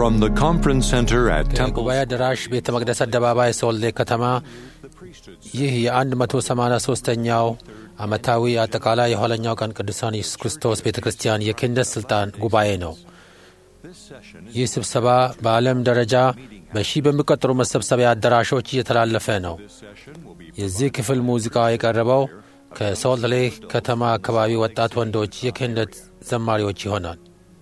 From the conference center at Temple, ጉባኤ አዳራሽ ቤተ መቅደስ አደባባይ ሶልዴ ከተማ ይህ የ183ኛው ዓመታዊ አጠቃላይ የኋለኛው ቀን ቅዱሳን ኢየሱስ ክርስቶስ ቤተ ክርስቲያን የክህነት ሥልጣን ጉባኤ ነው። ይህ ስብሰባ በዓለም ደረጃ በሺህ በሚቆጠሩ መሰብሰቢያ አዳራሾች እየተላለፈ ነው። የዚህ ክፍል ሙዚቃ የቀረበው ከሶልት ሌክ ከተማ አካባቢ ወጣት ወንዶች የክህነት ዘማሪዎች ይሆናል።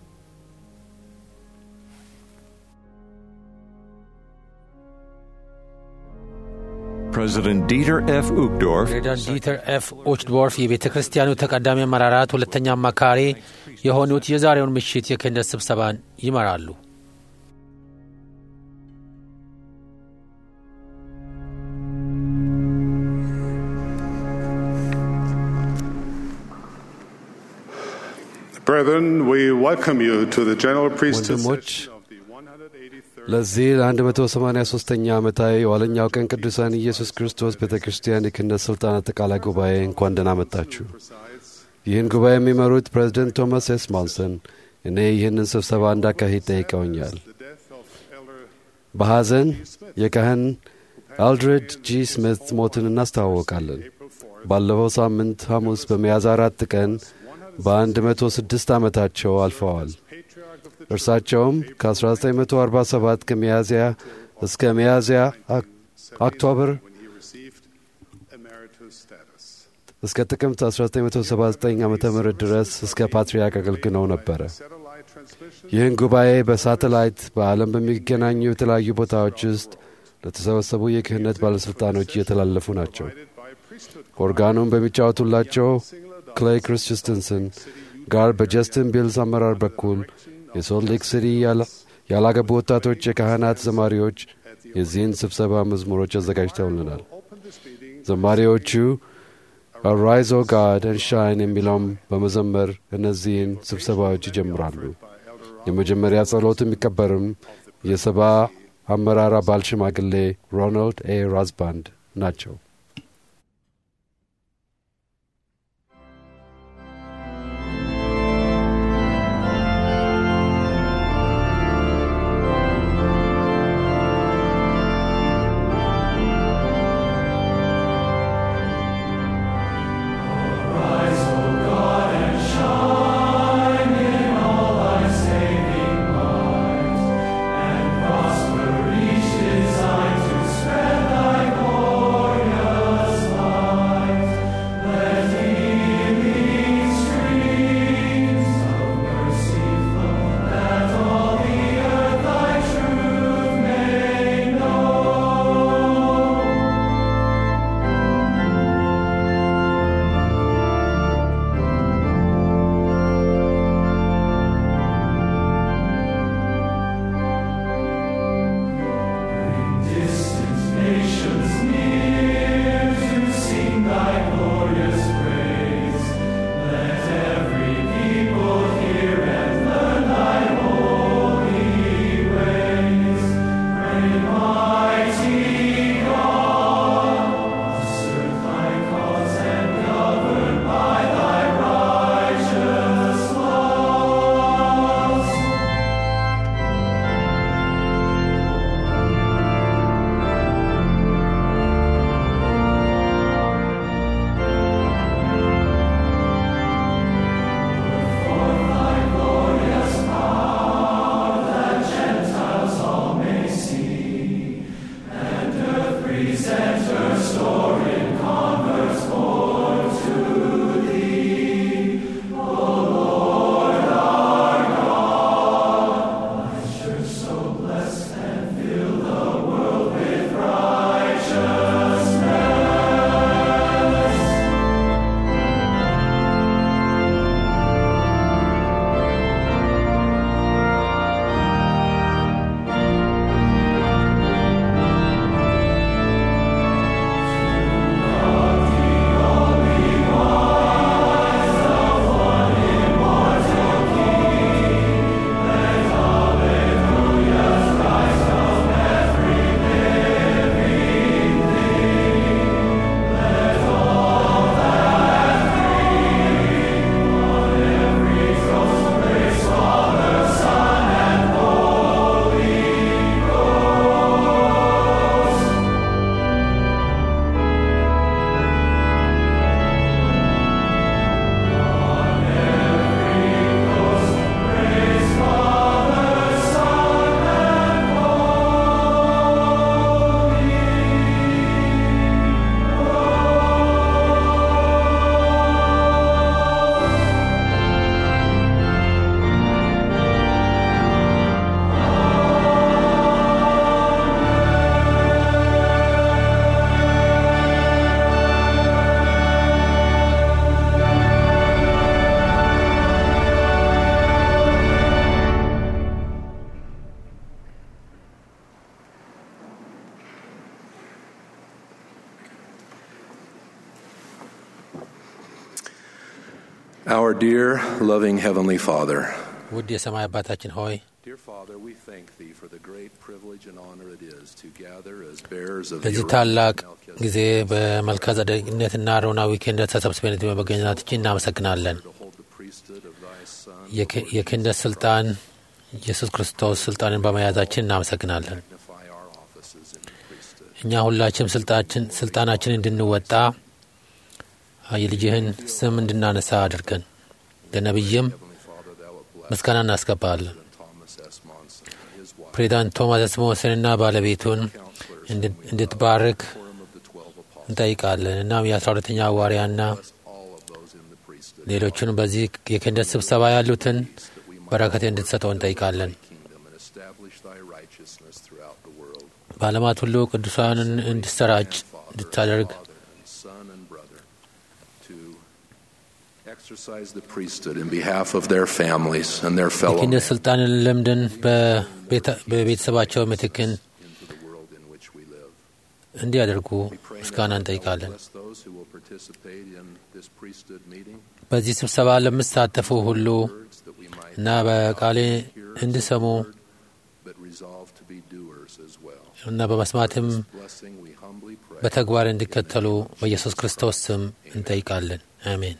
President Dieter F. Uchtdorf ፕሬዚዳንት ዲተር ኤፍ ኦችድወርፍ የቤተ ክርስቲያኑ ተቀዳሚ አመራራት ሁለተኛ አማካሪ የሆኑት የዛሬውን ምሽት የክህነት ስብሰባን ይመራሉ። Brethren, we welcome you to the general priesthood ወንድሞች session of the 183rd ለዚህ ለ183ኛ ዓመታዊ የኋለኛው ቀን ቅዱሳን ኢየሱስ ክርስቶስ ቤተ ክርስቲያን የክህነት ሥልጣን አጠቃላይ ጉባኤ እንኳን ደህና መጣችሁ። ይህን ጉባኤ የሚመሩት ፕሬዚደንት ቶማስ ኤስ ማንሰን እኔ ይህንን ስብሰባ እንዳካሂድ ጠይቀውኛል። በሐዘን የካህን አልድሬድ ጂ ስሚት ሞትን እናስተዋወቃለን። ባለፈው ሳምንት ሐሙስ በሚያዝያ አራት ቀን በ106 ዓመታቸው አልፈዋል። እርሳቸውም ከ1947 ከሚያዝያ እስከ ሚያዝያ ኦክቶበር received emeritus status. እስከ ጥቅምት 1979 ዓ ም ድረስ እስከ ፓትርያርክ አገልግለው ነበረ። Satellite transmission ይህን ጉባኤ በሳተላይት በዓለም በሚገናኙ የተለያዩ ቦታዎች ውስጥ ለተሰበሰቡ የክህነት ባለሥልጣኖች እየተላለፉ ናቸው። by priesthood ኦርጋኑን በሚጫወቱላቸው ክሌይ ክሪስቲንሰን ጋር በጀስትን ቢልስ አመራር በኩል የሶልት ሌክ ሲቲ ያላ- ያላገቡ ወጣቶች የካህናት ዘማሪዎች የዚህን ስብሰባ መዝሙሮች አዘጋጅተውልናል። ዘማሪዎቹ አራይዝ ኦ ጋድ ን ሻይን የሚለውም በመዘመር እነዚህን ስብሰባዎች ይጀምራሉ። የመጀመሪያ ጸሎት የሚቀበርም የሰባ አመራር አባል ሽማግሌ ሮናልድ ኤ ራዝባንድ ናቸው። Prosper each design to spread thy glory Our dear, loving Heavenly Father, ውድ የሰማይ አባታችን ሆይ Dear Father, we thank Thee for the great privilege and honor it is to gather as bearers of ለዚህ your ታላቅ Melchizedek ጊዜ በመልከ ጸደቅነትና አሮናዊ ክህነት ተሰብስበን በመገኘታችን እናመሰግናለን። to hold the priesthood of Thy Son, የክ- የክህነት ስልጣን ኢየሱስ ክርስቶስ ስልጣንን በመያዛችን እናመሰግናለን። magnify our offices in the priesthood. እኛ ሁላችንም ስልጣችን ስልጣናችን እንድንወጣ የልጅህን ስም እንድናነሳ አድርገን ለነቢይም Heavenly Father, Thou wilt bless ምስጋና እናስገባለን። Thomas S. Monson and his wife, ፕሬዚዳንት ቶማስ ስሞስንና ባለቤቱን counselors, እንድ- እንድትባርክ quorum of the twelve apostles, እንጠይቃለን። እናም የአስራ ሁለተኛ ሐዋርያና bless all of those in the priesthood, ሌሎቹን በዚህ የክህነት ስብሰባ ያሉትን that we might በረከት እንድትሰጠው እንጠይቃለን። kingdom and establish Thy righteousness throughout the world. በዓለማት ሁሉ ቅዱሳንን እንዲሰራጭ እንድታደርግ Father and son and brother to exercise the priesthood in behalf of their families and their fellow የክህነት men ስልጣንን ልምድን በቤተ- በቤተሰባቸው ምትክን into the world in which we live. እንዲያደርጉ We pray ምስጋና now that Thou እንጠይቃለን። bless those who will participate in this priesthood meeting, በዚህ ስብሰባ ለምሳተፉ ሁሉ words that we might እና በቃሌ እንዲሰሙ but resolve to be doers as well. እና በመስማትም Blessing we humbly pray. በተግባር እንዲከተሉ በኢየሱስ ክርስቶስ ስም እንጠይቃለን። አሜን።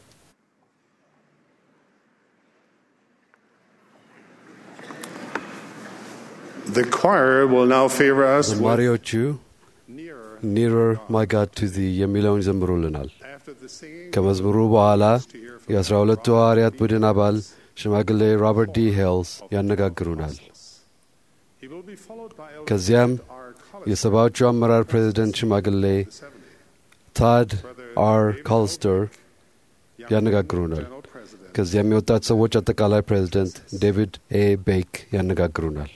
The choir will now favor us with ዘማሪዎቹ nearer. ኒረር ማይ ጋድ ቱ ዚ የሚለውን ይዘምሩልናል። After the singing, ከመዝሙሩ በኋላ የአስራ ሁለቱ ሐዋርያት ቡድን አባል ሽማግሌ ሮበርት ዲ ሄልስ ያነጋግሩናል። he will be followed by elders ከዚያም of our college የሰባዎቹ አመራር ፕሬዚደንት ሽማግሌ ታድ አር ኮልስተር ያነጋግሩናል። general president. ከዚያም የወጣት ሰዎች አጠቃላይ ፕሬዚደንት ዴቪድ ኤ ቤክ ያነጋግሩናል።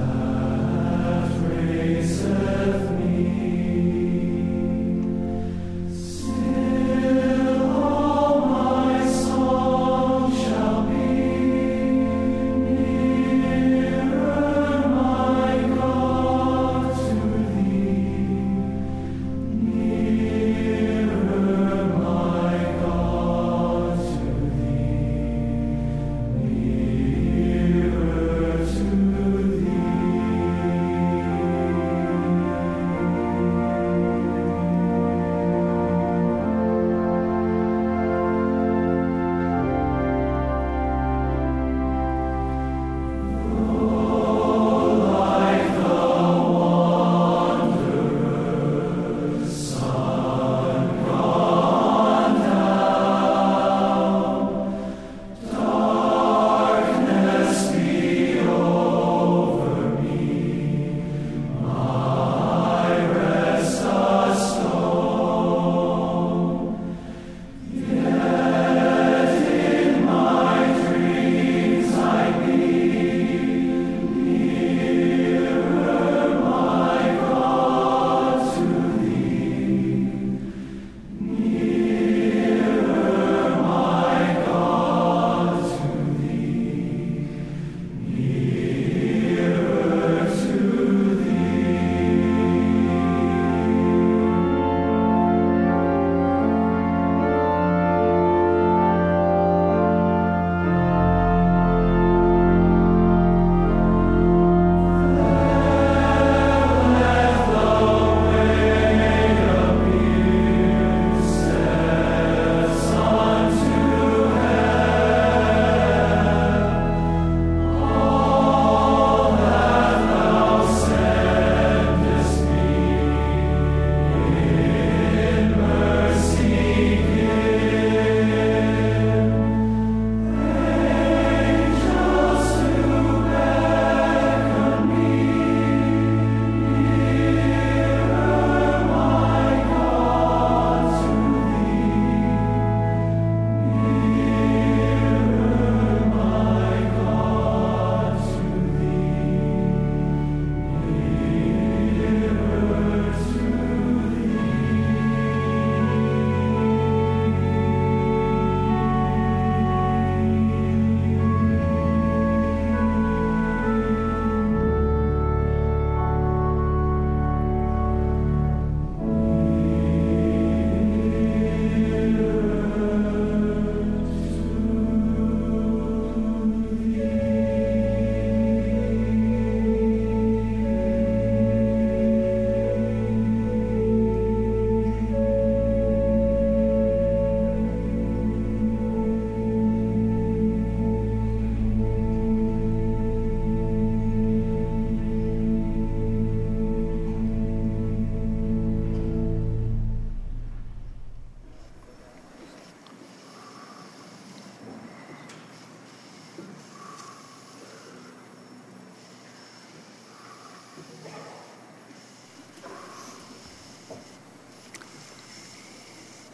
me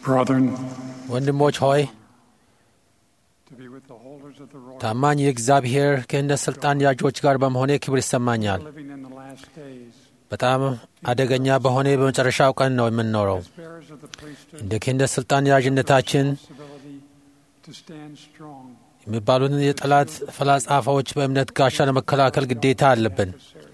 Brethren, ወንድሞች ሆይ to be with the holders of the royal ታማኝ የእግዚአብሔር ክህነት ሥልጣን ያዦች ጋር በመሆኔ ክብር ይሰማኛል። living in the last days, በጣም አደገኛ በሆነ በመጨረሻው ቀን ነው የምንኖረው። as bearers of the priesthood, እንደ ክህነት ሥልጣን ያዥነታችን responsibility to stand strong. የሚባሉትን የጠላት ፈላጻፋዎች በእምነት ጋሻ ለመከላከል ግዴታ አለብን።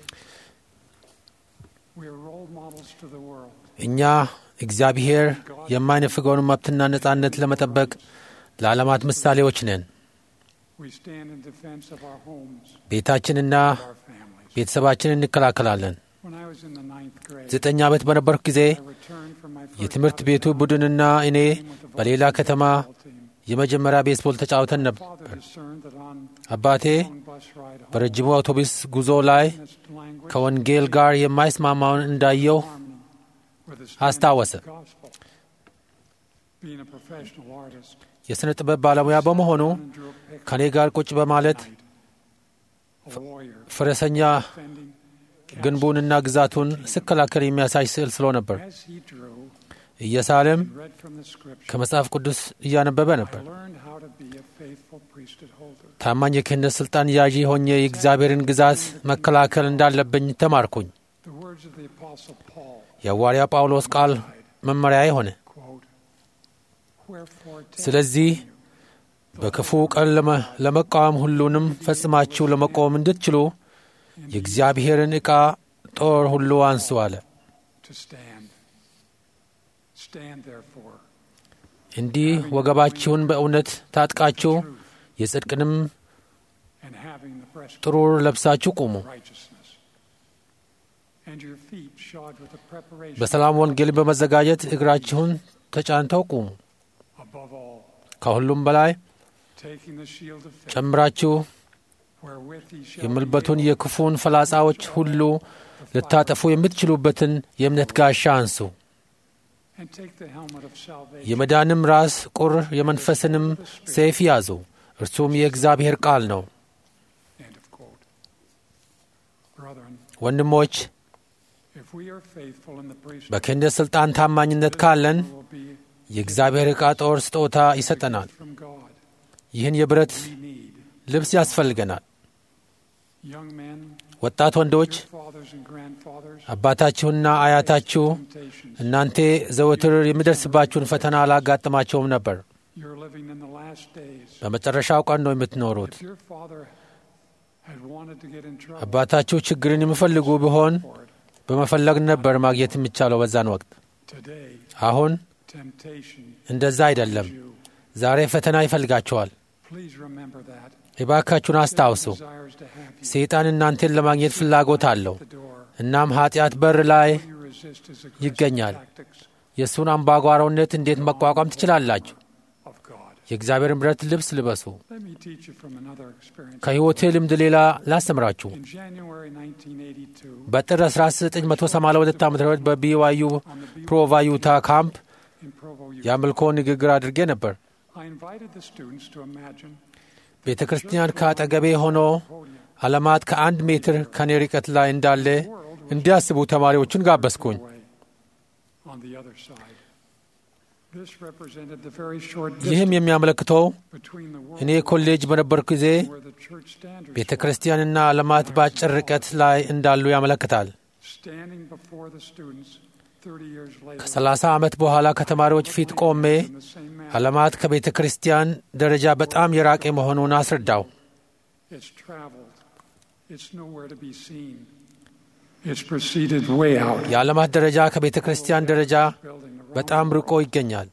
We are role models to the world. እኛ እግዚአብሔር የማይነፍገውን መብትና ነጻነት ለመጠበቅ ለዓለማት ምሳሌዎች ነን። We stand in defense of our homes, ቤታችንና our families. ቤተሰባችንን እንከላከላለን። When I was in the ninth grade, ዘጠኝ ዓመት በነበርኩ ጊዜ I returned from my first የትምህርት ቤቱ ቡድንና እኔ በሌላ ከተማ team. የመጀመሪያ ቤስቦል ተጫውተን ነበር። Father discerned that on አባቴ one bus ride home, በረጅሙ አውቶቡስ ጉዞ ላይ this language ከወንጌል ጋር የማይስማማውን እንዳየው harmony with the አስታወሰ። standard of the gospel. Being a professional artist, የሥነ ጥበብ ባለሙያ በመሆኑ and drew a picture ከእኔ ጋር ቁጭ በማለት of a warrior ፈረሰኛ defending ግንቡንና ግዛቱን ስከላከል የሚያሳይ ስዕል ስሎ ነበር። as he drew እየሳለም and read from the scripture. ከመጽሐፍ ቅዱስ እያነበበ I ነበር። learned how to be a faithful priesthood holder. ታማኝ የክህነት ሥልጣን ያዢ ሆኜ የእግዚአብሔርን ግዛት መከላከል እንዳለብኝ ተማርኩኝ። The words of the apostle Paul, የሐዋርያ ጳውሎስ ቃል መመሪያ ሆነ። quote, Wherefore take ስለዚህ በክፉ ቀን ለመ- ለመቃወም ሁሉንም ፈጽማችሁ ለመቆም እንድትችሉ የእግዚአብሔርን ዕቃ ጦር ሁሉ አንሱ አለ። to stand. Stand therefore, እንዲህ ወገባችሁን በእውነት ታጥቃችሁ የጽድቅንም and having the breastplate ጥሩር ለብሳችሁ ቁሙ። of righteousness, and your feet shod with the preparation በሰላም ወንጌል በመዘጋጀት እግራችሁን ተጫንተው ቁሙ። above all, ከሁሉም በላይ taking the shield of faith, ጨምራችሁ wherewith ye shall የምልበቱን be able የክፉን ፈላጻዎች ሁሉ ልታጠፉ የምትችሉበትን የእምነት ጋሻ አንሱ። and take the helmet of salvation, የመዳንም ራስ ቁር የመንፈስንም ሰይፍ ያዙ፣ እርሱም የእግዚአብሔር ቃል ነው። end of quote. Brethren, ወንድሞች if we are faithful in the priesthood, በክህነት ሥልጣን ታማኝነት ካለን will be የእግዚአብሔር ዕቃ ጦር ስጦታ ይሰጠናል። from God. ይህን የብረት We need ልብስ ያስፈልገናል። young men, ወጣት ወንዶች your fathers and grandfathers, አባታችሁና አያታችሁ temptations. እናንተ ዘወትር የሚደርስባችሁን ፈተና አላጋጥማቸውም ነበር። You're living in the last days. በመጨረሻው ቀን ነው የምትኖሩት። If your father had wanted to get in trouble አባታችሁ ችግርን የሚፈልጉ ቢሆን for it, በመፈለግ ነበር ማግኘት የሚቻለው በዛን ወቅት። today አሁን temptation እንደዛ አይደለም። you. ዛሬ ፈተና ይፈልጋቸዋል። Please remember that. እባካችሁን አስታውሱ። Desires to have you ሰይጣን እናንተን ለማግኘት ፍላጎት አለው። at the door. እናም ኃጢአት በር ላይ You resist his aggressive ይገኛል። tactics የእሱን አምባጓሮነት እንዴት መቋቋም ትችላላችሁ? of God. የእግዚአብሔርን ብረት ልብስ ልበሱ። Let me teach you from another experience. ከሕይወቴ ልምድ ሌላ ላስተምራችሁ። In January 1982, በጥር 1982 ዓ ም በቢዋዩ ፕሮቫ ዩታ ካምፕ in Provo, Utah, የአምልኮ ንግግር አድርጌ ነበር። I invited the students to imagine ቤተ ክርስቲያን ከአጠገቤ ሆኖ podium. ዓለማት ከአንድ ሜትር ከኔ ርቀት ላይ እንዳለ እንዲያስቡ ተማሪዎቹን ጋበዝኩኝ። away on the other side. This represented the very short ይህም distance የሚያመለክተው between the እኔ world ኮሌጅ በነበርኩ ጊዜ where the church standards ቤተ ክርስቲያንና ዓለማት በአጭር ርቀት ላይ እንዳሉ ያመለክታል። standing before the students 30 years later ከ30 ዓመት በኋላ ከተማሪዎች ፊት ቆሜ in the same manner. ዓለማት ከቤተ ክርስቲያን ደረጃ በጣም የራቀ መሆኑን አስረዳው። It's traveled. It's nowhere to be seen. It's proceeded way out. የዓለማት ደረጃ ከቤተ ክርስቲያን ደረጃ Building the በጣም ርቆ ይገኛል።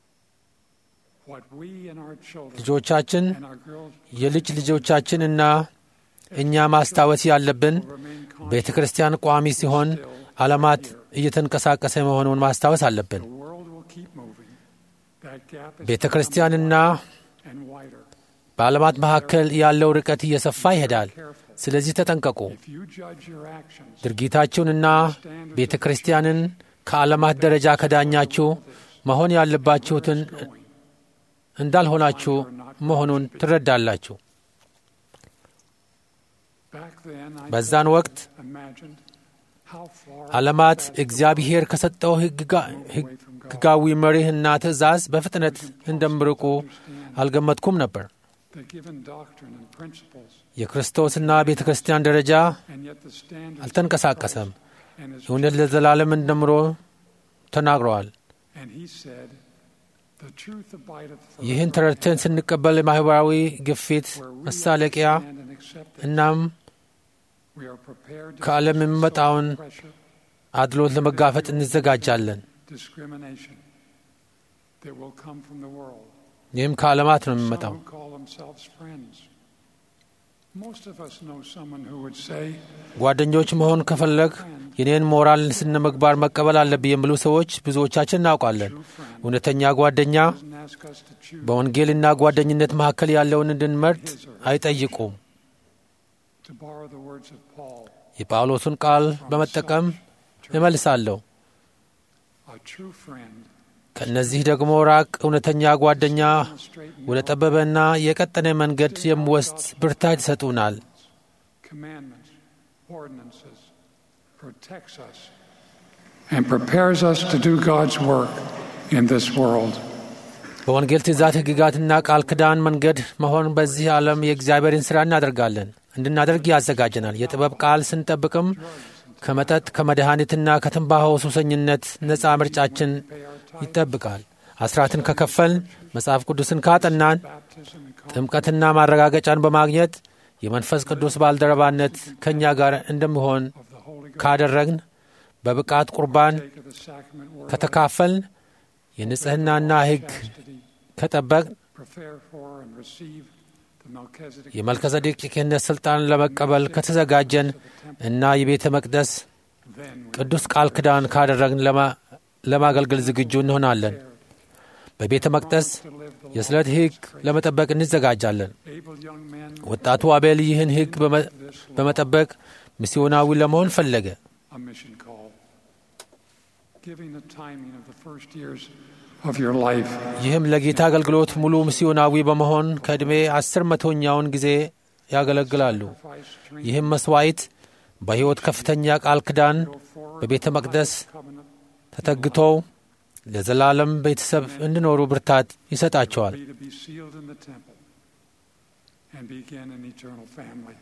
What we and our children ልጆቻችን and our girls የልጅ ልጆቻችን እና እኛ ማስታወስ ያለብን will remain ቤተ conscious. ክርስቲያን ቋሚ ሲሆን ዓለማት እየተንቀሳቀሰ መሆኑን ማስታወስ አለብን። The world will keep moving. That gap is ቤተ ክርስቲያንና becoming and wider. በዓለማት መካከል ያለው ርቀት እየሰፋ ይሄዳል። Careful. ስለዚህ ተጠንቀቁ። If you judge your actions ድርጊታችሁንና ቤተ ክርስቲያንን ከዓለማት ደረጃ ከዳኛችሁ መሆን ያለባችሁትን going, እንዳልሆናችሁ መሆኑን ትረዳላችሁ። back then I በዛን ወቅት imagined How far ዓለማት እግዚአብሔር ከሰጠው ሕግጋ- ሕጋዊ መሪህና ትእዛዝ በፍጥነት እንደምርቁ አልገመትኩም ነበር። the given doctrine and principles, የክርስቶስና ቤተ ክርስቲያን ደረጃ and yet the standard አልተንቀሳቀሰም። and his እውነት ለዘላለም እንደምሮ ተናግረዋል። and he said, the truth abideth ይህን forever. ተረድተን ስንቀበል የማኅበራዊ ግፊት Where we መሳለቂያ understand and accept it, እናም we are prepared to ከዓለም face የሚመጣውን social pressure, አድሎት ለመጋፈጥ እንዘጋጃለን። discrimination that will come from the world. ይህም ከዓለማት ነው የሚመጣው። Some who call themselves friends. Most of us know someone who would say, ጓደኞች መሆን ከፈለግ የኔን ሞራል ስነ ምግባር መቀበል አለብኝ የሚሉ ሰዎች ብዙዎቻችን እናውቃለን። true friend እውነተኛ ጓደኛ doesn't ask us to choose በወንጌልና ጓደኝነት መካከል ያለውን እንድንመርጥ አይጠይቁም። to borrow the words of Paul. የጳውሎስን ቃል በመጠቀም እመልሳለሁ። A true friend ከእነዚህ ደግሞ ራቅ። እውነተኛ ጓደኛ straight ወደ ጠበበና የቀጠነ መንገድ የሚወስድ ብርታት ይሰጡናል። commandments, ordinances, protects us, and prepares us to do God's work in this world. በወንጌል ትእዛዝ ሕግጋትና ቃል ኪዳን መንገድ መሆን በዚህ ዓለም የእግዚአብሔርን ሥራ እናደርጋለን እንድናደርግ ያዘጋጀናል። የጥበብ ቃል ስንጠብቅም ከመጠጥ ከመድኃኒትና ከትንባሆ ሱሰኝነት ነፃ ምርጫችን ይጠብቃል። አስራትን ከከፈልን፣ መጽሐፍ ቅዱስን ካጠናን፣ Baptism and ጥምቀትና ማረጋገጫን በማግኘት የመንፈስ ቅዱስ ባልደረባነት ከእኛ ጋር እንደሚሆን of the Holy Ghost, ካደረግን፣ በብቃት ቁርባን take of the sacrament word, ከተካፈልን፣ የንጽሕናና ሕግ chastity, ከጠበቅን prepare for and receive the Melchizedek የመልከዘዴቅ የክህነት ሥልጣን ለመቀበል ከተዘጋጀን እና የቤተ መቅደስ then we ቅዱስ ቃል ኪዳን ካደረግን ለማ- ለማገልገል ዝግጁ እንሆናለን። በቤተ መቅደስ to live the የስለት ሕግ ለመጠበቅ እንዘጋጃለን። able young men ወጣቱ አቤል ይህን ሕግ በመ- በመጠበቅ ሚስዮናዊ ለመሆን ፈለገ። a mission call. Giving the timing of the first years of your life ይህም ለጌታ አገልግሎት ሙሉ ሚስዮናዊ በመሆን ከዕድሜ አስር መቶኛውን ጊዜ ያገለግላሉ። sacrifice, drink, ይህም መስዋዕት በሕይወት ከፍተኛ ቃል ኪዳን go forward, በቤተ መቅደስ covenant, ተተግተው ለዘላለም ቤተሰብ እንዲኖሩ ብርታት ይሰጣቸዋል። be to be sealed in the temple and begin an eternal family.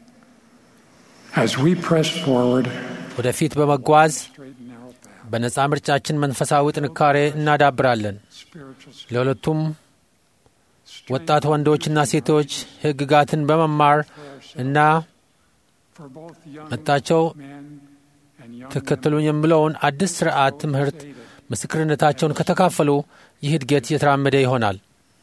As we press forward, ወደፊት በመጓዝ straight and narrow path, በነፃ ምርጫችን መንፈሳዊ ጥንካሬ እናዳብራለን። spiritual strength, ለሁለቱም ወጣት ወንዶችና ሴቶች ሕግጋትን በመማር እና for both young መጣቸው men and young ተከተሉኝ የሚለውን አዲስ ስርዓት ትምህርት ምስክርነታቸውን ከተካፈሉ ይህ እድገት እየተራመደ ይሆናል።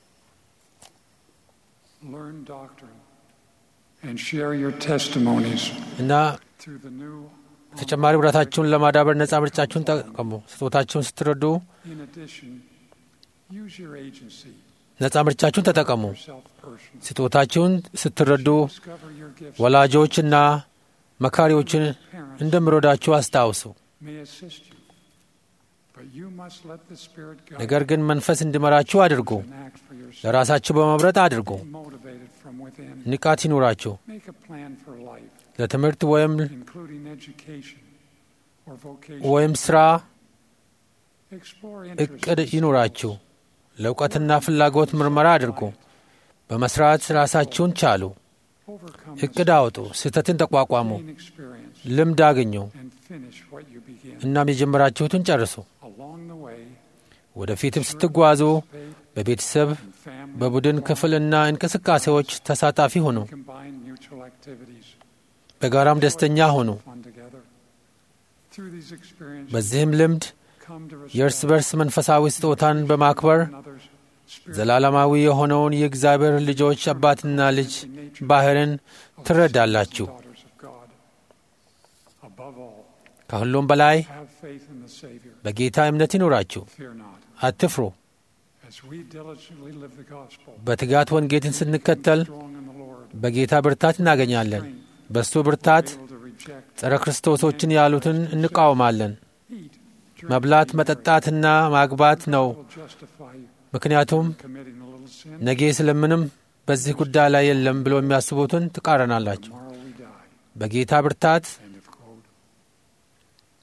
women. Learn doctrine and share your testimonies እና through the new. ተጨማሪ ብራታችሁን ለማዳበር ነፃ ምርጫችሁን ተጠቀሙ። ስጦታችሁን ስትረዱ In addition, use your agency, ነፃ ምርጫችሁን ተጠቀሙ። yourself personally. ስጦታችሁን ስትረዱ Discover your gifts ወላጆችና መካሪዎችን እንደሚረዳችሁ አስታውሱ። may assist you, but you must let the Spirit guide ነገር ግን መንፈስ እንዲመራችሁ አድርጉ። and act for yourself. ለራሳችሁ በመምረጥ አድርጉ። Be motivated from within. ንቃት ይኑራችሁ። Make a plan for life, ለትምህርት ወይም including education or vocation. ወይም ስራ Explore እቅድ interests. ይኑራችሁ። ለእውቀትና ፍላጎት ምርመራ አድርጉ። በመስራት ራሳችሁን ቻሉ። Overcome እቅድ አውጡ። ስህተትን ተቋቋሙ። gain experience ልምድ አግኙ። and finish what you begin. እናም የጀመራችሁትን ጨርሱ። Along the way, ወደፊትም ስትጓዙ participate በቤተሰብ in family በቡድን ክፍልና እንቅስቃሴዎች ተሳታፊ ሁኑ። combine mutual activities. በጋራም ደስተኛ ሁኑ። Fun together. Through these experiences, በዚህም ልምድ come to የእርስ respect በርስ መንፈሳዊ ስጦታን በማክበር one another's spirit ዘላለማዊ የሆነውን የእግዚአብሔር ልጆች አባትና ልጅ ባህርን ትረዳላችሁ። daughters of God. Above all, ከሁሉም በላይ have faith in the Savior. በጌታ እምነት ይኑራችሁ። Fear not. አትፍሩ። As we diligently live the gospel, በትጋት ወንጌልን ስንከተል strong in the Lord, በጌታ ብርታት እናገኛለን። በእሱ ብርታት able to reject, ጸረ ክርስቶሶችን ያሉትን እንቃወማለን። eat, drink, መብላት፣ መጠጣትና ማግባት ነው። will justify you ምክንያቱም committing a little sin. ነገ ስለምንም በዚህ ጉዳይ ላይ የለም ብሎ የሚያስቡትን ትቃረናላችሁ። Tomorrow we die. በጌታ ብርታት End of quote.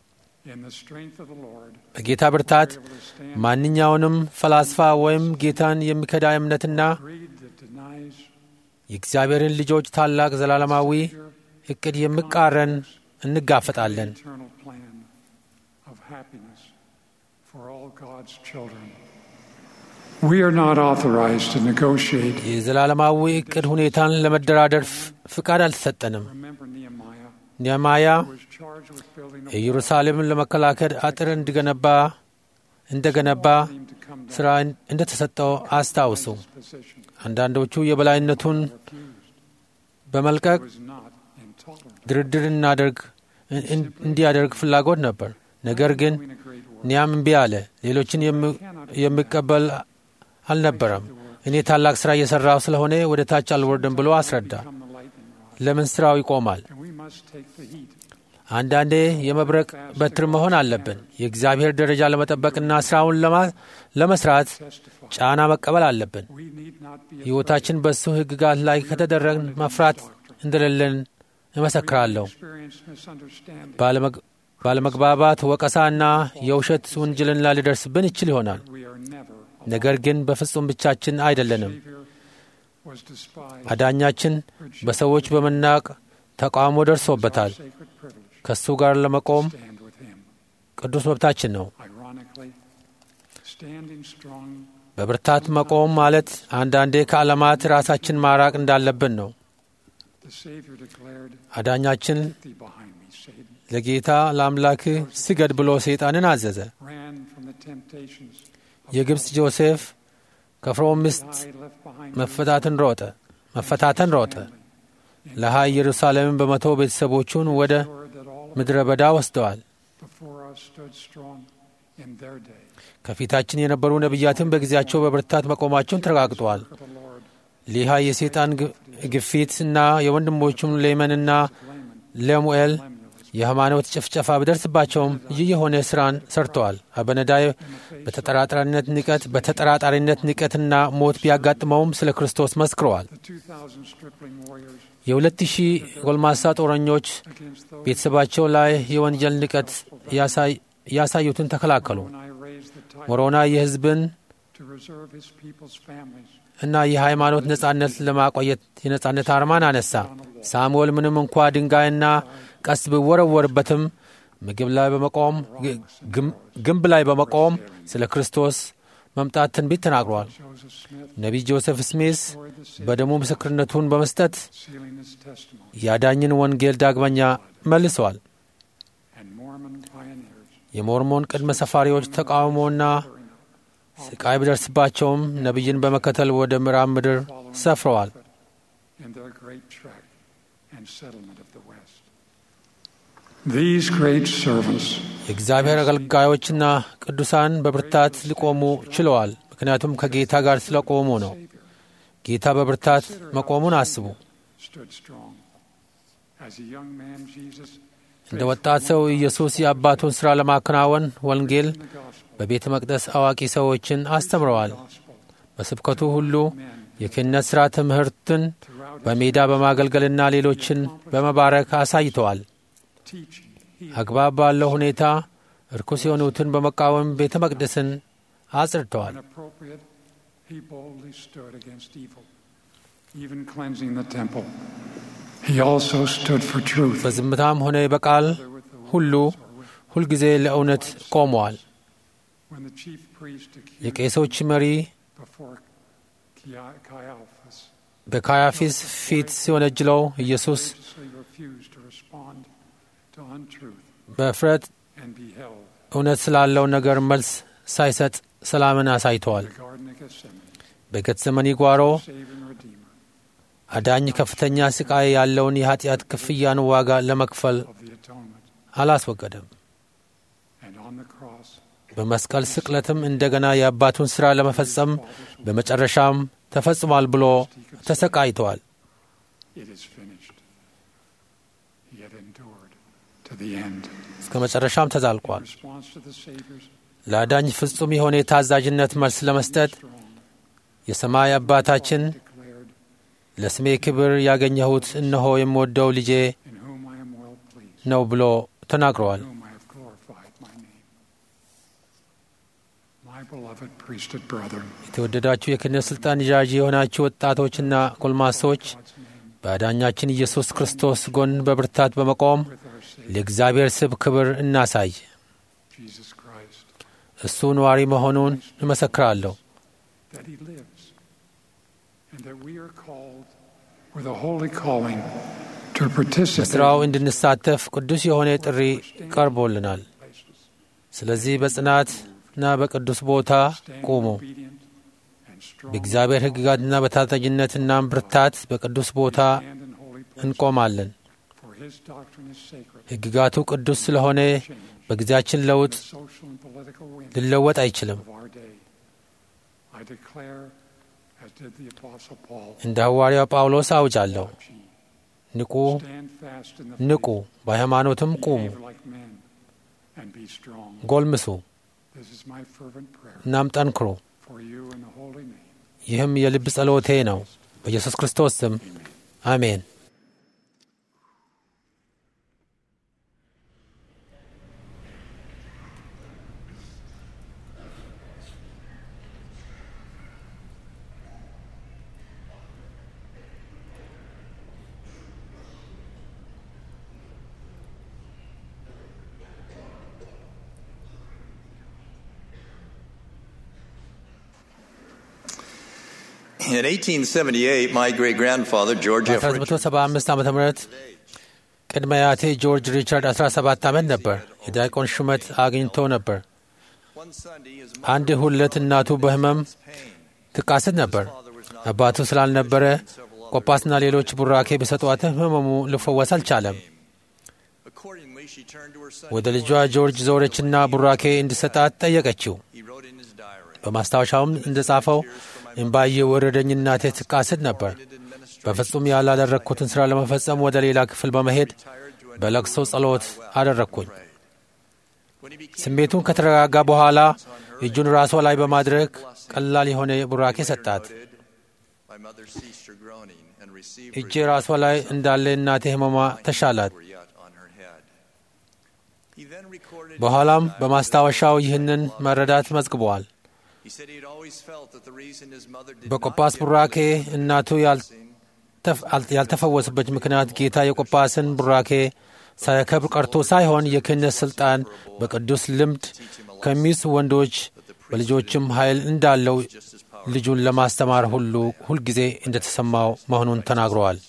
In the strength of the Lord, በጌታ ብርታት we're able to stand ማንኛውንም ፈላስፋ ወይም ጌታን የሚከዳ እምነትና greed that denies የእግዚአብሔርን ልጆች ታላቅ ዘላለማዊ your እቅድ የሚቃረን እንጋፈጣለን። eternal plan of happiness for all God's children. We are not authorized to negotiate. የዘላለማዊ እቅድ ሁኔታን ለመደራደር ፍ- ፍቃድ አልተሰጠንም። Remember Nehemiah, ኔማያ who was charged with building a ኢየሩሳሌምን ለመከላከል አጥር እንዲገነባ እንደገነባ team to come down ሥራ እንደተሰጠው አስታውሱ። his position. አንዳንዶቹ የበላይነቱን በመልቀቅ was not intolerant. ድርድር እናደርግ እን- እን- እንዲያደርግ ፍላጎት ነበር። ነገር ግን Doing a great work. ኒያም እምቢ አለ። ሌሎችን የሚ- የሚቀበል አልነበረም። እኔ ታላቅ ሥራ እየሠራሁ ስለሆነ ወደ ታች አልወርድም ብሎ አስረዳ። Become the lightning rod. ለምን ሥራው ይቆማል? And we must take the heat. አንዳንዴ የመብረቅ በትር መሆን አለብን። የእግዚአብሔር ደረጃ ለመጠበቅና ሥራውን ለማ- ለመስራት Testify. ጫና መቀበል አለብን። We need not be afraid. ሕይወታችን በእሱ ሕግጋት ላይ ከተደረግን መፍራት እንደሌለን እመሰክራለሁ። Experience misunderstanding. ባለመግ- ባለመግባባት ወቀሳና የውሸት ውንጅልና ሊደርስብን ይችል ይሆናል። We are never alone. ነገር ግን በፍጹም ብቻችን አይደለንም። Savior was despised. አዳኛችን በሰዎች በመናቅ ተቃውሞ ደርሶበታል። Sacred privilege. ከእሱ ጋር ለመቆም Stand with him. ቅዱስ መብታችን ነው። Ironically, standing strong በብርታት መቆም ማለት አንዳንዴ ከዓለማት ራሳችን ማራቅ እንዳለብን ነው። The Savior declared, አዳኛችን Get thee behind me, Satan. ለጌታ ለአምላክህ ስገድ ብሎ ሰይጣንን አዘዘ። Ran from the temptations of የግብፅ ጆሴፍ ከፍርዖን ሚስት I left behind መፈታትን ሮጠ መፈታተን ሮጠ። ለሃይ ኢየሩሳሌምን በመቶ ቤተሰቦቹን ወደ Lord that all ምድረ በዳ ወስደዋል። before us stood strong in their day. ከፊታችን የነበሩ ነቢያትን በጊዜያቸው በብርታት መቆማቸውን ተረጋግጠዋል። For the Lord, ሊሃ የሰይጣን ግ- ግፊት እና የወንድሞቹም ሌመንና ለሙኤል የሃይማኖት ጭፍጨፋ ቢደርስባቸውም ይህ የሆነ ስራን ሰርተዋል። አበነዳይ በተጠራጣሪነት ንቀት በተጠራጣሪነት ንቀትና ሞት ቢያጋጥመውም ስለ ክርስቶስ መስክረዋል። the 2,000 stripling warriors የሁለት ሺህ ጎልማሳ ጦረኞች against those ቤተሰባቸው ላይ የወንጀል ንቀት ያሳይ- ያሳዩትን ተከላከሉ። when I raised the tide ሞሮና የሕዝብን to reserve his people's families. እና የሃይማኖት ነጻነት ለማቆየት የነጻነት አርማን አነሳ። ሳሙኤል ምንም እንኳ ድንጋይና ቀስ ቢወረወርበትም ምግብ ላይ በመቆም ግ- ግም- ግንብ ላይ በመቆም ስለ ክርስቶስ መምጣት ትንቢት ተናግሯል። Joseph Smith ነቢይ ጆሴፍ ስሚስ poured the Savior, በደሙ ምስክርነቱን በመስጠት sealing his testimony. የአዳኝን ወንጌል ዳግመኛ መልሰዋል። And Mormon pioneers የሞርሞን ቅድመ ሰፋሪዎች ተቃውሞና ስቃይ ቢደርስባቸውም ነቢይን በመከተል ወደ ምዕራብ ምድር ሰፍረዋል። in their great trek and settlement of the West. These great servants የእግዚአብሔር አገልጋዮችና ቅዱሳን በብርታት ሊቆሙ ችለዋል። ምክንያቱም ከጌታ ጋር ስለቆሙ ነው። ጌታ በብርታት መቆሙን አስቡ። stood strong. As a young man, Jesus እንደ ወጣት ሰው ኢየሱስ የአባቱን ሥራ ለማከናወን ወንጌል in the gospel, በቤተ መቅደስ አዋቂ ሰዎችን አስተምረዋል። gospel በስብከቱ ሁሉ men የክህነት ሥራ ትምህርትን throughout his በሜዳ በማገልገልና ሌሎችን በመባረክ አሳይተዋል። teaching. He አግባብ ባለው ሁኔታ እርኩስ የሆኑትን በመቃወም ቤተ መቅደስን አጽድተዋል። when appropriate, he boldly stood against evil, even cleansing the temple. He also stood for truth. በዝምታም ሆነ በቃል Whether with the ሁሉ words or with- ሁልጊዜ ለእውነት ቆመዋል። When the chief priest accused የቄሶች መሪ before Chi- Caiaphas በካያፊስ ፊት ሲወነጅለው ኢየሱስ courageously refused to respond to untruth በእፍረት and be held እውነት ስላለው ነገር መልስ ሳይሰጥ ሰላምን in አሳይተዋል። the Garden of Gethsemane, በጌተሰመኒ ጓሮ Savior and Redeemer አዳኝ ከፍተኛ ስቃይ ያለውን የኃጢአት ክፍያን ዋጋ ለመክፈል of the atonement. አላስወገደም። And on the cross, በመስቀል ስቅለትም እንደገና የአባቱን ሥራ ለመፈጸም በመጨረሻም ተፈጽሟል ብሎ ተሰቃይተዋል። it is finished. He had endured to the end. እስከ መጨረሻም In ተዛልቋል። response to the Savior's ለአዳኝ ፍጹም የሆነ የታዛዥነት መልስ ለመስጠት strong, የሰማይ አባታችን declared, ለስሜ ክብር ያገኘሁት እነሆ የምወደው ልጄ In whom I am well pleased, ነው ብሎ ተናግረዋል። in whom I have glorified My beloved priesthood brethren, የተወደዳችሁ የክህነት ሥልጣን ይዣዥ የሆናችሁ ወጣቶችና ጎልማሶች በአዳኛችን ኢየሱስ ክርስቶስ ጎን በብርታት በመቆም with our Savior ለእግዚአብሔር ስብ ክብር እናሳይ። Jesus Christ, እሱ ነዋሪ መሆኑን እመሰክራለሁ። that He lives, and that we are called with a holy calling to participate በሥራው እንድንሳተፍ ቅዱስ የሆነ ጥሪ ቀርቦልናል። in places. ስለዚህ በጽናትና በቅዱስ ቦታ Stand ቁሙ። obedient and strong. በእግዚአብሔር ሕግጋትና በታዛዥነትና ብርታት በቅዱስ ቦታ Stand in holy places, እንቆማለን። for His doctrine is sacred. ሕግጋቱ ቅዱስ ስለሆነ Change በጊዜያችን ለውጥ the social and political wind ሊለወጥ አይችልም። of our day. I declare, as did the Apostle Paul, እንደ ሐዋርያው ጳውሎስ አውጃለሁ። watch ye, ንቁ፣ stand fast in the ንቁ፣ faith, በሃይማኖትም ቁሙ፣ behave like men, and be strong. ጎልምሱ፣ This is my fervent prayer እናም ጠንክሩ። for you in the holy name. ይህም የልብ ጸሎቴ ነው። በኢየሱስ ክርስቶስ ስም አሜን። In 1878, my great grandfather, George F. Richards, በ1975 ዓ ም ቅድመ አያቴ ጆርጅ ሪቻርድ 17 ዓመት ነበር። የዲያቆን ሹመት አግኝቶ ነበር። one Sunday, his አንድ ሁለት እናቱ በህመም pain. ትቃስት ነበር። አባቱ ስላልነበረ ቆጳስና ሌሎች ቡራኬ በሰጧትም ህመሙ ሊፈወስ አልቻለም። Accordingly, she turned to her son. ወደ ልጇ ጆርጅ ዞረችና ቡራኬ እንዲሰጣት ጠየቀችው። He wrote in his diary. በማስታወሻውም እንደጻፈው እምባዬ ወረደኝ፣ እናቴ ትቃስት ነበር። በፍጹም ያላደረግኩትን ሥራ ለመፈጸም ወደ ሌላ ክፍል በመሄድ በለቅሶ ጸሎት አደረግኩኝ። When he became ስሜቱን ከተረጋጋ በኋላ እጁን ራሷ ላይ በማድረግ ቀላል የሆነ ቡራኬ ሰጣት። promoted, my mother ceased her groaning and received እጄ ራሷ ላይ እንዳለ እናቴ ህመሟ ተሻላት። were yet on her head. He then recorded. በኋላም በማስታወሻው ይህንን መረዳት መዝግበዋል። He said he had always felt that the reason his mother did በቆጳስ not give ቡራኬ her እናቱ ያልተፍ- አል- ያልተፈወሰበት ምክንያት ጌታ የቆጳስን ቡራኬ ሳያከብር ቀርቶ ሳይሆን የክህነት ሥልጣን በቅዱስ ልምድ ከሚስ ወንዶች በልጆችም ኃይል እንዳለው ልጁን ለማስተማር ሁሉ ሁልጊዜ እንደተሰማው መሆኑን ተናግረዋል።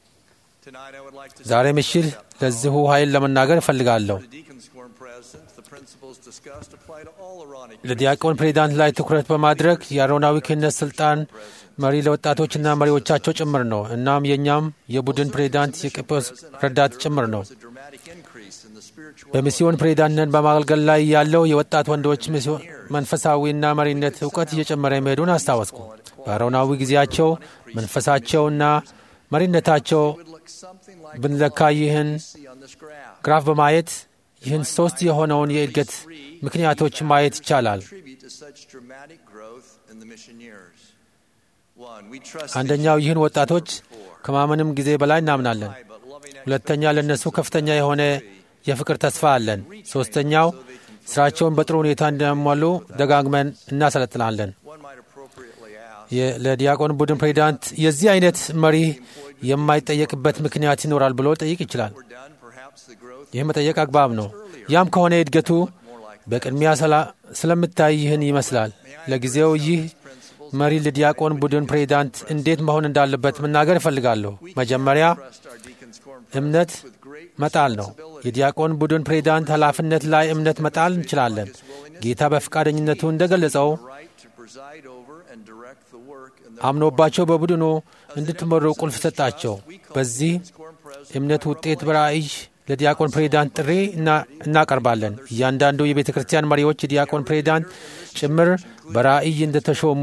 Tonight I would like to ዛሬ ምሽት ለዚሁ ኃይል ለመናገር እፈልጋለሁ። the deacons quorum presidents, the principles discussed apply to all Aaronic ለዲያቆን ፕሬዚዳንት ላይ ትኩረት በማድረግ የአሮናዊ ክህነት ስልጣን መሪ ለወጣቶችና መሪዎቻቸው ጭምር ነው። እናም የእኛም የቡድን ፕሬዚዳንት የቄጶስ ረዳት ጭምር ነው። was a dramatic increase in the spiritual በሚስዮን ፕሬዚዳንትነት በማገልገል ላይ ያለው የወጣት ወንዶች ሚስዮ- መንፈሳዊና መሪነት እውቀት እየጨመረ መሄዱን አስታወስኩ። በአሮናዊ ጊዜያቸው መንፈሳቸውና መሪነታቸው would look something like ብንለካ ይህን see on this graph. ግራፍ በማየት ይህን ሶስት የሆነውን የእድገት ምክንያቶች ማየት ይቻላል። Contribute to such dramatic growth in the mission years. One, we trust አንደኛው ይህን ወጣቶች ከማመንም ጊዜ በላይ እናምናለን። high but loving ሁለተኛ ለእነሱ ከፍተኛ የሆነ የፍቅር ተስፋ አለን። ሶስተኛው ስራቸውን በጥሩ ሁኔታ እንዲያሟሉ ደጋግመን እናሰለጥናለን። one might appropriately ask, የ- ለዲያቆን ቡድን ፕሬዚዳንት የዚህ አይነት መሪ የማይጠየቅበት ምክንያት ይኖራል ብሎ ጠይቅ ይችላል። we're done, perhaps the growth ይህ መጠየቅ አግባብ ነው። ያም ከሆነ እድገቱ በቅድሚያ ስላ- ስለምታይ ይህን ይመስላል። ለጊዜው ይህ መሪ ለዲያቆን ቡድን ፕሬዚዳንት እንዴት መሆን እንዳለበት መናገር እፈልጋለሁ። መጀመሪያ trust our deacons quorum እምነት መጣል ነው። የዲያቆን ቡድን ፕሬዚዳንት ኃላፊነት ላይ እምነት መጣል እንችላለን። ጌታ በፈቃደኝነቱ እንደገለጸው right to preside over and direct the work in the አምኖባቸው በቡድኑ እንድትመሩ ቁልፍ ሰጣቸው። በዚህ quorum president እምነት ውጤት በራእይ ለዲያቆን ፕሬዚዳንት ጥሪ እና- እናቀርባለን። እያንዳንዱ የቤተ ክርስቲያን መሪዎች የዲያቆን ፕሬዚዳንት ጭምር በራእይ እንደተሾሙ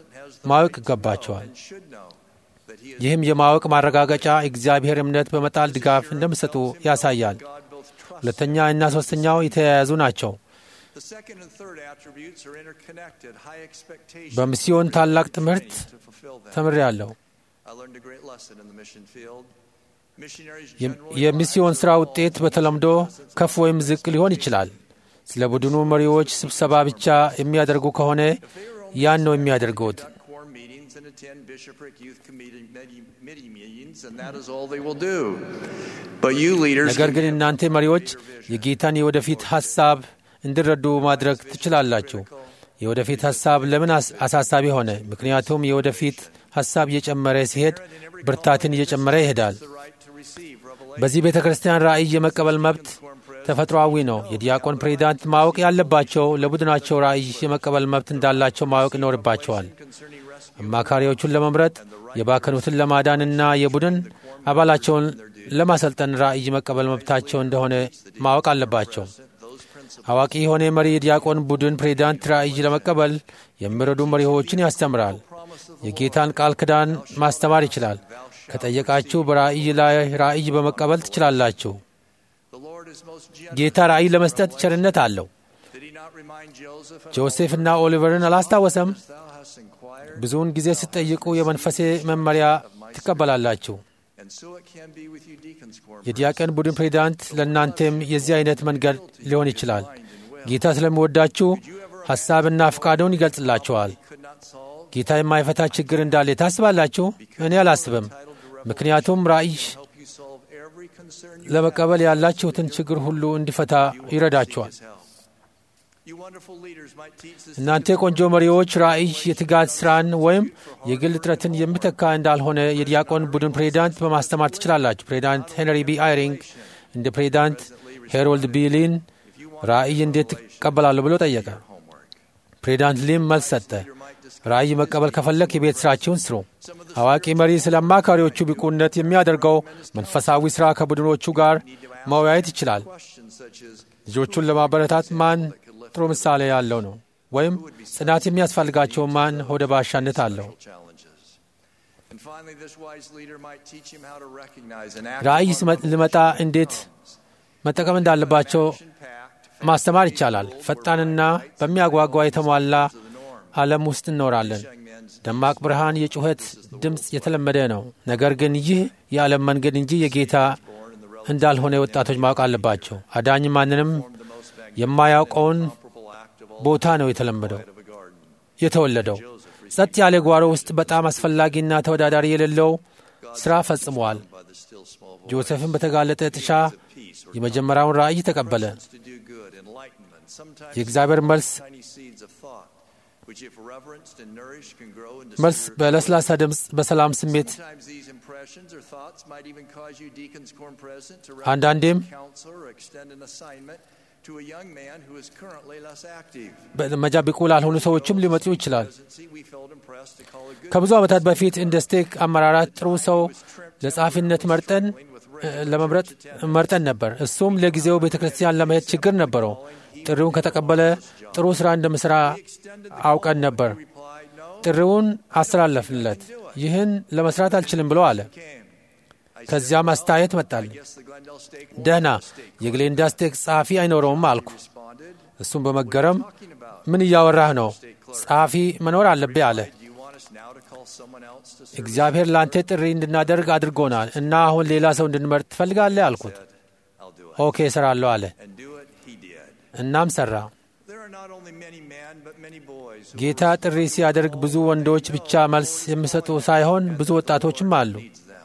ማወቅ ይገባቸዋል። should know that he is ይህም የማወቅ ማረጋገጫ እግዚአብሔር እምነት በመጣል ድጋፍ እንደሚሰጡ ያሳያል። God both trust. ሁለተኛ እና ሶስተኛው የተያያዙ ናቸው። The second and third attributes are interconnected. High expectations በሚስዮን ታላቅ ትምህርት to fulfill them. ተምሬያለሁ። I learned a great lesson in the mission field. Missionaries የም- generally የሚስዮን rise ሥራ or fall ውጤት በተለምዶ ከፍ ወይም ዝቅ ሊሆን ይችላል። ስለ ቡድኑ መሪዎች ስብሰባ ብቻ የሚያደርጉ ከሆነ ያን ነው የሚያደርጉት። conduct quorum meetings and attend bishopric youth committee medi- committee meetings, and that is all they will do. But you leaders ነገር can ግን give እናንተ መሪዎች የጌታን የወደፊት ሐሳብ እንዲረዱ ማድረግ ትችላላችሁ። የወደፊት ሐሳብ ለምን አስ- አሳሳቢ ሆነ? ምክንያቱም የወደፊት ሐሳብ እየጨመረ ሲሄድ ብርታትን እየጨመረ ይሄዳል። the right to receive revelation. በዚህ ቤተ ክርስቲያን ራእይ የመቀበል መብት ተፈጥሯዊ ነው። የዲያቆን ፕሬዚዳንት ማወቅ ያለባቸው ለቡድናቸው ራእይ የመቀበል መብት እንዳላቸው ማወቅ ይኖርባቸዋል። concerning rescue. አማካሪዎቹን ለመምረጥ የባከኑትን ለማዳንና የቡድን አባላቸውን ለማሰልጠን ራእይ መቀበል መብታቸው እንደሆነ ማወቅ አለባቸው። Those principles አዋቂ የሆነ መሪ የዲያቆን ቡድን ፕሬዚዳንት ራእይ ለመቀበል የሚረዱ መሪዎችን ያስተምራል። የጌታን ቃል ኪዳን ማስተማር ይችላል። ከጠየቃችሁ በራእይ ላይ ራእይ በመቀበል ትችላላችሁ። the Lord is most generous. ጌታ ራእይ ለመስጠት ቸርነት አለው። Did he not remind Joseph and ጆሴፍና ኦሊቨርን አላስታወሰም? thou hast inquired? ብዙውን ጊዜ ስትጠይቁ የመንፈሴ መመሪያ ትቀበላላችሁ። And so it can be with you deacons quorum. የዲያቆን ቡድን ፕሬዚዳንት ለእናንተም የዚህ አይነት መንገድ ሊሆን ይችላል። ጌታ ስለሚወዳችሁ ሐሳብና ፍቃዱን ይገልጽላችኋል። Could not solve ጌታ የማይፈታ ችግር እንዳለ ታስባላችሁ? እኔ አላስብም። ምክንያቱም ራእይ help you solve every concern you ለመቀበል ያላችሁትን ችግር ሁሉ እንዲፈታ ይረዳችኋል። his help. You wonderful leaders might teach this እናንተ ቆንጆ መሪዎች ራእይ የትጋት ሥራን ወይም የግል ጥረትን የሚተካ እንዳልሆነ የዲያቆን ቡድን ፕሬዚዳንት በማስተማር ትችላላችሁ። ፕሬዚዳንት ሄንሪ ቢ አይሪንግ እንደ ፕሬዚዳንት ሄሮልድ ቢ ሊን ራእይ እንዴት ትቀበላለሁ ብሎ ጠየቀ። homework. ፕሬዚዳንት ሊም መልስ ሰጠ። ራእይ መቀበል ከፈለክ የቤት ሥራችሁን ስሩ። አዋቂ መሪ ስለ አማካሪዎቹ ብቁነት የሚያደርገው መንፈሳዊ ሥራ ከቡድኖቹ ጋር መወያየት ይችላል። Questions such as ልጆቹን ለማበረታት ማን ጥሩ ምሳሌ ያለው ነው? ወይም ጽናት የሚያስፈልጋቸው ማን ሆደ ባሻነት አለው? challenges. And finally, this wise leader might teach him how to recognize and act ራእይ upon ስመ- ሊመጣ እንዴት መጠቀም እንዳለባቸው action-packed, ማስተማር ይቻላል። ፈጣንና በሚያጓጓ የተሟላ ዓለም ውስጥ እንኖራለን። young men's ደማቅ ብርሃን፣ የጩኸት ድምፅ የተለመደ ነው። ነገር ግን ይህ የዓለም መንገድ እንጂ የጌታ እንዳልሆነ ወጣቶች ማወቅ አለባቸው። አዳኝ ማንንም የማያውቀውን purple act of all ቦታ ነው የተለመደው of a garden. የተወለደው። ጸጥ ያለ ጓሮ ውስጥ በጣም አስፈላጊና ተወዳዳሪ የሌለው ሥራ ፈጽመዋል። By the still small voice ጆሴፍን በተጋለጠ ጥሻ peace or የመጀመሪያውን ራእይ ተቀበለ። to do good, enlightenment. Sometimes የእግዚአብሔር መልስ tiny seeds of thought, which if reverenced and nourished can grow into መልስ severe በለስላሳ ድምፅ በሰላም ስሜት Sometimes these impressions or thoughts might even cause you deacons quorum present to አንዳንዴም recommend counsel or extend an assignment to a young man who is currently less active. በመጃ ብቁ ላልሆኑ ሰዎችም ሊመጡ ይችላል። Presidency, we felt impressed to call a good ከብዙ ዓመታት በፊት እንደ ስቴክ አመራራት ጥሩ ሰው ለጸሐፊነት መርጠን እ፣ ለመምረጥ መርጠን ነበር። እሱም ለጊዜው ቤተ ክርስቲያን ለመሄድ ችግር ነበረው። ጥሪውን ከተቀበለ ጥሩ ሥራ እንደምሥራ አውቀን ነበር። replied, no, ጥሪውን አስተላለፍለት። ይህን ለመስራት አልችልም ብሎ አለ። came. I ከዚያም አስተያየት መጣል። guess the Glendale Stake ደህና የግሌንዳ ስቴክ ጸሐፊ አይኖረውም አልኩ። responded, እሱም በመገረም talking about. ምን እያወራህ ነው? ጸሐፊ መኖር አለብህ አለ። Do you want us now to call someone else to serve? እግዚአብሔር ለአንተ ጥሪ እንድናደርግ አድርጎናል እና አሁን ሌላ ሰው እንድንመርጥ ትፈልጋለህ አልኩት። I'll do it. ኦኬ እሰራለሁ አለ። And do it, he did. እናም ሠራ። There are not only many men, but many boys who ጌታ ጥሪ ሲያደርግ ብዙ ወንዶች ብቻ መልስ የሚሰጡ ሳይሆን ብዙ ወጣቶችም አሉ። needs them.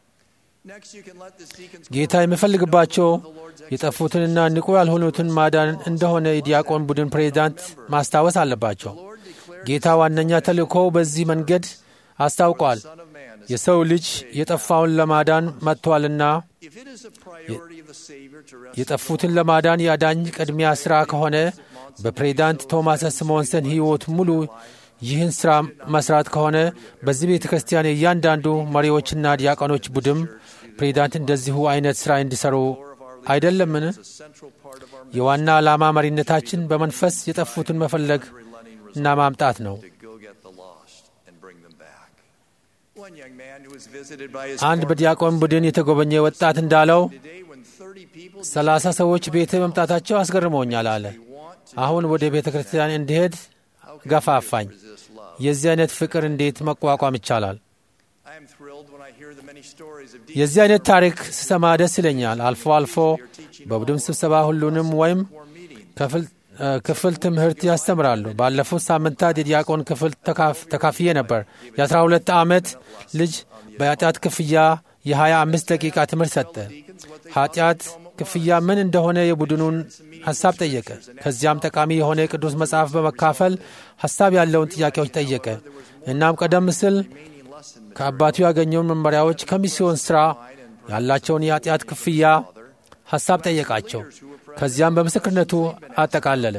Next, you can let this deacons ጌታ የሚፈልግባቸው የጠፉትንና ንቁ ያልሆኑትን ማዳን እንደሆነ የዲያቆን ቡድን ፕሬዚዳንት ማስታወስ አለባቸው። Lord declared ጌታ ዋነኛ ተልእኮው በዚህ መንገድ አስታውቋል። Son of Man is የሰው ልጅ የጠፋውን ለማዳን መጥቷልና if it is a priority of the Savior to rescue የጠፉትን ለማዳን የአዳኝ ቅድሚያ ሥራ ከሆነ በፕሬዚዳንት ቶማስ ስሞንሰን ሕይወት ሙሉ ይህን ሥራ መስራት ከሆነ በዚህ ቤተ ክርስቲያን የእያንዳንዱ መሪዎችና ዲያቆኖች ቡድን ፕሬዚዳንት እንደዚሁ አይነት ሥራ እንዲሠሩ አይደለምን? a central part of our የዋና ዓላማ መሪነታችን በመንፈስ የጠፉትን መፈለግ እና ማምጣት ነው። to go get the lost and bring them back. One young man who was visited by his አንድ former በዲያቆን ቡድን የተጎበኘ ወጣት እንዳለው today when 30 people ሰላሳ ሰዎች ቤት መምጣታቸው አስገርመውኛል አለ። አሁን ወደ ቤተ ክርስቲያን እንዲሄድ ገፋፋኝ። resist love. የዚህ አይነት ፍቅር እንዴት መቋቋም ይቻላል? I am thrilled when I hear the many stories of የዚህ አይነት ታሪክ ስሰማ ደስ ይለኛል። አልፎ አልፎ በቡድን ስብሰባ ሁሉንም ወይም ክፍል ትምህርት ያስተምራሉ። ባለፉት ሳምንታት የዲያቆን ክፍል ተካፍዬ ነበር። የአስራ ሁለት ዓመት ልጅ በኃጢአት ክፍያ የ25 ደቂቃ ትምህርት ሰጠ። ኃጢአት ክፍያ ምን እንደሆነ የቡድኑን ሐሳብ ጠየቀ። ከዚያም ጠቃሚ የሆነ የቅዱስ መጽሐፍ በመካፈል ሐሳብ ያለውን ጥያቄዎች ጠየቀ። እናም ቀደም ሲል ከአባቱ ያገኘውን መመሪያዎች ከሚስዮን ሥራ ያላቸውን የኃጢአት ክፍያ ሐሳብ ጠየቃቸው። ከዚያም በምስክርነቱ አጠቃለለ።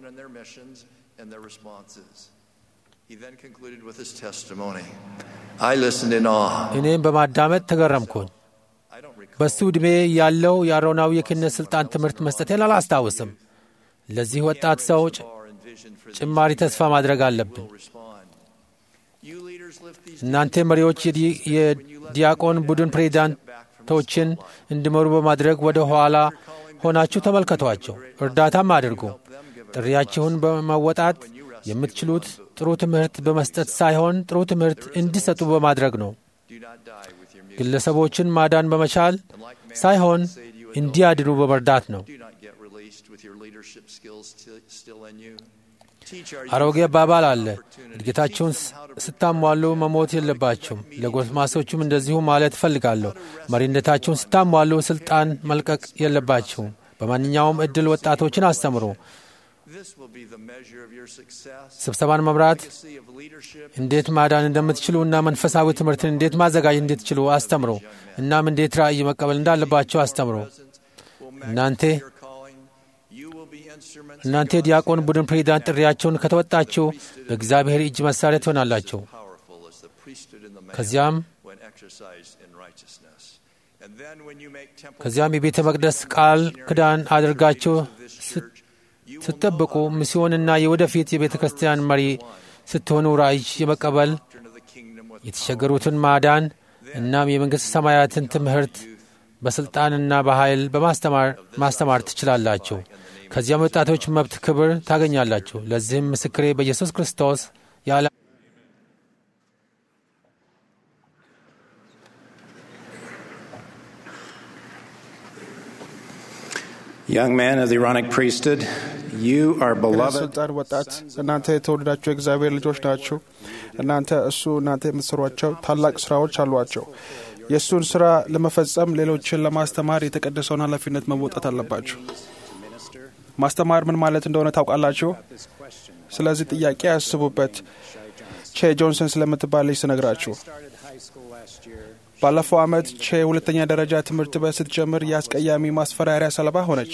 እኔም በማዳመጥ ተገረምኩኝ። በሱ ዕድሜ ያለው የአሮናዊ የክህነት ሥልጣን ትምህርት መስጠቴን አላስታውስም። ለዚህ ወጣት ሰው ጭማሪ ተስፋ ማድረግ አለብን። እናንተ መሪዎች የዲያቆን ቡድን ፕሬዚዳንቶችን እንዲመሩ በማድረግ ወደ ኋላ ሆናችሁ ተመልከቷቸው፣ እርዳታም አድርጉ። ጥሪያችሁን በመወጣት የምትችሉት ጥሩ ትምህርት በመስጠት ሳይሆን ጥሩ ትምህርት እንዲሰጡ በማድረግ ነው። ግለሰቦችን ማዳን በመቻል ሳይሆን እንዲያድኑ በመርዳት ነው። አሮጌ አባባል አለ፣ እድገታችሁን ስታሟሉ መሞት የለባችሁም። ለጎልማሶቹም እንደዚሁ ማለት እፈልጋለሁ። መሪነታችሁን ስታሟሉ ስልጣን መልቀቅ የለባችሁም። በማንኛውም እድል ወጣቶችን አስተምሩ። ስብሰባን መምራት እንዴት ማዳን እንደምትችሉ እና መንፈሳዊ ትምህርትን እንዴት ማዘጋጀት እንድትችሉ አስተምሩ። እናም እንዴት ራእይ መቀበል እንዳለባቸው አስተምሩ። እናንተ እናንተ የዲያቆን ቡድን ፕሬዚዳንት ጥሪያቸውን ከተወጣችሁ በእግዚአብሔር እጅ መሳሪያ ትሆናላችሁ። ከዚያም ከዚያም የቤተ መቅደስ ቃል ክዳን አድርጋችሁ ስትጠብቁ ሚስዮንና የወደፊት የቤተ ክርስቲያን መሪ ስትሆኑ ራእይ የመቀበል የተቸገሩትን ማዳን እናም የመንግሥት ሰማያትን ትምህርት በሥልጣንና በኃይል በማስተማር ማስተማር ትችላላችሁ። ከዚያም ወጣቶች መብት ክብር ታገኛላችሁ። ለዚህም ምስክሬ በኢየሱስ ክርስቶስ ያለ Young man of the Aaronic priesthood, you are beloved. ስልጣን ወጣት እናንተ የተወደዳችሁ የእግዚአብሔር ልጆች ናችሁ። እናንተ እሱ እናንተ የምትሰሯቸው ታላቅ ስራዎች አሏቸው። የእሱን ስራ ለመፈጸም ሌሎችን ለማስተማር የተቀደሰውን ኃላፊነት መወጣት አለባችሁ። ማስተማር ምን ማለት እንደሆነ ታውቃላችሁ? ስለዚህ ጥያቄ ያስቡበት። ቼ ጆንሰን ስለምትባል ልጅ ስነግራችሁ ባለፈው ዓመት ቼ ሁለተኛ ደረጃ ትምህርት ቤት ስትጀምር የአስቀያሚ ማስፈራሪያ ሰለባ ሆነች።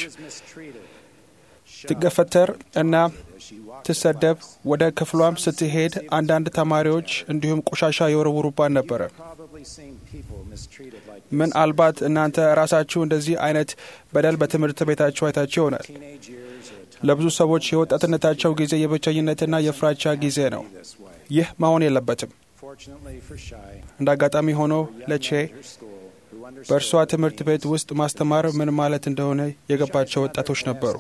ትገፈተር እና ትሰደብ። ወደ ክፍሏም ስትሄድ አንዳንድ ተማሪዎች እንዲሁም ቆሻሻ የወረውሩባት ነበረ። ምናልባት እናንተ ራሳችሁ እንደዚህ አይነት በደል በትምህርት ቤታችሁ አይታችሁ ይሆናል። ለብዙ ሰዎች የወጣትነታቸው ጊዜ የብቸኝነትና የፍራቻ ጊዜ ነው። ይህ መሆን የለበትም። እንደ አጋጣሚ ሆኖ ለቼ በእርሷ ትምህርት ቤት ውስጥ ማስተማር ምን ማለት እንደሆነ የገባቸው ወጣቶች ነበሩ።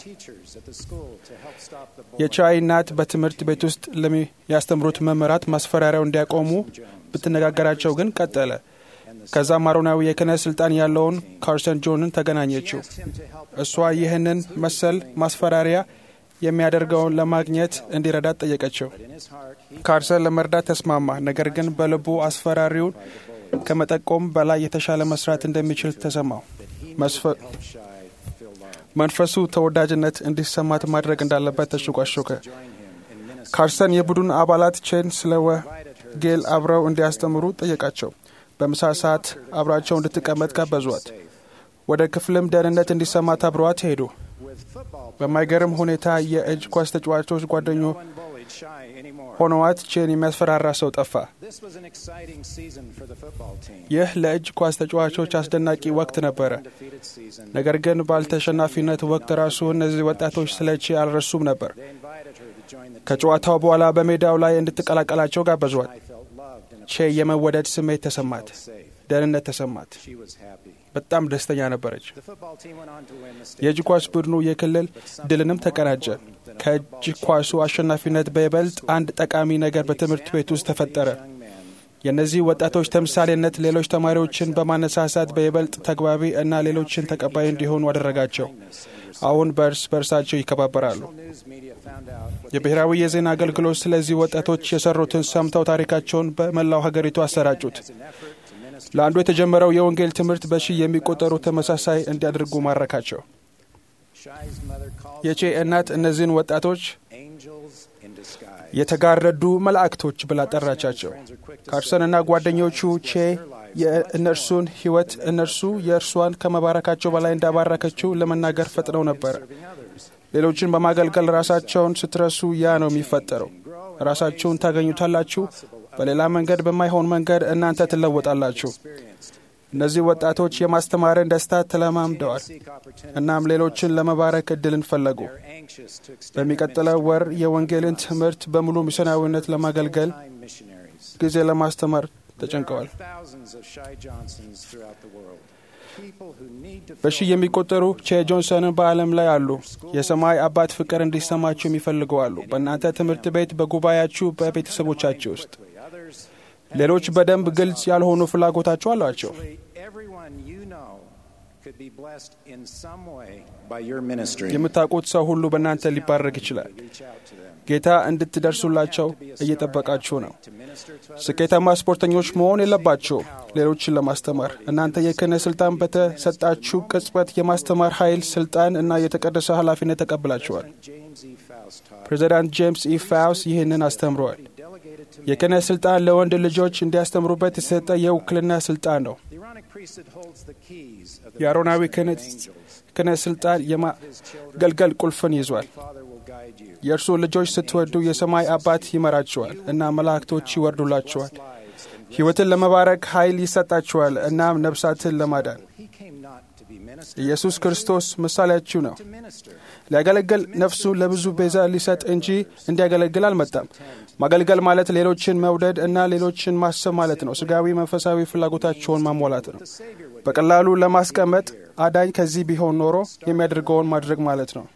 የቻይ እናት በትምህርት ቤት ውስጥ ለሚያስተምሩት መምህራት ማስፈራሪያው እንዲያቆሙ ብትነጋገራቸው ግን ቀጠለ። ከዛም አሮናዊ የክህነት ስልጣን ያለውን ካርሰን ጆንን ተገናኘችው። እሷ ይህንን መሰል ማስፈራሪያ የሚያደርገውን ለማግኘት እንዲረዳት ጠየቀችው። ካርሰን ለመርዳት ተስማማ። ነገር ግን በልቡ አስፈራሪውን ከመጠቆም በላይ የተሻለ መስራት እንደሚችል ተሰማው። መንፈሱ ተወዳጅነት እንዲሰማት ማድረግ እንዳለበት ተሾቋሾከ። ካርሰን የቡድን አባላት ቼን ስለ ወንጌል አብረው እንዲያስተምሩ ጠየቃቸው። በምሳ ሰዓት አብራቸው እንድትቀመጥ ጋበዟት። ወደ ክፍልም ደህንነት እንዲሰማት አብረዋት ሄዱ። በማይገርም ሁኔታ የእጅ ኳስ ተጫዋቾች ጓደኞ ሆነዋት ቼን የሚያስፈራራ ሰው ጠፋ። ይህ ለእጅ ኳስ ተጫዋቾች አስደናቂ ወቅት ነበረ። ነገር ግን ባልተሸናፊነት ወቅት ራሱ እነዚህ ወጣቶች ስለ ቼ አልረሱም ነበር። ከጨዋታው በኋላ በሜዳው ላይ እንድትቀላቀላቸው ጋበዟት። ቼ የመወደድ ስሜት ተሰማት፣ ደህንነት ተሰማት። በጣም ደስተኛ ነበረች። የእጅ ኳስ ቡድኑ የክልል ድልንም ተቀናጀ። ከእጅ ኳሱ አሸናፊነት በይበልጥ አንድ ጠቃሚ ነገር በትምህርት ቤት ውስጥ ተፈጠረ። የእነዚህ ወጣቶች ተምሳሌነት ሌሎች ተማሪዎችን በማነሳሳት በይበልጥ ተግባቢ እና ሌሎችን ተቀባይ እንዲሆኑ አደረጋቸው። አሁን በእርስ በእርሳቸው ይከባበራሉ። የብሔራዊ የዜና አገልግሎት ስለዚህ ወጣቶች የሰሩትን ሰምተው ታሪካቸውን በመላው ሀገሪቱ አሰራጩት። ለአንዱ የተጀመረው የወንጌል ትምህርት በሺህ የሚቆጠሩ ተመሳሳይ እንዲያደርጉ ማረካቸው። የቼ እናት እነዚህን ወጣቶች የተጋረዱ መላእክቶች ብላ ጠራቻቸው። ካርሰንና ጓደኞቹ ቼ የእነርሱን ሕይወት እነርሱ የእርሷን ከመባረካቸው በላይ እንዳባረከችው ለመናገር ፈጥነው ነበር። ሌሎችን በማገልገል ራሳቸውን ስትረሱ ያ ነው የሚፈጠረው። ራሳችሁን ታገኙታላችሁ። በሌላ መንገድ በማይሆን መንገድ እናንተ ትለወጣላችሁ። እነዚህ ወጣቶች የማስተማርን ደስታ ተለማምደዋል። እናም ሌሎችን ለመባረክ እድልን ፈለጉ። በሚቀጥለው ወር የወንጌልን ትምህርት በሙሉ ሚስዮናዊነት ለማገልገል ጊዜ ለማስተማር ተጨንቀዋል። በሺህ የሚቆጠሩ ቼ ጆንሰንን በዓለም ላይ አሉ። የሰማይ አባት ፍቅር እንዲሰማችሁ የሚፈልጉ አሉ። በእናንተ ትምህርት ቤት፣ በጉባኤያችሁ፣ በቤተሰቦቻችሁ ውስጥ ሌሎች በደንብ ግልጽ ያልሆኑ ፍላጎታቸው አሏቸው። የምታውቁት ሰው ሁሉ በእናንተ ሊባረክ ይችላል። ጌታ እንድትደርሱላቸው እየጠበቃችሁ ነው። ስኬታማ ስፖርተኞች መሆን የለባቸው ሌሎችን ለማስተማር እናንተ የክህነት ስልጣን በተሰጣችሁ ቅጽበት የማስተማር ኃይል፣ ስልጣን እና የተቀደሰ ኃላፊነት ተቀብላችኋል። ፕሬዚዳንት ጄምስ ኢ ፋውስ ይህንን አስተምረዋል። የክህነት ስልጣን ለወንድ ልጆች እንዲያስተምሩበት የተሰጠ የውክልና ስልጣን ነው። የአሮናዊ ክህነት ስልጣን የማገልገል ቁልፍን ይዟል። የእርሱ ልጆች ስትወዱ የሰማይ አባት ይመራችኋል እና መላእክቶች ይወርዱላችኋል። ሕይወትን ለመባረክ ኃይል ይሰጣችኋል እናም ነፍሳትን ለማዳን ኢየሱስ ክርስቶስ ምሳሌያችሁ ነው። ሊያገለግል ነፍሱን ለብዙ ቤዛ ሊሰጥ እንጂ እንዲያገለግል አልመጣም። ማገልገል ማለት ሌሎችን መውደድ እና ሌሎችን ማሰብ ማለት ነው። ስጋዊ፣ መንፈሳዊ ፍላጎታቸውን ማሟላት ነው። በቀላሉ ለማስቀመጥ አዳኝ ከዚህ ቢሆን ኖሮ የሚያደርገውን ማድረግ ማለት ነው።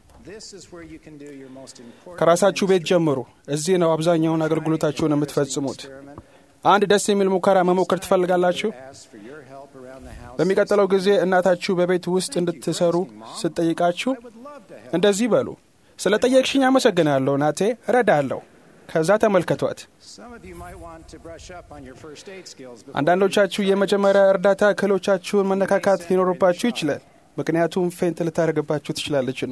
ከራሳችሁ ቤት ጀምሩ። እዚህ ነው አብዛኛውን አገልግሎታችሁን የምትፈጽሙት። አንድ ደስ የሚል ሙከራ መሞከር ትፈልጋላችሁ? በሚቀጥለው ጊዜ እናታችሁ በቤት ውስጥ እንድትሰሩ ስትጠይቃችሁ እንደዚህ በሉ፣ ስለ ጠየቅሽኝ አመሰግናለሁ ናቴ፣ እረዳለሁ። ከዛ ተመልከቷት። አንዳንዶቻችሁ የመጀመሪያ እርዳታ ክህሎቻችሁን መነካካት ሊኖርባችሁ ይችላል፣ ምክንያቱም ፌንት ልታደርግባችሁ ትችላለችና።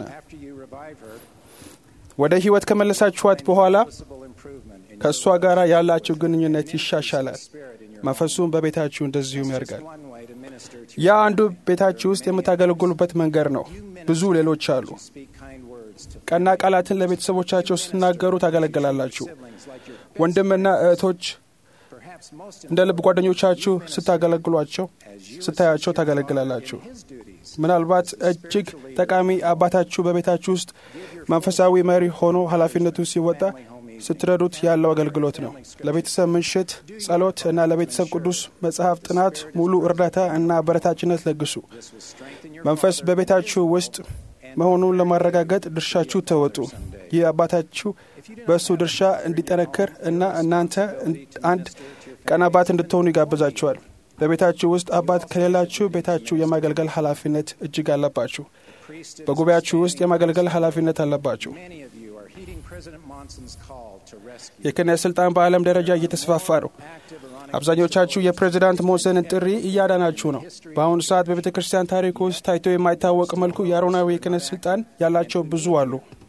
ወደ ሕይወት ከመለሳችኋት በኋላ ከእሷ ጋር ያላችሁ ግንኙነት ይሻሻላል። መንፈሱም በቤታችሁ እንደዚሁም ያድጋል። ያ አንዱ ቤታችሁ ውስጥ የምታገለግሉበት መንገድ ነው። ብዙ ሌሎች አሉ። ቀና ቃላትን ለቤተሰቦቻቸው ስትናገሩ ታገለግላላችሁ። ወንድምና እህቶች እንደ ልብ ጓደኞቻችሁ ስታገለግሏቸው ስታያቸው ታገለግላላችሁ። ምናልባት እጅግ ጠቃሚ አባታችሁ በቤታችሁ ውስጥ መንፈሳዊ መሪ ሆኖ ኃላፊነቱን ሲወጣ ስትረዱት ያለው አገልግሎት ነው። ለቤተሰብ ምሽት ጸሎት እና ለቤተሰብ ቅዱስ መጽሐፍ ጥናት ሙሉ እርዳታ እና አበረታችነት ለግሱ። መንፈስ በቤታችሁ ውስጥ መሆኑን ለማረጋገጥ ድርሻችሁ ተወጡ። ይህ አባታችሁ በእሱ ድርሻ እንዲጠነክር እና እናንተ አንድ ቀን አባት እንድትሆኑ ይጋብዛችኋል። በቤታችሁ ውስጥ አባት ከሌላችሁ ቤታችሁ የማገልገል ኃላፊነት እጅግ አለባችሁ። በጉባኤያችሁ ውስጥ የማገልገል ኃላፊነት አለባችሁ። የክህነት ስልጣን በዓለም ደረጃ እየተስፋፋ ነው። አብዛኞቻችሁ የፕሬዚዳንት ሞንሰንን ጥሪ እያዳናችሁ ነው። በአሁኑ ሰዓት በቤተ ክርስቲያን ታሪክ ውስጥ ታይቶ የማይታወቅ መልኩ የአሮናዊ የክህነት ስልጣን ያላቸው ብዙ አሉ።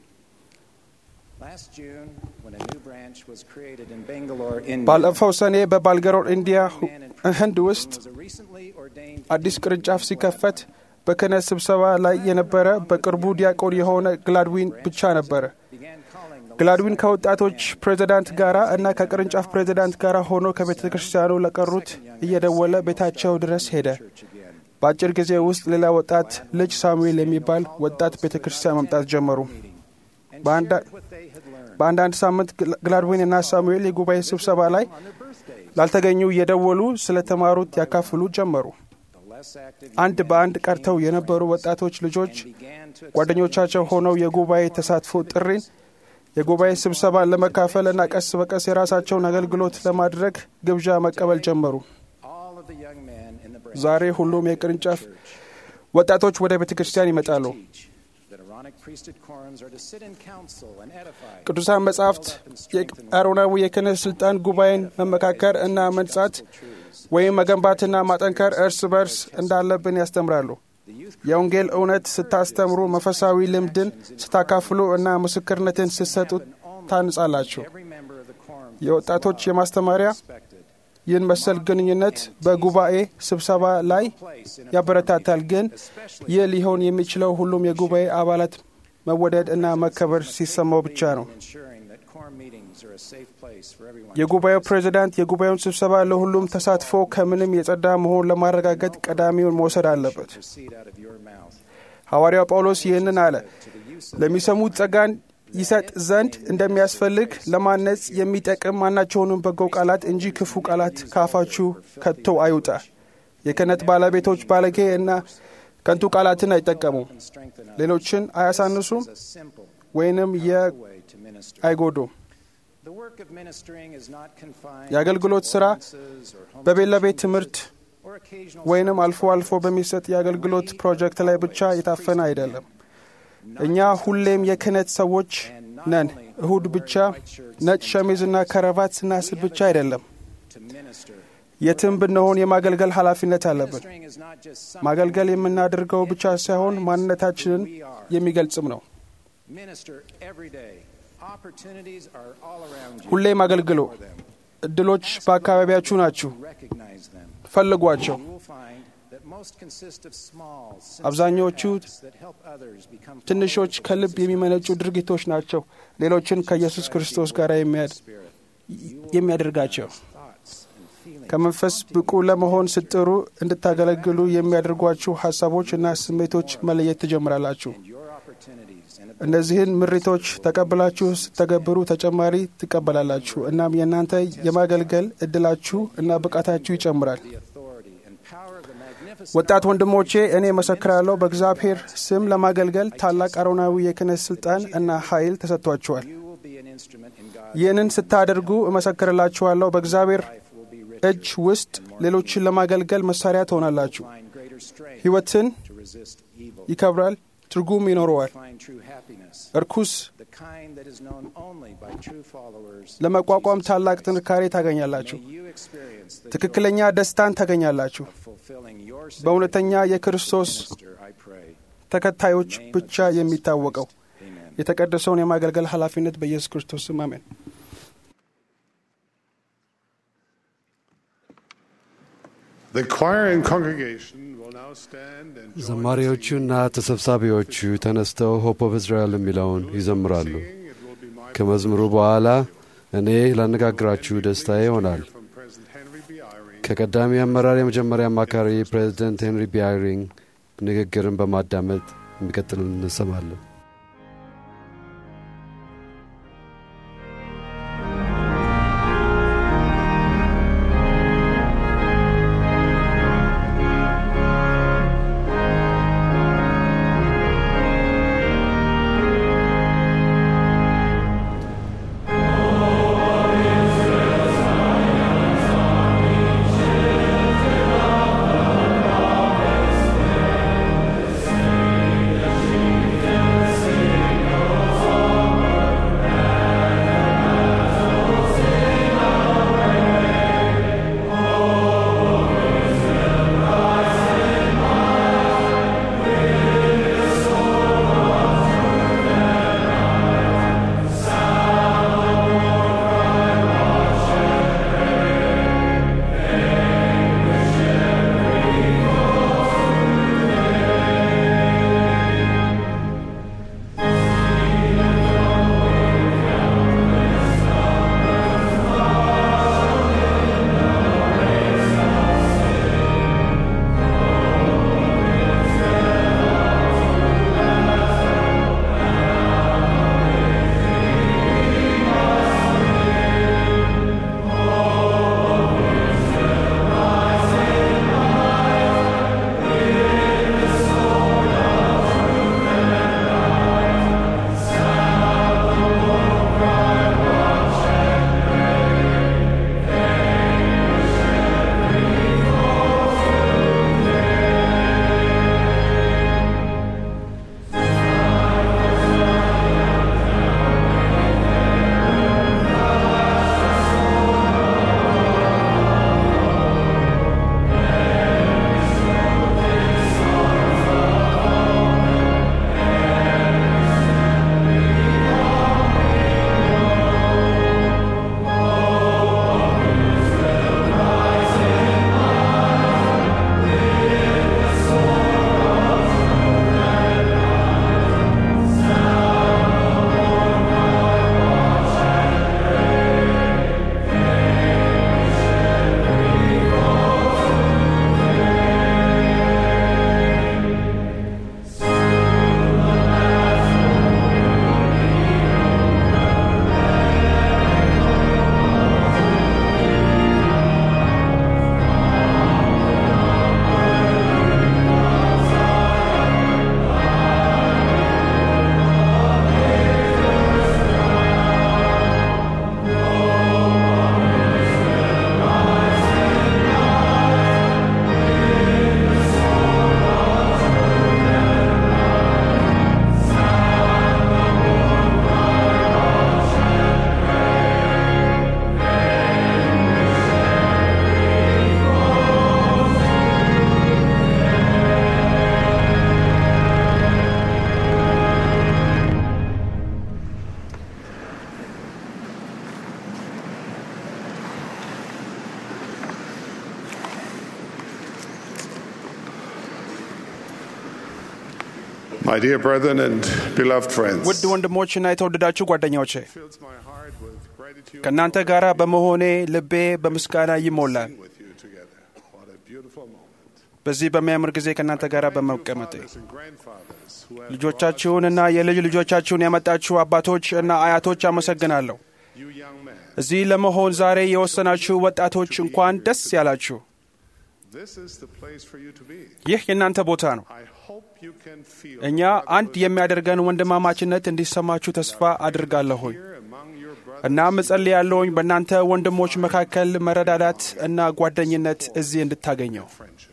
ባለፈው ሰኔ በባልገሮር ኢንዲያ ህንድ ውስጥ አዲስ ቅርንጫፍ ሲከፈት በክህነት ስብሰባ ላይ የነበረ በቅርቡ ዲያቆን የሆነ ግላድዊን ብቻ ነበረ። ግላድዊን ከወጣቶች ፕሬዚዳንት ጋር እና ከቅርንጫፍ ፕሬዚዳንት ጋር ሆኖ ከቤተ ክርስቲያኑ ለቀሩት እየደወለ ቤታቸው ድረስ ሄደ። በአጭር ጊዜ ውስጥ ሌላ ወጣት ልጅ ሳሙኤል የሚባል ወጣት ቤተ ክርስቲያን መምጣት ጀመሩ። በአንዳንድ ሳምንት ግላድዊን እና ሳሙኤል የጉባኤ ስብሰባ ላይ ላልተገኙ እየደወሉ ስለተማሩት ያካፍሉ ጀመሩ። አንድ በአንድ ቀርተው የነበሩ ወጣቶች ልጆች ጓደኞቻቸው ሆነው የጉባኤ ተሳትፎ ጥሪን የጉባኤ ስብሰባን ለመካፈል እና ቀስ በቀስ የራሳቸውን አገልግሎት ለማድረግ ግብዣ መቀበል ጀመሩ። ዛሬ ሁሉም የቅርንጫፍ ወጣቶች ወደ ቤተ ክርስቲያን ይመጣሉ። ቅዱሳን መጻሕፍት የአሮናዊ የክህነት ስልጣን ጉባኤን መመካከር እና መንጻት ወይም መገንባትና ማጠንከር እርስ በርስ እንዳለብን ያስተምራሉ። የወንጌል እውነት ስታስተምሩ፣ መንፈሳዊ ልምድን ስታካፍሉ እና ምስክርነትን ስትሰጡ ታንጻላችሁ። የወጣቶች የማስተማሪያ ይህን መሰል ግንኙነት በጉባኤ ስብሰባ ላይ ያበረታታል። ግን ይህ ሊሆን የሚችለው ሁሉም የጉባኤ አባላት መወደድ እና መከበር ሲሰማው ብቻ ነው። የጉባኤው ፕሬዚዳንት የጉባኤውን ስብሰባ ለሁሉም ተሳትፎ ከምንም የጸዳ መሆን ለማረጋገጥ ቀዳሚውን መውሰድ አለበት። ሐዋርያው ጳውሎስ ይህንን አለ። ለሚሰሙት ጸጋን ይሰጥ ዘንድ እንደሚያስፈልግ ለማነጽ የሚጠቅም ማናቸውንም በጎ ቃላት እንጂ ክፉ ቃላት ከአፋችሁ ከቶ አይውጣ። የክህነት ባለቤቶች ባለጌ እና ከንቱ ቃላትን አይጠቀሙም፣ ሌሎችን አያሳንሱም ወይንም አይጎዱም። የአገልግሎት ሥራ በቤት ለቤት ትምህርት ወይንም አልፎ አልፎ በሚሰጥ የአገልግሎት ፕሮጀክት ላይ ብቻ የታፈነ አይደለም። እኛ ሁሌም የክህነት ሰዎች ነን። እሁድ ብቻ ነጭ ሸሚዝና ከረባት ስናስብ ብቻ አይደለም። የትም ብንሆን የማገልገል ኃላፊነት አለብን። ማገልገል የምናደርገው ብቻ ሳይሆን ማንነታችንን የሚገልጽም ነው። ሁሌም አገልግሎ። እድሎች በአካባቢያችሁ ናችሁ፣ ፈልጓቸው። አብዛኛዎቹ ትንሾች ከልብ የሚመነጩ ድርጊቶች ናቸው ሌሎችን ከኢየሱስ ክርስቶስ ጋር የሚያደርጋቸው። ከመንፈስ ብቁ ለመሆን ስትጥሩ እንድታገለግሉ የሚያደርጓችሁ ሀሳቦች እና ስሜቶች መለየት ትጀምራላችሁ። እነዚህን ምሪቶች ተቀብላችሁ ስተገብሩ ተጨማሪ ትቀበላላችሁ። እናም የእናንተ የማገልገል እድላችሁ እና ብቃታችሁ ይጨምራል። ወጣት ወንድሞቼ እኔ መሰክራለሁ፣ በእግዚአብሔር ስም ለማገልገል ታላቅ አሮናዊ የክህነት ስልጣን እና ኃይል ተሰጥቷችኋል። ይህንን ስታደርጉ እመሰክርላችኋለሁ፣ በእግዚአብሔር እጅ ውስጥ ሌሎችን ለማገልገል መሳሪያ ትሆናላችሁ። ሕይወትን ይከብራል፣ ትርጉም ይኖረዋል። እርኩስ ለመቋቋም ታላቅ ጥንካሬ ታገኛላችሁ። ትክክለኛ ደስታን ታገኛላችሁ። በእውነተኛ የክርስቶስ ተከታዮች ብቻ የሚታወቀው የተቀደሰውን የማገልገል ኃላፊነት በኢየሱስ ክርስቶስ ስም አሜን። ዘማሪዎቹና ተሰብሳቢዎቹ ተነስተው ሆፕ ኦፍ እስራኤል የሚለውን ይዘምራሉ። ከመዝሙሩ በኋላ እኔ ላነጋግራችሁ ደስታዬ ይሆናል። ከቀዳሚ አመራር የመጀመሪያ አማካሪ ፕሬዚደንት ሄንሪ ቢያሪንግ ንግግርን በማዳመጥ የሚቀጥል እንሰማለን። Yes. My dear brethren and beloved friends, ውድ ወንድሞችና የተወደዳችሁ ጓደኛዎቼ fills my heart with gratitude ከእናንተ ጋር በመሆኔ ልቤ በምስጋና ይሞላል። with you together. What a beautiful moment. በዚህ በሚያምር ጊዜ ከእናንተ ጋር በመቀመጤ Fathers and grandfathers who have ልጆቻችሁንና የልጅ ልጆቻችሁን ያመጣችሁ አባቶች እና አያቶች አመሰግናለሁ። you young men. እዚህ ለመሆን ዛሬ የወሰናችሁ ወጣቶች እንኳን ደስ ያላችሁ። This is the place for you to be. ይህ የእናንተ ቦታ ነው። I hope you can feel እኛ አንድ የሚያደርገን ወንድማማችነት እንዲሰማችሁ ተስፋ አድርጋለሁኝ። here among your brothers. እናም እጸልያለሁኝ በእናንተ ወንድሞች መካከል መረዳዳት እና ጓደኝነት እዚህ እንድታገኘው። friendship.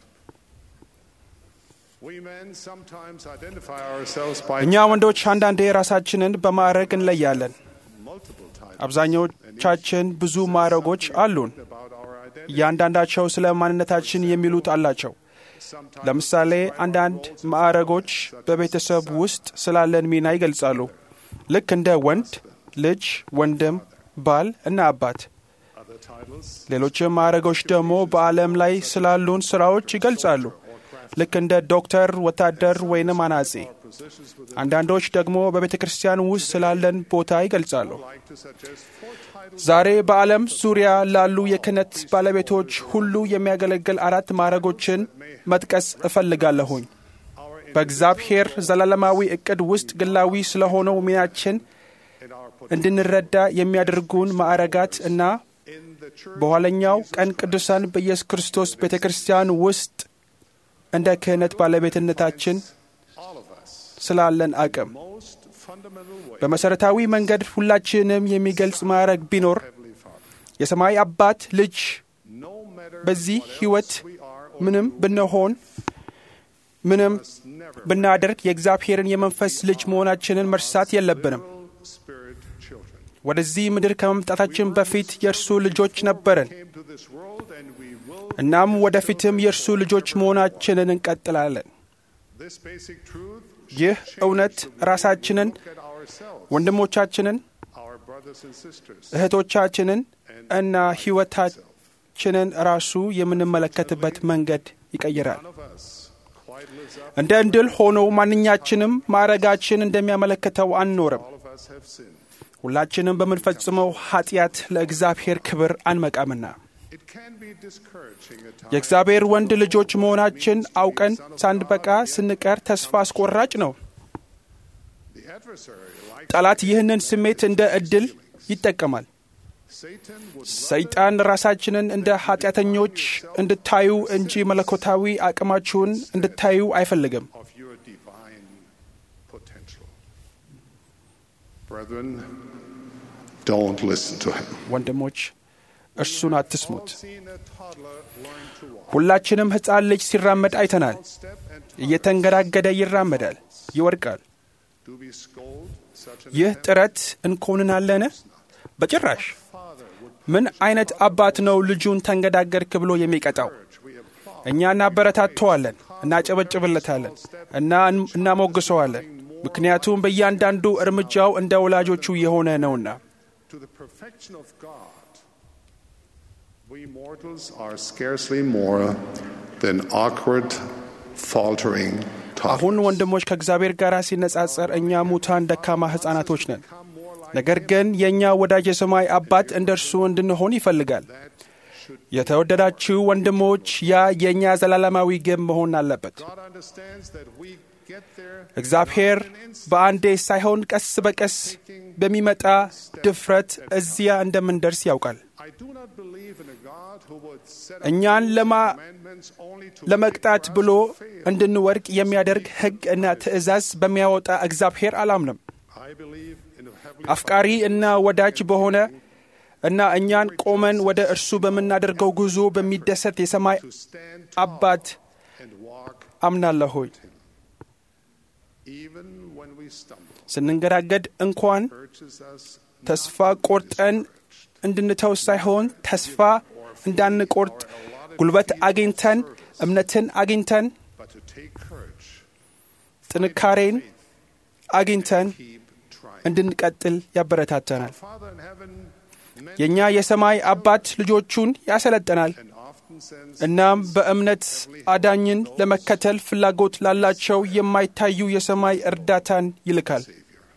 We men sometimes identify ourselves by እኛ ወንዶች አንዳንዴ ራሳችንን በማዕረግ እንለያለን። multiple titles አብዛኞቻችን ብዙ ማዕረጎች አሉን። about our identity. እያንዳንዳቸው ስለ ማንነታችን የሚሉት አላቸው። Sometimes ለምሳሌ አንዳንድ ማዕረጎች በቤተሰብ ውስጥ ስላለን ሚና ይገልጻሉ። ልክ እንደ ወንድ፣ ልጅ፣ ወንድም፣ ባል እና አባት። other titles ሌሎችም ማዕረጎች ደግሞ በዓለም ላይ ስላሉን ስራዎች ይገልጻሉ። ልክ እንደ ዶክተር፣ ወታደር ወይንም አናጺ። positions with አንዳንዶች ደግሞ በቤተ ክርስቲያን ውስጥ ስላለን ቦታ ይገልጻሉ። like to suggest four titles ዛሬ በዓለም ዙሪያ ላሉ የክህነት ባለቤቶች ሁሉ የሚያገለግል አራት ማዕረጎችን መጥቀስ እፈልጋለሁኝ። our በእግዚአብሔር ዘላለማዊ እቅድ ውስጥ ግላዊ ስለሆነው ሚናችን in our pot- እንድንረዳ የሚያደርጉን ማዕረጋት እና in the church በኋለኛው ቀን ቅዱሳን በኢየሱስ ክርስቶስ ቤተ ክርስቲያን ውስጥ እንደ ክህነት ባለቤትነታችን all of us ስላለን አቅም most fundamental way በመሠረታዊ መንገድ ሁላችንም የሚገልጽ ማዕረግ ቢኖር Heavenly Father የሰማይ አባት ልጅ no matter በዚህ what ሕይወት else we are or ምንም ብንሆን ምንም never ብናደርግ የእግዚአብሔርን የመንፈስ ልጅ መሆናችንን መርሳት የለብንም። little spirit children ወደዚህ ምድር ከመምጣታችን በፊት የእርሱ ልጆች ነበርን። came to this world and we will እናም ወደፊትም የእርሱ ልጆች መሆናችንን እንቀጥላለን። this basic truth ይህ እውነት ራሳችንን፣ look at ourselves ወንድሞቻችንን፣ our brothers and sisters እህቶቻችንን እና ሕይወታችንን ራሱ የምንመለከትበት መንገድ ይቀይራል። none of us quite lives up እንደ እንድል ሆኖ ማንኛችንም ማዕረጋችን እንደሚያመለክተው አንኖርም። all of us have sinned ሁላችንም በምንፈጽመው ኃጢአት ለእግዚአብሔር ክብር አንመቃምና it can be discouraging at times የእግዚአብሔር ወንድ ልጆች መሆናችን አውቀን ሳንበቃ ስንቀር ተስፋ አስቆራጭ ነው። the adversary like ጠላት ይህንን ስሜት እንደ ዕድል ይጠቀማል። Satan would ሰይጣን ራሳችንን እንደ ኃጢአተኞች እንድታዩ እንጂ መለኮታዊ አቅማችሁን እንድታዩ አይፈልግም። of your divine potential brethren don't listen to him ወንድሞች እርሱን አትስሙት። seen a toddler learn to walk ሁላችንም ሕፃን ልጅ ሲራመድ አይተናል። step and እየተንገዳገደ ይራመዳል፣ ይወድቃል። do we scold such an ይህ ጥረት እንኮንናለን? በጭራሽ። ምን አይነት አባት ነው ልጁን ተንገዳገድክ ብሎ የሚቀጣው? we applaud እኛ እናበረታተዋለን፣ እናጨበጭብለታለን እና እናሞግሰዋለን። ምክንያቱም በእያንዳንዱ እርምጃው እንደ ወላጆቹ የሆነ ነውና። to the perfection of God we mortals are scarcely more than awkward faltering toddlers አሁን ወንድሞች ከእግዚአብሔር ጋር ሲነጻጸር እኛ ሙታን ደካማ ሕፃናቶች ነን። ነገር ግን የእኛ ወዳጅ የሰማይ አባት እንደ እርሱ እንድንሆን ይፈልጋል። የተወደዳችሁ ወንድሞች፣ ያ የእኛ ዘላለማዊ ግብ መሆን አለበት። God understands that we get there እግዚአብሔር በአንዴ ሳይሆን ቀስ በቀስ በሚመጣ ድፍረት እዚያ እንደምንደርስ ያውቃል። I do not believe in a God who would set up እኛን ለማ commandments only to ለመቅጣት ብሎ እንድንወድቅ የሚያደርግ ሕግ እና ትእዛዝ በሚያወጣ እግዚአብሔር አላምንም። I believe in a heavenly አፍቃሪ እና ወዳጅ በሆነ እና እኛን ቆመን ወደ እርሱ በምናደርገው ጉዞ በሚደሰት የሰማይ to stand አባት and walk አምናለሁኝ። even when we stumble ስንንገዳገድ እንኳን urges us ተስፋ ቆርጠን እንድንተው ሳይሆን ተስፋ እንዳንቆርጥ ጉልበት አግኝተን እምነትን አግኝተን but to take courage ጥንካሬን አግኝተን keep trying እንድንቀጥል ያበረታተናል። Father in heaven የእኛ የሰማይ አባት ልጆቹን ያሰለጥናል። and often እናም በእምነት አዳኝን ለመከተል ፍላጎት ላላቸው የማይታዩ የሰማይ እርዳታን ይልካል።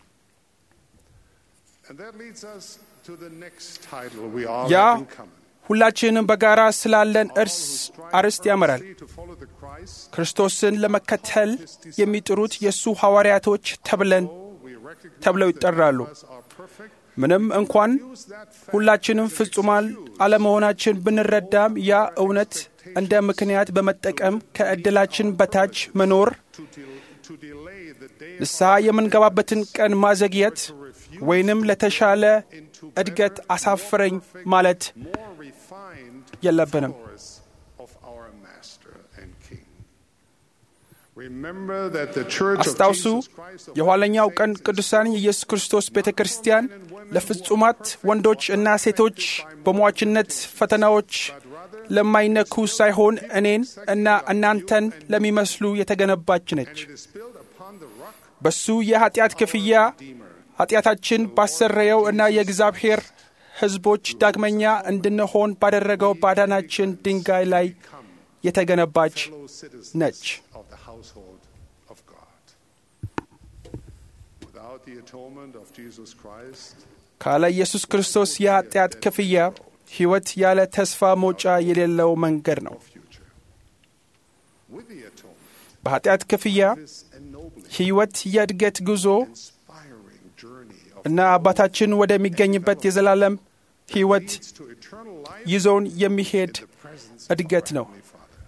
And that leads us to the next title we all ያ have in common. ሁላችንም በጋራ ስላለን እርስ አርስት ያመራል። To follow the Christ, ክርስቶስን ለመከተል የሚጥሩት የእሱ ሐዋርያቶች ተብለን we recognize ተብለው ይጠራሉ። us are perfect. ምንም እንኳን ሁላችንም ፍጹማን አለመሆናችን ብንረዳም ያ እውነት እንደ ምክንያት በመጠቀም ከዕድላችን በታች መኖር To delay the day ንስሐ የምንገባበትን ቀን ማዘግየት ወይንም ለተሻለ እድገት አሳፍረኝ ማለት more refined የለብንም። followers of our Master and King. Remember that the Church of አስታውሱ Jesus Christ of የኋለኛው ቀን ቅዱሳን የኢየሱስ ክርስቶስ ቤተ ክርስቲያን ለፍጹማት ወንዶች እና ሴቶች በሟችነት ፈተናዎች ለማይነኩ ሳይሆን እኔን እና እናንተን ለሚመስሉ የተገነባች ነች። is built upon the rock በሱ የኃጢአት ክፍያ ኃጢአታችን ባሰረየው እና የእግዚአብሔር ሕዝቦች ዳግመኛ እንድንሆን ባደረገው ባዳናችን ድንጋይ ላይ የተገነባች citizens ነች። of the household of God. Without the atonement of Jesus Christ, ካለ ኢየሱስ ክርስቶስ የኃጢአት ክፍያ ሕይወት ያለ ተስፋ መውጫ የሌለው መንገድ ነው። future. With the atonement, በኃጢአት ክፍያ this ennobling, ሕይወት የእድገት ጉዞ inspiring journey of እና አባታችን ወደሚገኝበት የዘላለም ሕይወት leads to eternal life ይዞን የሚሄድ in the presence እድገት ነው። of Heavenly Father.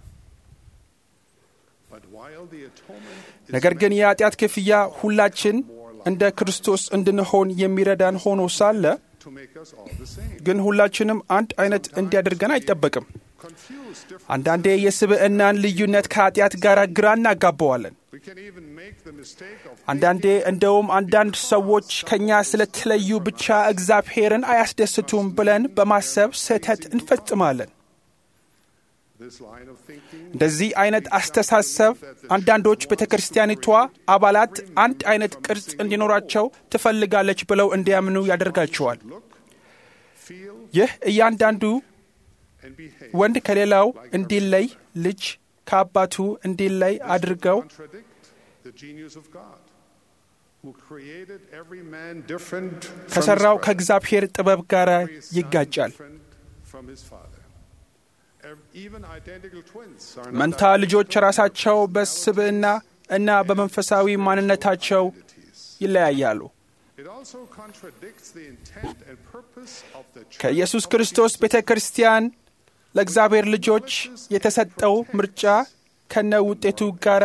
But while the atonement is ነገር ግን የኃጢአት ክፍያ ሁላችን እንደ ክርስቶስ እንድንሆን የሚረዳን ሆኖ ሳለ to make us all the same, ግን ሁላችንም አንድ አይነት እንዲያደርገን አይጠበቅም። confuse different. አንዳንዴ የስብዕናን ልዩነት ከኃጢአት ጋር ግራ እናጋባዋለን። We can even make the mistake of አንዳንዴ እንደውም አንዳንድ ሰዎች ከእኛ ስለተለዩ ብቻ እግዚአብሔርን አያስደስቱም ብለን በማሰብ ስህተት እንፈጽማለን። this line of thinking እንደዚህ አይነት አስተሳሰብ አንዳንዶች ቤተ ክርስቲያኒቷ አባላት አንድ አይነት ቅርጽ እንዲኖራቸው ትፈልጋለች ብለው እንዲያምኑ ያደርጋቸዋል። feel ይህ እያንዳንዱ and behave ወንድ ከሌላው እንዲለይ፣ ልጅ ከአባቱ እንዲለይ አድርገው contradict the genius of God, who created every man different from ከሠራው his brother, ከእግዚአብሔር ጥበብ ጋር every son ይጋጫል። different from his father. Ev- Even identical twins are not መንታ ልጆች ራሳቸው በስብዕና እና በመንፈሳዊ ማንነታቸው ይለያያሉ። It also contradicts the intent and purpose of the church ከኢየሱስ of ክርስቶስ Jesus ቤተ ክርስቲያን ለእግዚአብሔር ልጆች የተሰጠው ምርጫ ከነ ውጤቱ ጋር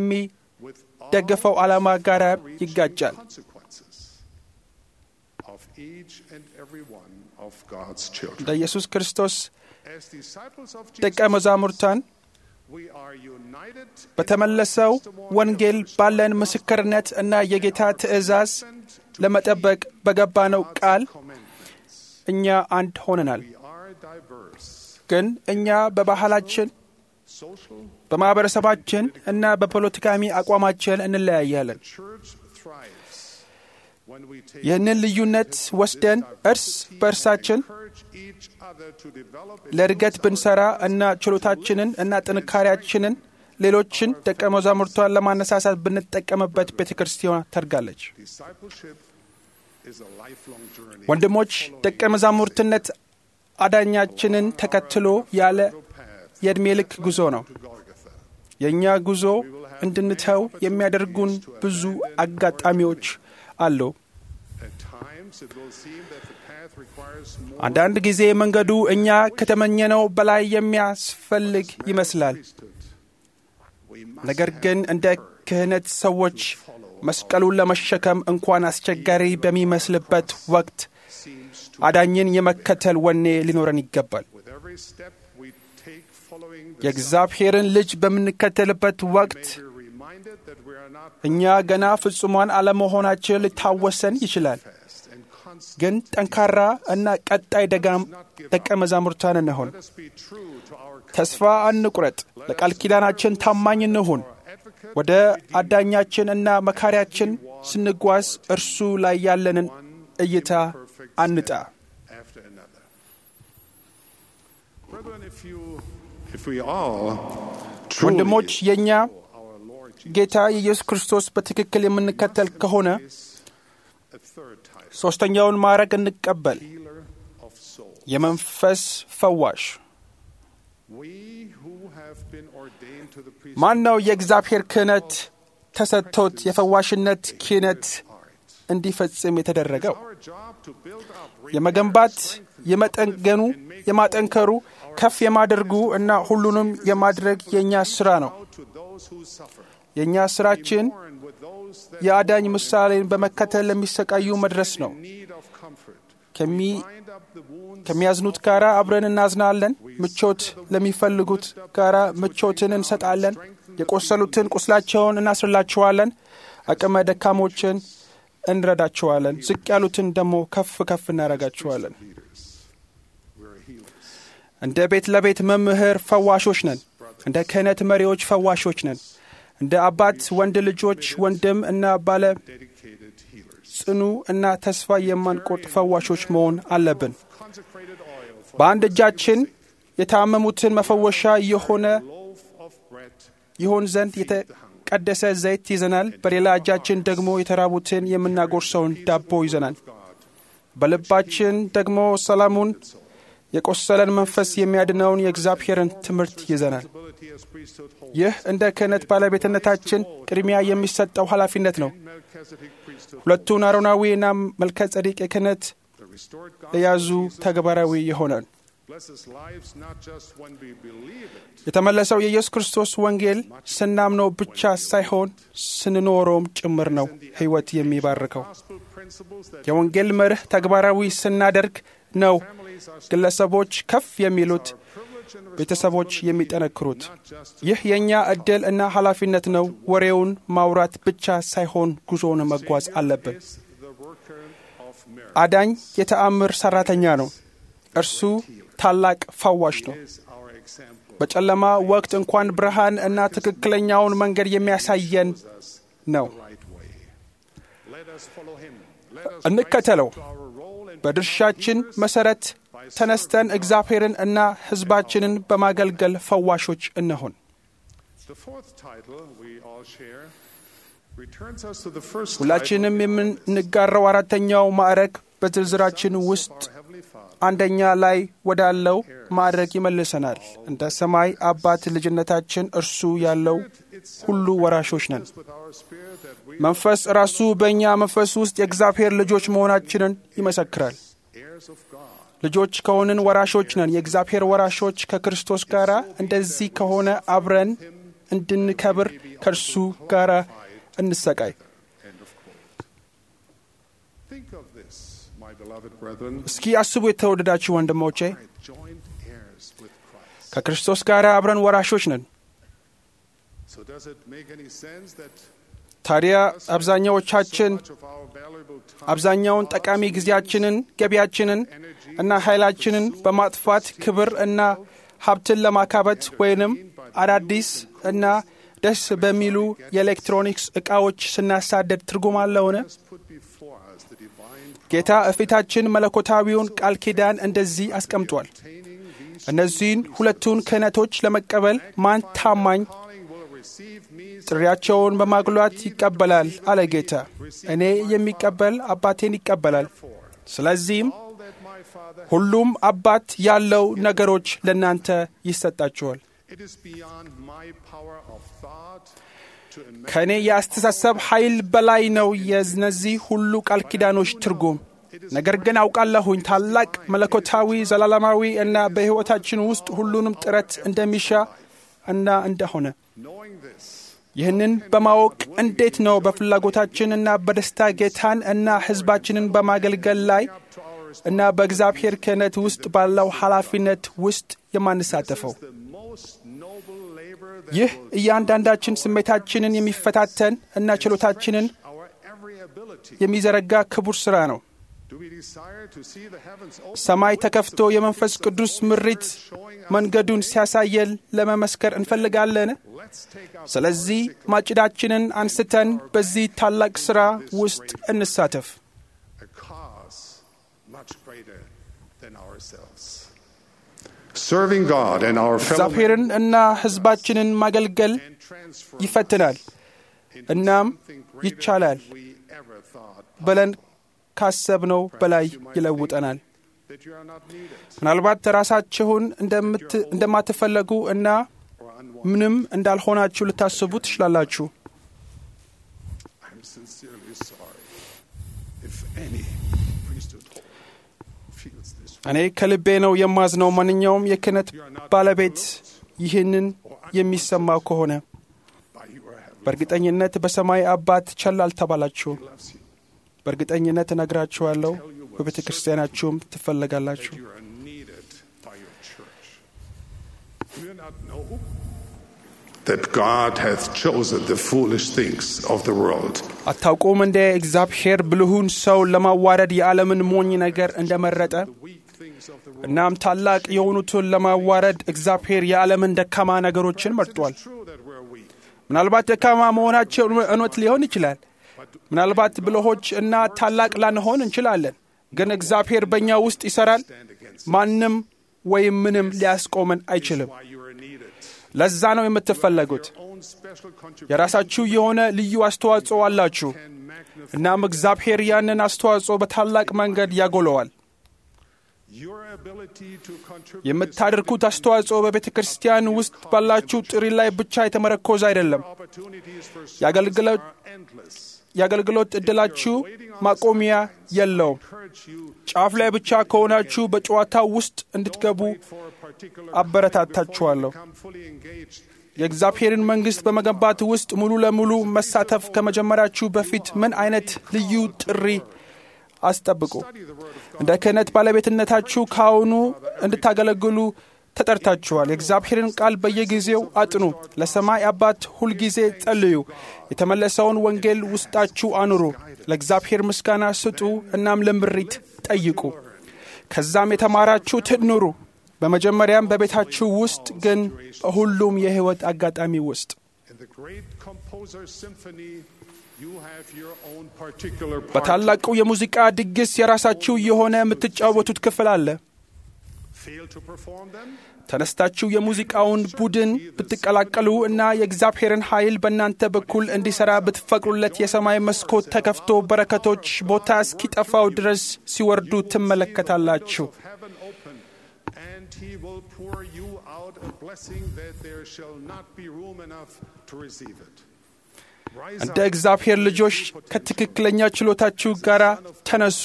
ከሚደገፈው ዓላማ ጋር ይጋጫል። consequences of each and every one of God's children. ለኢየሱስ ክርስቶስ As disciples of ደቀ Jesus, መዛሙርታን we are united in በተመለሰው our testimony ወንጌል of ባለን ምስክርነት እና የጌታ ትእዛዝ ለመጠበቅ በገባነው ቃል commandments. እኛ አንድ ሆነናል። We are diverse, ግን እኛ በባህላችን፣ social. በማኅበረሰባችን እና በፖለቲካዊ አቋማችን እንለያያለን። Church thrives when we take ይህንን ልዩነት ወስደን እርስ በእርሳችን encourage each other to develop ለእድገት ብንሰራ እና ችሎታችንን እና ጥንካሬያችንን ሌሎችን ደቀ መዛሙርቷን ለማነሳሳት ብንጠቀምበት ቤተ ክርስቲያን ታድጋለች። discipleship is a lifelong journey. ወንድሞች ደቀ መዛሙርትነት አዳኛችንን ተከትሎ ያለ የዕድሜ ልክ ጉዞ ነው። to Golgotha. የእኛ ጉዞ እንድንተው የሚያደርጉን ብዙ አጋጣሚዎች አሉ። At times it will seem that the path requires more አንዳንድ ጊዜ መንገዱ እኛ ከተመኘነው በላይ የሚያስፈልግ ይመስላል። priesthood. We must ነገር have ግን እንደ ክህነት ሰዎች መስቀሉን ለመሸከም እንኳን አስቸጋሪ በሚመስልበት ወቅት seems to አዳኝን የመከተል ወኔ ሊኖረን ይገባል። with every step we take following the የእግዚአብሔርን ልጅ በምንከተልበት ወቅት Son, we're reminded that we are not እኛ ገና ፍጹማን አለመሆናችን ሊታወሰን ይችላል። fast and constant. ግን ጠንካራ እና ቀጣይ ደጋም ደቀ መዛሙርታን እንሆን። Let us be true to our ተስፋ አንቁረጥ። ለቃል ኪዳናችን ታማኝ እንሁን። advocate ወደ አዳኛችን እና መካሪያችን ስንጓዝ እርሱ ላይ ያለንን እይታ አንጣ። after another. Brethren, if you If we all ወንድሞች truly የእኛ our Lord Jesus ጌታ የኢየሱስ ክርስቶስ በትክክል የምንከተል ከሆነ a third title, ሦስተኛውን ማዕረግ እንቀበል፣ healer of souls. የመንፈስ ፈዋሽ። We who have been ordained to the priesthood ማን ነው የእግዚአብሔር ክህነት ተሰጥቶት የፈዋሽነት ክህነት እንዲፈጽም የተደረገው? our job to build up, የመገንባት፣ የመጠገኑ፣ የማጠንከሩ፣ ከፍ የማደርጉ እና ሁሉንም የማድረግ የእኛ ሥራ ነው። out to those who suffer, የእኛ ሥራችን mourn with those that የአዳኝ ምሳሌን በመከተል ለሚሰቃዩ መድረስ ነው። need of comfort, ከሚ- bind up the wounds ከሚያዝኑት ጋር አብረን እናዝናለን። ምቾት ለሚፈልጉት ጋር ምቾትን እንሰጣለን። የቆሰሉትን ቁስላቸውን እናስርላቸዋለን። አቅመ ደካሞችን እንረዳቸዋለን። ዝቅ ያሉትን ደግሞ ከፍ ከፍ እናደርጋቸዋለን። we're healers. እንደ ቤት ለቤት መምህር ፈዋሾች ነን። እንደ ክህነት መሪዎች ፈዋሾች ነን። እንደ አባት ወንድ ልጆች ወንድም እና ባለ Dedicated healers. ጽኑ እና ተስፋ የማንቆርጥ ፈዋሾች መሆን አለብን። Consecrated oil for በአንድ እጃችን የታመሙትን መፈወሻ የሆነ a loaf of bread ይሆን ዘንድ የተቀደሰ ዘይት ይዘናል። በሌላ እጃችን ደግሞ የተራቡትን የምናጎርሰውን ዳቦ ይዘናል። በልባችን ደግሞ ሰላሙን የቆሰለን መንፈስ የሚያድነውን የእግዚአብሔርን ትምህርት ይዘናል። ability as priesthood holds. ይህ እንደ ክህነት ባለቤትነታችን ቅድሚያ የሚሰጠው ኃላፊነት ነው። Melchizedek priesthood ሁለቱን አሮናዊ እና መልከ ጸዲቅ የክህነት the restored የያዙ gospel of Jesus ተግባራዊ ይሆናል። blesses lives not just when we believe it, የተመለሰው የኢየሱስ ክርስቶስ ወንጌል ስናምነው ብቻ ሳይሆን ስንኖረውም ጭምር ነው ሕይወት የሚባርከው። gospel principles that የወንጌል መርህ ተግባራዊ ስናደርግ ነው ግለሰቦች ከፍ የሚሉት፣ ቤተሰቦች የሚጠነክሩት። ይህ የእኛ ዕድል እና ኃላፊነት ነው። ወሬውን ማውራት ብቻ ሳይሆን ጉዞውን መጓዝ አለብን። is the worker of miracles. አዳኝ የተአምር ሠራተኛ ነው። እርሱ ታላቅ ፈዋሽ ነው። is our example. በጨለማ ወቅት እንኳን ብርሃን እና ትክክለኛውን መንገድ የሚያሳየን ነው። right way. Let us follow him. Let us እንከተለው። rise to our role and በድርሻችን መሠረት ተነስተን እግዚአብሔርን እና ሕዝባችንን በማገልገል ፈዋሾች እንሆን። the fourth title we all share returns us to the first ሁላችንም የምንጋራው አራተኛው ማዕረግ በዝርዝራችን ውስጥ title, Heavenly Father. አንደኛ ላይ ወዳለው ማዕረግ ይመልሰናል። እንደ ሰማይ አባት ልጅነታችን እርሱ ያለው ሁሉ ወራሾች ነን። With our spirit that we መንፈስ ራሱ በእኛ መንፈስ ውስጥ የእግዚአብሔር ልጆች መሆናችንን ይመሰክራል። heirs of God. ልጆች ከሆንን ወራሾች ነን። የእግዚአብሔር ወራሾች ከክርስቶስ ጋር እንደዚህ ከሆነ አብረን እንድንከብር ከእርሱ ጋር እንሰቃይ። End of quote. Think of this, my beloved brethren. እስኪ አስቡ የተወደዳችሁ ወንድሞቼ፣ are joint heirs with Christ. ከክርስቶስ ጋር አብረን ወራሾች ነን። So does it make any sense that ታዲያ አብዛኛዎቻችን much of our valuable time አብዛኛውን ጠቃሚ ጊዜያችንን፣ ገቢያችንን እና ኃይላችንን በማጥፋት ክብር እና ሀብትን ለማካበት ወይንም አዳዲስ እና ደስ በሚሉ የኤሌክትሮኒክስ ዕቃዎች ስናሳደድ ትርጉም አለውን? has put before us the divine ጌታ እፊታችን መለኮታዊውን ቃል ኪዳን እንደዚህ አስቀምጧል። obtaining these እነዚህን ሁለቱን ክህነቶች ለመቀበል ማን ታማኝ calling will receive me ጥሪያቸውን በማጉላት ይቀበላል አለ ጌታ። እኔ የሚቀበል አባቴን ይቀበላል። ስለዚህም all that my Father ሁሉም አባት ያለው ነገሮች ለእናንተ ይሰጣችኋል። it is beyond my power of thought to imagine ከእኔ የአስተሳሰብ ኃይል በላይ ነው የእነዚህ ሁሉ ቃል ኪዳኖች ትርጉም። ነገር ግን አውቃለሁኝ ታላቅ መለኮታዊ ዘላለማዊ እና በሕይወታችን ውስጥ ሁሉንም ጥረት እንደሚሻ እና እንደሆነ knowing this ይህንን በማወቅ እንዴት ነው በፍላጎታችን እና በደስታ ጌታን እና ሕዝባችንን በማገልገል ላይ እና በእግዚአብሔር ክህነት ውስጥ ባለው ኃላፊነት ውስጥ የማንሳተፈው? the most noble labor that ይህ will እያንዳንዳችን ስሜታችንን የሚፈታተን እና ችሎታችንን our every ability. የሚዘረጋ ክቡር ሥራ ነው። Do we desire to see the heavens open? ሰማይ ተከፍቶ የመንፈስ ቅዱስ ምሪት መንገዱን ሲያሳየን ለመመስከር እንፈልጋለን። Let's take up ስለዚህ ማጭዳችንን አንስተን በዚህ ታላቅ ሥራ ውስጥ እንሳተፍ። a cause much greater than ourselves. Serving God and our fellow እግዚአብሔርን እና ሕዝባችንን ማገልገል ይፈትናል። እናም ይቻላል ብለን ካሰብነው በላይ ይለውጠናል። that you are not needed ምናልባት ራሳችሁን እንደምት- እንደማትፈለጉ እና ምንም እንዳልሆናችሁ ልታስቡ ትችላላችሁ። I'm sincerely sorry if any priesthood feels this way. እኔ ከልቤ ነው የማዝነው። ማንኛውም የክህነት ባለቤት ይህንን የሚሰማው ከሆነ by your heavenly በእርግጠኝነት በሰማይ አባት ቸል አልተባላችሁም። loves you. በእርግጠኝነት እነግራችኋለሁ፣ በቤተ ክርስቲያናችሁም ትፈለጋላችሁ። You are needed by your church. Do you not know that God hath chosen the foolish things of the world አታውቁም እንደ እግዚአብሔር ብልሁን ሰው ለማዋረድ የዓለምን ሞኝ ነገር እንደመረጠ? እናም ታላቅ የሆኑትን ለማዋረድ እግዚአብሔር የዓለምን ደካማ ነገሮችን መርጧል። true that we're weak ምናልባት ደካማ መሆናቸው እውነት ሊሆን ይችላል። ምናልባት ብልሆች እና ታላቅ ላንሆን እንችላለን። ግን እግዚአብሔር በእኛ ውስጥ ይሠራል። ማንም ወይም ምንም ሊያስቆመን አይችልም። why you are needed ለዛ ነው የምትፈለጉት። own special contribution የራሳችሁ የሆነ ልዩ አስተዋጽኦ አላችሁ። can magnify እናም እግዚአብሔር ያንን አስተዋጽኦ በታላቅ መንገድ ያጎለዋል። your ability to contribute የምታደርጉት አስተዋጽኦ በቤተ ክርስቲያን ውስጥ ባላችሁ ጥሪ ላይ ብቻ የተመረኮዘ አይደለም። opportunities for service የአገልግሎት are endless የአገልግሎት ዕድላችሁ ማቆሚያ የለውም። encourage you ጫፍ ላይ ብቻ ከሆናችሁ በጨዋታው ውስጥ እንድትገቡ for a particular አበረታታችኋለሁ። become fully engaged የእግዚአብሔርን መንግሥት በመገንባት ውስጥ ሙሉ ለሙሉ መሳተፍ ከመጀመራችሁ በፊት ምን አይነት ልዩ ጥሪ አስጠብቁ። እንደ ክህነት ባለቤትነታችሁ ከአሁኑ እንድታገለግሉ ተጠርታችኋል። የእግዚአብሔርን ቃል በየጊዜው አጥኑ። ለሰማይ አባት ሁልጊዜ ጸልዩ። የተመለሰውን ወንጌል ውስጣችሁ አኑሩ። ለእግዚአብሔር ምስጋና ስጡ። እናም ለምሪት ጠይቁ። ከዛም የተማራችሁትን ኑሩ። በመጀመሪያም በቤታችሁ ውስጥ ግን በሁሉም የሕይወት አጋጣሚ ውስጥ in the great composer symphony you have your own particular part በታላቁ የሙዚቃ ድግስ የራሳችሁ የሆነ የምትጫወቱት ክፍል አለ። fail to perform them ተነስታችሁ የሙዚቃውን ቡድን ብትቀላቀሉ እና የእግዚአብሔርን ኃይል በእናንተ በኩል እንዲሠራ ብትፈቅዱለት የሰማይ መስኮት ተከፍቶ በረከቶች ቦታ እስኪጠፋው ድረስ ሲወርዱ ትመለከታላችሁ። heaven open and he will pour you out a blessing that there shall not be room enough to receive it rise እንደ up እግዚአብሔር ልጆች ከትክክለኛ ችሎታችሁ ጋር ተነሱ።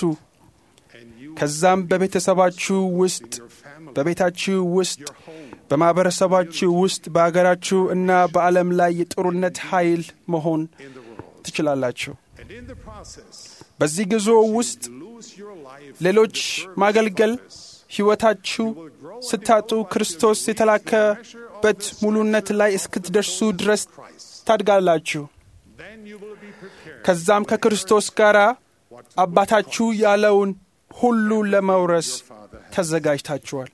ከዛም በቤተሰባችሁ ውስጥ፣ በቤታችሁ ውስጥ፣ በማኅበረሰባችሁ ውስጥ፣ በአገራችሁ እና በዓለም ላይ የጥሩነት ኃይል መሆን ትችላላችሁ። and in the process በዚህ ጉዞ ውስጥ lose your life ሌሎች ማገልገል ሕይወታችሁ ስታጡ ክርስቶስ የተላከበት ሙሉነት ላይ እስክትደርሱ ድረስ ታድጋላችሁ። then you will be prepared ከዛም ከክርስቶስ ጋር አባታችሁ ያለውን ሁሉ ለመውረስ ተዘጋጅታችኋል።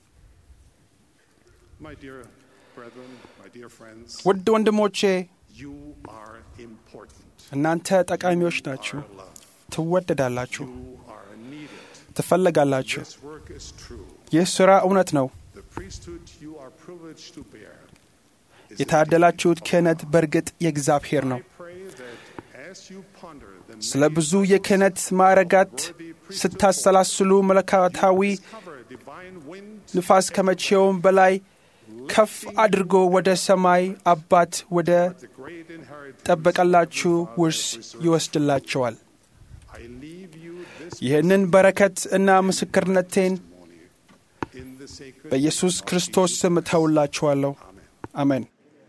my dear brethren my dear friends ውድ ወንድሞቼ you are important እናንተ ጠቃሚዎች ናችሁ፣ ትወደዳላችሁ፣ you are needed ትፈለጋላችሁ። this work is true ይህ ሥራ እውነት ነው። the priesthood you are privileged to bear is የታደላችሁት ክህነት በእርግጥ የእግዚአብሔር ነው። I pray that as you ponder the ስለ ብዙ የክህነት ማዕረጋት ስታሰላስሉ መለኮታዊ cover divine wind ንፋስ ከመቼውም በላይ ከፍ አድርጎ ወደ ሰማይ አባት ወደ the great inheritance ጠበቀላችሁ ውርስ ይወስድላቸዋል። I leave you this ይህንን በረከት እና ምስክርነቴን in the sacred በኢየሱስ ክርስቶስ ስም እተውላችኋለሁ። አሜን።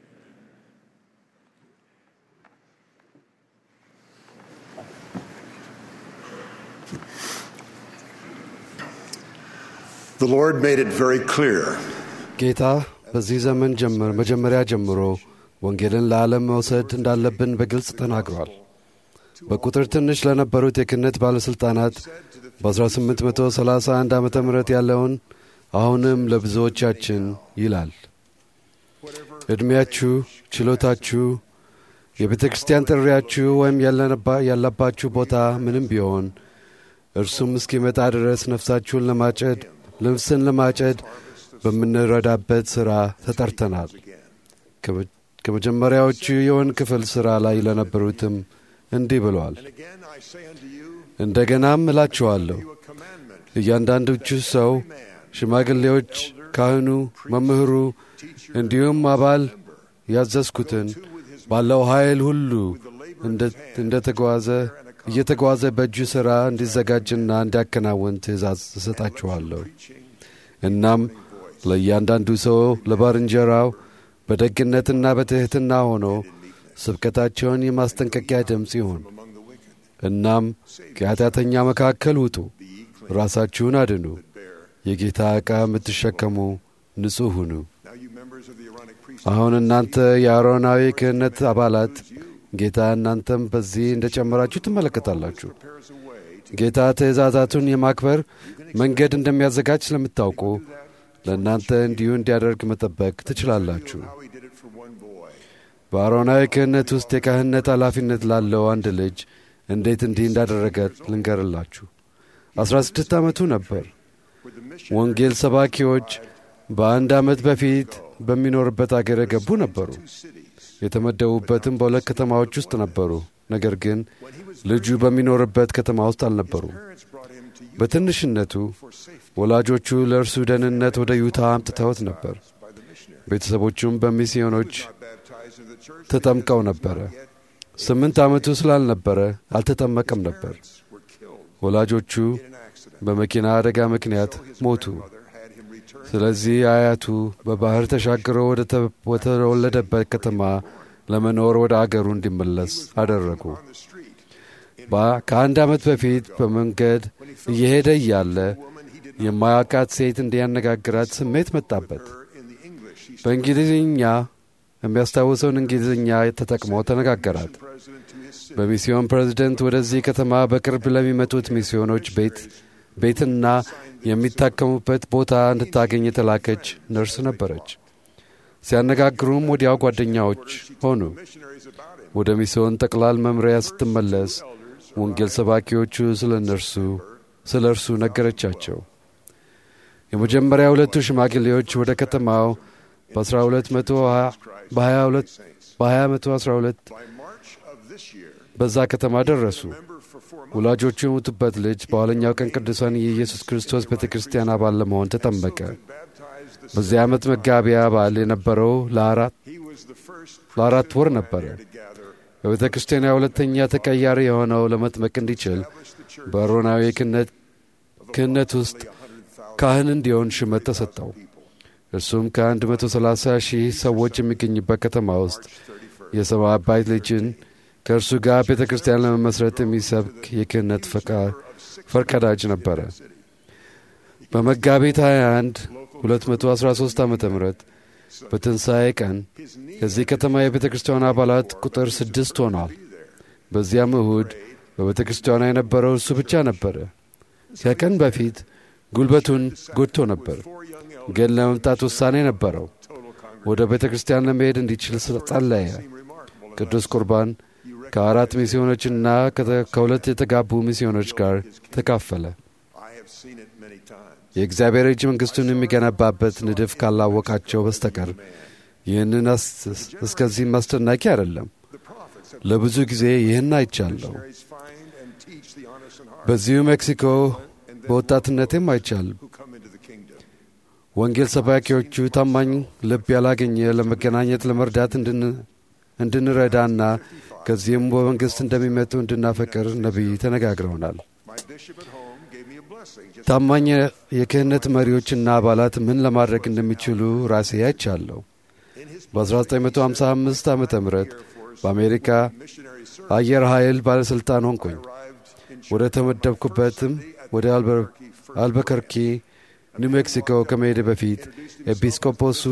The Lord made it very clear ጌታ በዚህ ዘመን ጀምር መጀመሪያ ጀምሮ ወንጌልን ለዓለም መውሰድ እንዳለብን በግልጽ ተናግሯል። በቁጥር ትንሽ ለነበሩት የክህነት ባለሥልጣናት በ1831 ዓ ም ያለውን አሁንም ለብዙዎቻችን ይላል። ዕድሜያችሁ፣ ችሎታችሁ፣ የቤተ ክርስቲያን ጥሪያችሁ ወይም ያለነባ- ያለባችሁ ቦታ ምንም ቢሆን እርሱም እስኪመጣ ድረስ ነፍሳችሁን ለማጨድ ልብስን ለማጨድ በምንረዳበት ሥራ ተጠርተናል። ከመጀመሪያዎቹ የወን ክፍል ሥራ ላይ ለነበሩትም እንዲህ ብለዋል። እንደገናም እላችኋለሁ እያንዳንዶቹ ሰው ሽማግሌዎች፣ ካህኑ፣ መምህሩ እንዲሁም አባል ያዘዝኩትን ባለው ኃይል ሁሉ እንደ ተጓዘ እየተጓዘ በእጁ ሥራ እንዲዘጋጅና እንዲያከናውን ትእዛዝ እሰጣችኋለሁ። እናም ለእያንዳንዱ ሰው ለባልንጀራው በደግነትና በትሕትና ሆኖ ስብከታቸውን የማስጠንቀቂያ ድምፅ ይሁን። እናም ከኃጢአተኛ መካከል ውጡ፣ ራሳችሁን አድኑ፣ የጌታ ዕቃ የምትሸከሙ ንጹሕ ሁኑ። አሁን እናንተ የአሮናዊ ክህነት አባላት ጌታ እናንተም በዚህ እንደ ጨመራችሁ ትመለከታላችሁ። ጌታ ትእዛዛቱን የማክበር መንገድ እንደሚያዘጋጅ ስለምታውቁ ለእናንተ እንዲሁ እንዲያደርግ መጠበቅ ትችላላችሁ። በአሮናዊ ክህነት ውስጥ የካህነት ኃላፊነት ላለው አንድ ልጅ እንዴት እንዲህ እንዳደረገ ልንገርላችሁ። አስራ ስድስት ዓመቱ ነበር። ወንጌል ሰባኪዎች በአንድ ዓመት በፊት በሚኖርበት አገር የገቡ ነበሩ። የተመደቡበትም በሁለት ከተማዎች ውስጥ ነበሩ። ነገር ግን ልጁ በሚኖርበት ከተማ ውስጥ አልነበሩም። በትንሽነቱ ወላጆቹ ለእርሱ ደህንነት ወደ ዩታ አምጥተውት ነበር። ቤተሰቦቹም በሚስዮኖች ተጠምቀው ነበረ። ስምንት ዓመቱ ስላልነበረ አልተጠመቀም ነበር። ወላጆቹ በመኪና አደጋ ምክንያት ሞቱ። ስለዚህ አያቱ በባህር ተሻግሮ ወደ ተወለደበት ከተማ ለመኖር ወደ አገሩ እንዲመለስ አደረጉ። ከአንድ ዓመት በፊት በመንገድ እየሄደ እያለ የማያውቃት ሴት እንዲያነጋግራት ስሜት መጣበት። በእንግሊዝኛ የሚያስታውሰውን እንግሊዝኛ ተጠቅሞ ተነጋገራት። በሚስዮን ፕሬዝደንት ወደዚህ ከተማ በቅርብ ለሚመጡት ሚስዮኖች ቤት ቤትና የሚታከሙበት ቦታ እንድታገኝ የተላከች ነርስ ነበረች። ሲያነጋግሩም ወዲያው ጓደኛዎች ሆኑ። ወደ ሚስዮን ጠቅላል መምሪያ ስትመለስ ወንጌል ሰባኪዎቹ ስለ እነርሱ ስለ እርሱ ነገረቻቸው። የመጀመሪያ ሁለቱ ሽማግሌዎች ወደ ከተማው በ2012 በዛ ከተማ ደረሱ። ወላጆቹ የሞቱበት ልጅ በኋለኛው ቀን ቅዱሳን የኢየሱስ ክርስቶስ ቤተ ክርስቲያን አባል ለመሆን ተጠመቀ። በዚህ ዓመት መጋቢያ በዓል የነበረው ለአራት ወር ነበረ። በቤተ ክርስቲያን ሁለተኛ ተቀያሪ የሆነው ለመጥመቅ እንዲችል በአሮናዊ ክህነት ውስጥ ካህን እንዲሆን ሹመት ተሰጠው። እርሱም ከ130 ሺህ ሰዎች የሚገኝበት ከተማ ውስጥ የሰማይ አባት ልጅን ከእርሱ ጋር ቤተ ክርስቲያን ለመመስረት የሚሰብክ የክህነት ፈርቀዳጅ ነበረ። በመጋቢት 21 213 ዓ ም በትንሣኤ ቀን ከዚህ ከተማ የቤተ ክርስቲያን አባላት ቁጥር ስድስት ሆኗል። በዚያም እሁድ በቤተ ክርስቲያኗ የነበረው እርሱ ብቻ ነበረ። ከቀን በፊት ጉልበቱን ጎድቶ ነበር፣ ግን ለመምጣት ውሳኔ ነበረው። ወደ ቤተ ክርስቲያን ለመሄድ እንዲችል ጸለየ። ቅዱስ ቁርባን ከአራት ሚስዮኖችና ከሁለት የተጋቡ ሚስዮኖች ጋር ተካፈለ። የእግዚአብሔር እጅ መንግሥቱን የሚገነባበት ንድፍ ካላወቃቸው በስተቀር ይህንን እስከዚህም አስደናቂ አይደለም። ለብዙ ጊዜ ይህን አይቻለሁ። በዚሁ ሜክሲኮ በወጣትነቴም አይቻልም። ወንጌል ሰባኪዎቹ ታማኝ ልብ ያላገኘ ለመገናኘት ለመርዳት እንድንረዳና ከዚህም በመንግሥት እንደሚመጡ እንድናፈቅር ነቢይ ተነጋግረውናል። ታማኝ የክህነት መሪዎችና አባላት ምን ለማድረግ እንደሚችሉ ራሴ አይቻለሁ። በ1955 ዓ ም በአሜሪካ አየር ኃይል ባለሥልጣን ሆንኩኝ። ወደ ተመደብኩበትም ወደ አልበከርኪ ኒው ሜክሲኮ ከመሄድ በፊት ኤጲስቆጶሱ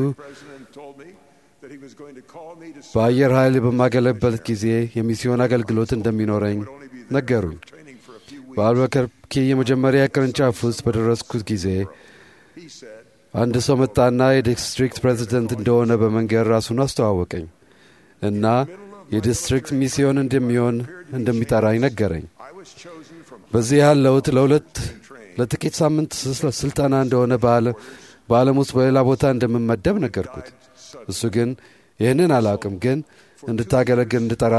በአየር ኃይል በማገለበት ጊዜ የሚስዮን አገልግሎት እንደሚኖረኝ ነገሩኝ። በአልበከርኪ የመጀመሪያ ቅርንጫፍ ውስጥ በደረስኩት ጊዜ አንድ ሰው መጣና የዲስትሪክት ፕሬዚደንት እንደሆነ በመንገድ ራሱን አስተዋወቀኝ እና የዲስትሪክት ሚስዮን እንደሚሆን እንደሚጠራኝ ነገረኝ። በዚህ ያለሁት ለሁለት ለጥቂት ሳምንት ስልጠና እንደሆነ በዓለም ውስጥ በሌላ ቦታ እንደምመደብ ነገርኩት። እሱ ግን ይህንን አላውቅም፣ ግን እንድታገለግል እንድጠራ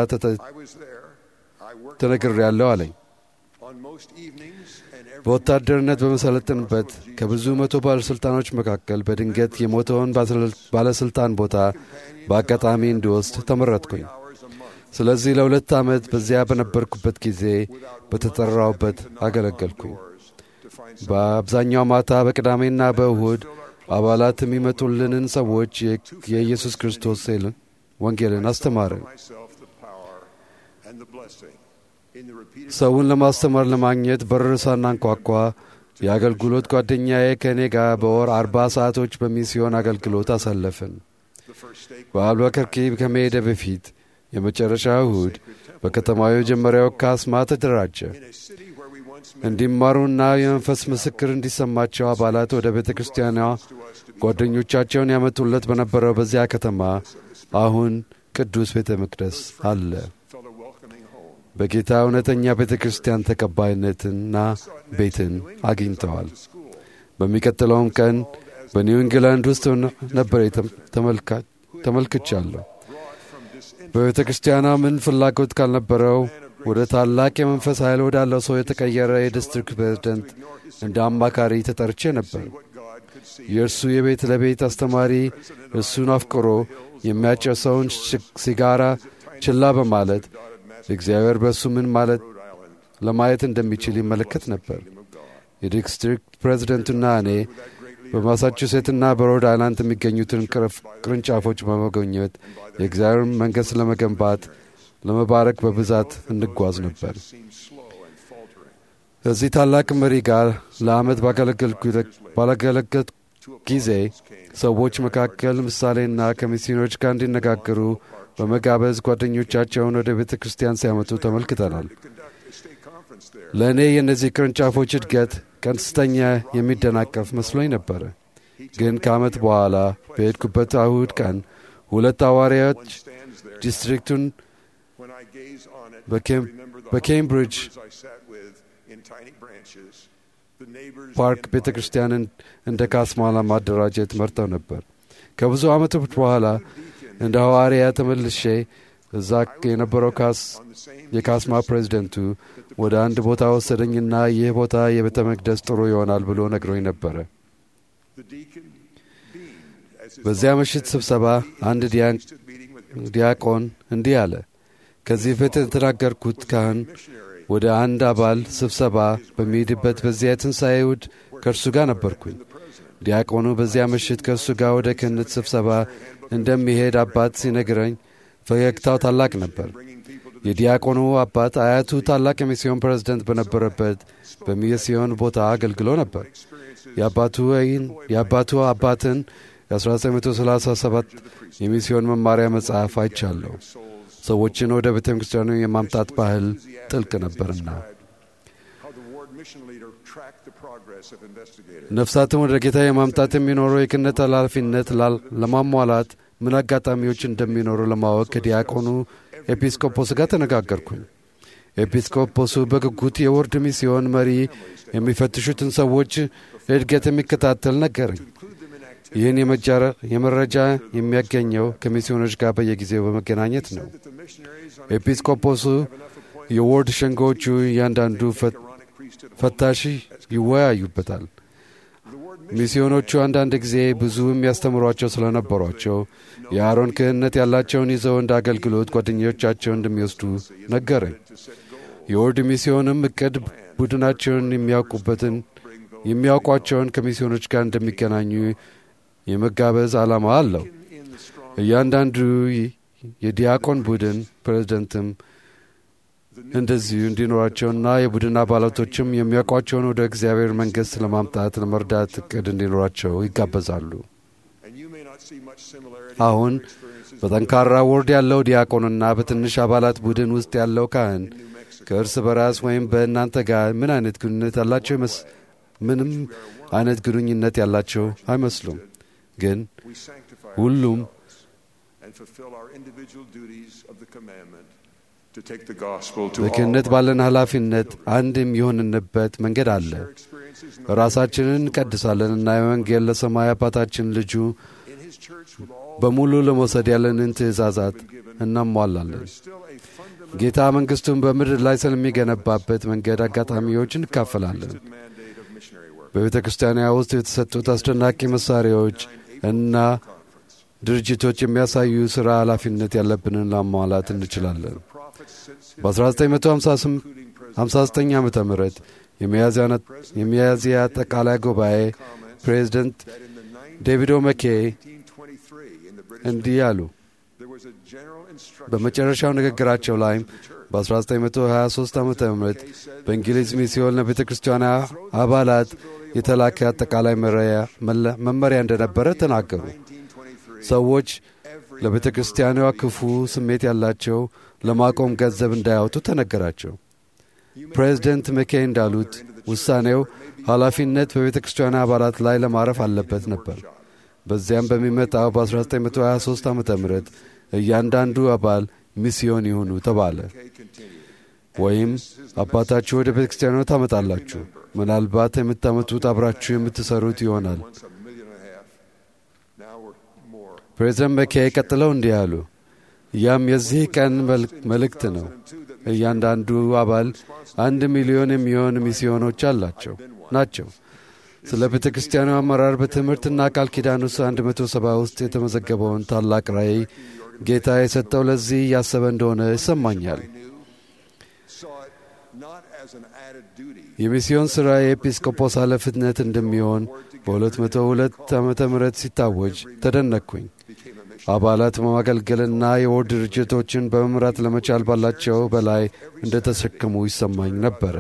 ተነግሬያለሁ አለኝ። በወታደርነት በመሰለጥንበት ከብዙ መቶ ባለሥልጣኖች መካከል በድንገት የሞተውን ባለሥልጣን ቦታ በአጋጣሚ እንዲወስድ ተመረጥኩኝ። ስለዚህ ለሁለት ዓመት በዚያ በነበርኩበት ጊዜ በተጠራውበት አገለገልኩኝ። በአብዛኛው ማታ በቅዳሜና በእሁድ አባላት የሚመጡልንን ሰዎች የኢየሱስ ክርስቶስ ወንጌልን አስተማርን። ሰውን ለማስተማር ለማግኘት በር ሳናንኳኳ የአገልግሎት ጓደኛዬ ከእኔ ጋር በወር አርባ ሰዓቶች በሚስዮን አገልግሎት አሳለፍን። በአልበከርኪ ከመሄደ በፊት የመጨረሻ እሁድ በከተማው የመጀመሪያው ካስማ ተደራጀ። እንዲማሩና የመንፈስ ምስክር እንዲሰማቸው አባላት ወደ ቤተ ክርስቲያኗ ጓደኞቻቸውን ያመጡለት በነበረው በዚያ ከተማ አሁን ቅዱስ ቤተ መቅደስ አለ። በጌታ እውነተኛ ቤተ ክርስቲያን ተቀባይነትና ቤትን አግኝተዋል። በሚቀጥለውም ቀን በኒው ኢንግላንድ ውስጥ ነበር ተመልክቻለሁ። በቤተ ክርስቲያኗ ምን ፍላጎት ካልነበረው ወደ ታላቅ የመንፈስ ኃይል ወዳለው ሰው የተቀየረ የዲስትሪክት ፕሬዝደንት እንደ አማካሪ ተጠርቼ ነበር። የእርሱ የቤት ለቤት አስተማሪ እሱን አፍቅሮ የሚያጨሰውን ሲጋራ ችላ በማለት እግዚአብሔር በእሱ ምን ማለት ለማየት እንደሚችል ይመለከት ነበር። የዲስትሪክት ፕሬዝደንቱና እኔ በማሳቹሴትና በሮድ አይላንድ የሚገኙትን ቅርንጫፎች በመጎብኘት የእግዚአብሔር መንግሥት ለመገንባት ለመባረክ በብዛት እንጓዝ ነበር። ከዚህ ታላቅ መሪ ጋር ለዓመት ባገለገልኩ ጊዜ ሰዎች መካከል ምሳሌና ከሚስዮኖች ጋር እንዲነጋገሩ በመጋበዝ ጓደኞቻቸውን ወደ ቤተ ክርስቲያን ሲያመጡ ተመልክተናል። ለእኔ የእነዚህ ቅርንጫፎች እድገት ቀንስተኛ የሚደናቀፍ መስሎኝ ነበረ። ግን ከዓመት በኋላ በሄድኩበት እሁድ ቀን ሁለት ሐዋርያዎች ዲስትሪክቱን በኬምብሪጅ ፓርክ ቤተ ክርስቲያንን እንደ ካስማ ለማደራጀት መርተው ነበር። ከብዙ ዓመቶች በኋላ እንደ ሐዋርያ ተመልሼ እዛ የነበረው የካስማ ፕሬዚደንቱ ወደ አንድ ቦታ ወሰደኝና ይህ ቦታ የቤተ መቅደስ ጥሩ ይሆናል ብሎ ነግሮኝ ነበረ። በዚያ ምሽት ስብሰባ አንድ ዲያቆን እንዲህ አለ። ከዚህ በፊት የተናገርኩት ካህን ወደ አንድ አባል ስብሰባ በሚሄድበት በዚያ የትንሣኤ እሁድ ከእርሱ ጋር ነበርኩኝ። ዲያቆኑ በዚያ ምሽት ከእርሱ ጋር ወደ ክህነት ስብሰባ እንደሚሄድ አባት ሲነግረኝ ፈገግታው ታላቅ ነበር። የዲያቆኑ አባት አያቱ ታላቅ የሚስዮን ፕሬዝደንት በነበረበት በሚስዮን ቦታ አገልግሎ ነበር። የአባቱ አባትን የ1937 የሚስዮን መማሪያ መጽሐፍ አይቻለሁ። ሰዎችን ወደ ቤተ ክርስቲያኑ የማምጣት ባህል ጥልቅ ነበርና ነፍሳትን ወደ ጌታ የማምጣት የሚኖረው የክህነት ኃላፊነት ለማሟላት ምን አጋጣሚዎች እንደሚኖሩ ለማወቅ ከዲያቆኑ ኤጲስቆጶስ ጋር ተነጋገርኩኝ። ኤጲስቆጶሱ በጉጉት የወርድ ሚስዮን መሪ የሚፈትሹትን ሰዎች እድገት የሚከታተል ነገረኝ። ይህን የመረጃ የሚያገኘው ከሚስዮኖች ጋር በየጊዜው በመገናኘት ነው። ኤጲስቆጶሱ የወርድ ሸንጎዎቹ እያንዳንዱ ፈታሽ ይወያዩበታል። ሚስዮኖቹ አንዳንድ ጊዜ ብዙ የሚያስተምሯቸው ስለነበሯቸው የአሮን ክህነት ያላቸውን ይዘው እንደ አገልግሎት ጓደኞቻቸውን እንደሚወስዱ ነገረኝ። የወርድ ሚስዮንም እቅድ ቡድናቸውን የሚያውቁበትን የሚያውቋቸውን ከሚስዮኖች ጋር እንደሚገናኙ የመጋበዝ ዓላማ አለው። እያንዳንዱ የዲያቆን ቡድን ፕሬዝደንትም እንደዚሁ እንዲኖራቸውና የቡድን አባላቶችም የሚያውቋቸውን ወደ እግዚአብሔር መንግሥት ለማምጣት ለመርዳት እቅድ እንዲኖራቸው ይጋበዛሉ። አሁን በጠንካራ ወርድ ያለው ዲያቆንና በትንሽ አባላት ቡድን ውስጥ ያለው ካህን ከእርስ በራስ ወይም በእናንተ ጋር ምን አይነት ግንኙነት ያላቸው ምንም አይነት ግንኙነት ያላቸው አይመስሉም። ግን ሁሉም በክህነት ባለን ኃላፊነት አንድ የሚሆንንበት መንገድ አለ። ራሳችንን እንቀድሳለን እና የወንጌል ለሰማይ አባታችን ልጁ በሙሉ ለመውሰድ ያለንን ትእዛዛት እናሟላለን። ጌታ መንግሥቱን በምድር ላይ ስለሚገነባበት መንገድ አጋጣሚዎች እንካፈላለን። በቤተ ክርስቲያኗ ውስጥ የተሰጡት አስደናቂ መሣሪያዎች እና ድርጅቶች የሚያሳዩ ሥራ ኃላፊነት ያለብንን ለማሟላት እንችላለን። በ1959 ዓ ም የሚያዝያ አጠቃላይ ጉባኤ ፕሬዚደንት ዴቪድ ኦመኬ እንዲህ አሉ። በመጨረሻው ንግግራቸው ላይም በ1923 ዓ ም በእንግሊዝ ሚስዮን ለቤተ ክርስቲያኗ አባላት የተላከ አጠቃላይ መመሪያ እንደነበረ ተናገሩ። ሰዎች ለቤተ ክርስቲያኗ ክፉ ስሜት ያላቸው ለማቆም ገንዘብ እንዳያወጡ ተነገራቸው። ፕሬዚደንት መኬይ እንዳሉት ውሳኔው ኃላፊነት በቤተ ክርስቲያኗ አባላት ላይ ለማረፍ አለበት ነበር። በዚያም በሚመጣው በ1923 ዓ ም እያንዳንዱ አባል ሚስዮን ይሁኑ ተባለ። ወይም አባታችሁ ወደ ቤተ ክርስቲያኗ ታመጣላችሁ፣ ምናልባት የምታመጡት አብራችሁ የምትሠሩት ይሆናል። ፕሬዚደንት መኬይ ቀጥለው እንዲህ አሉ። ያም የዚህ ቀን መልእክት ነው። እያንዳንዱ አባል አንድ ሚሊዮን የሚሆን ሚስዮኖች አላቸው ናቸው። ስለ ቤተ ክርስቲያኑ አመራር በትምህርትና ቃል ኪዳን ውስጥ 170 ውስጥ የተመዘገበውን ታላቅ ራእይ ጌታ የሰጠው ለዚህ እያሰበ እንደሆነ ይሰማኛል። የሚስዮን ሥራ የኤጲስቆጶስ ኃላፊነት እንደሚሆን በ202 ዓ ም ሲታወጅ ተደነቅኩኝ። አባላት በማገልገልና የወር ድርጅቶችን በመምራት ለመቻል ባላቸው በላይ እንደ ተሸክሙ ይሰማኝ ነበረ።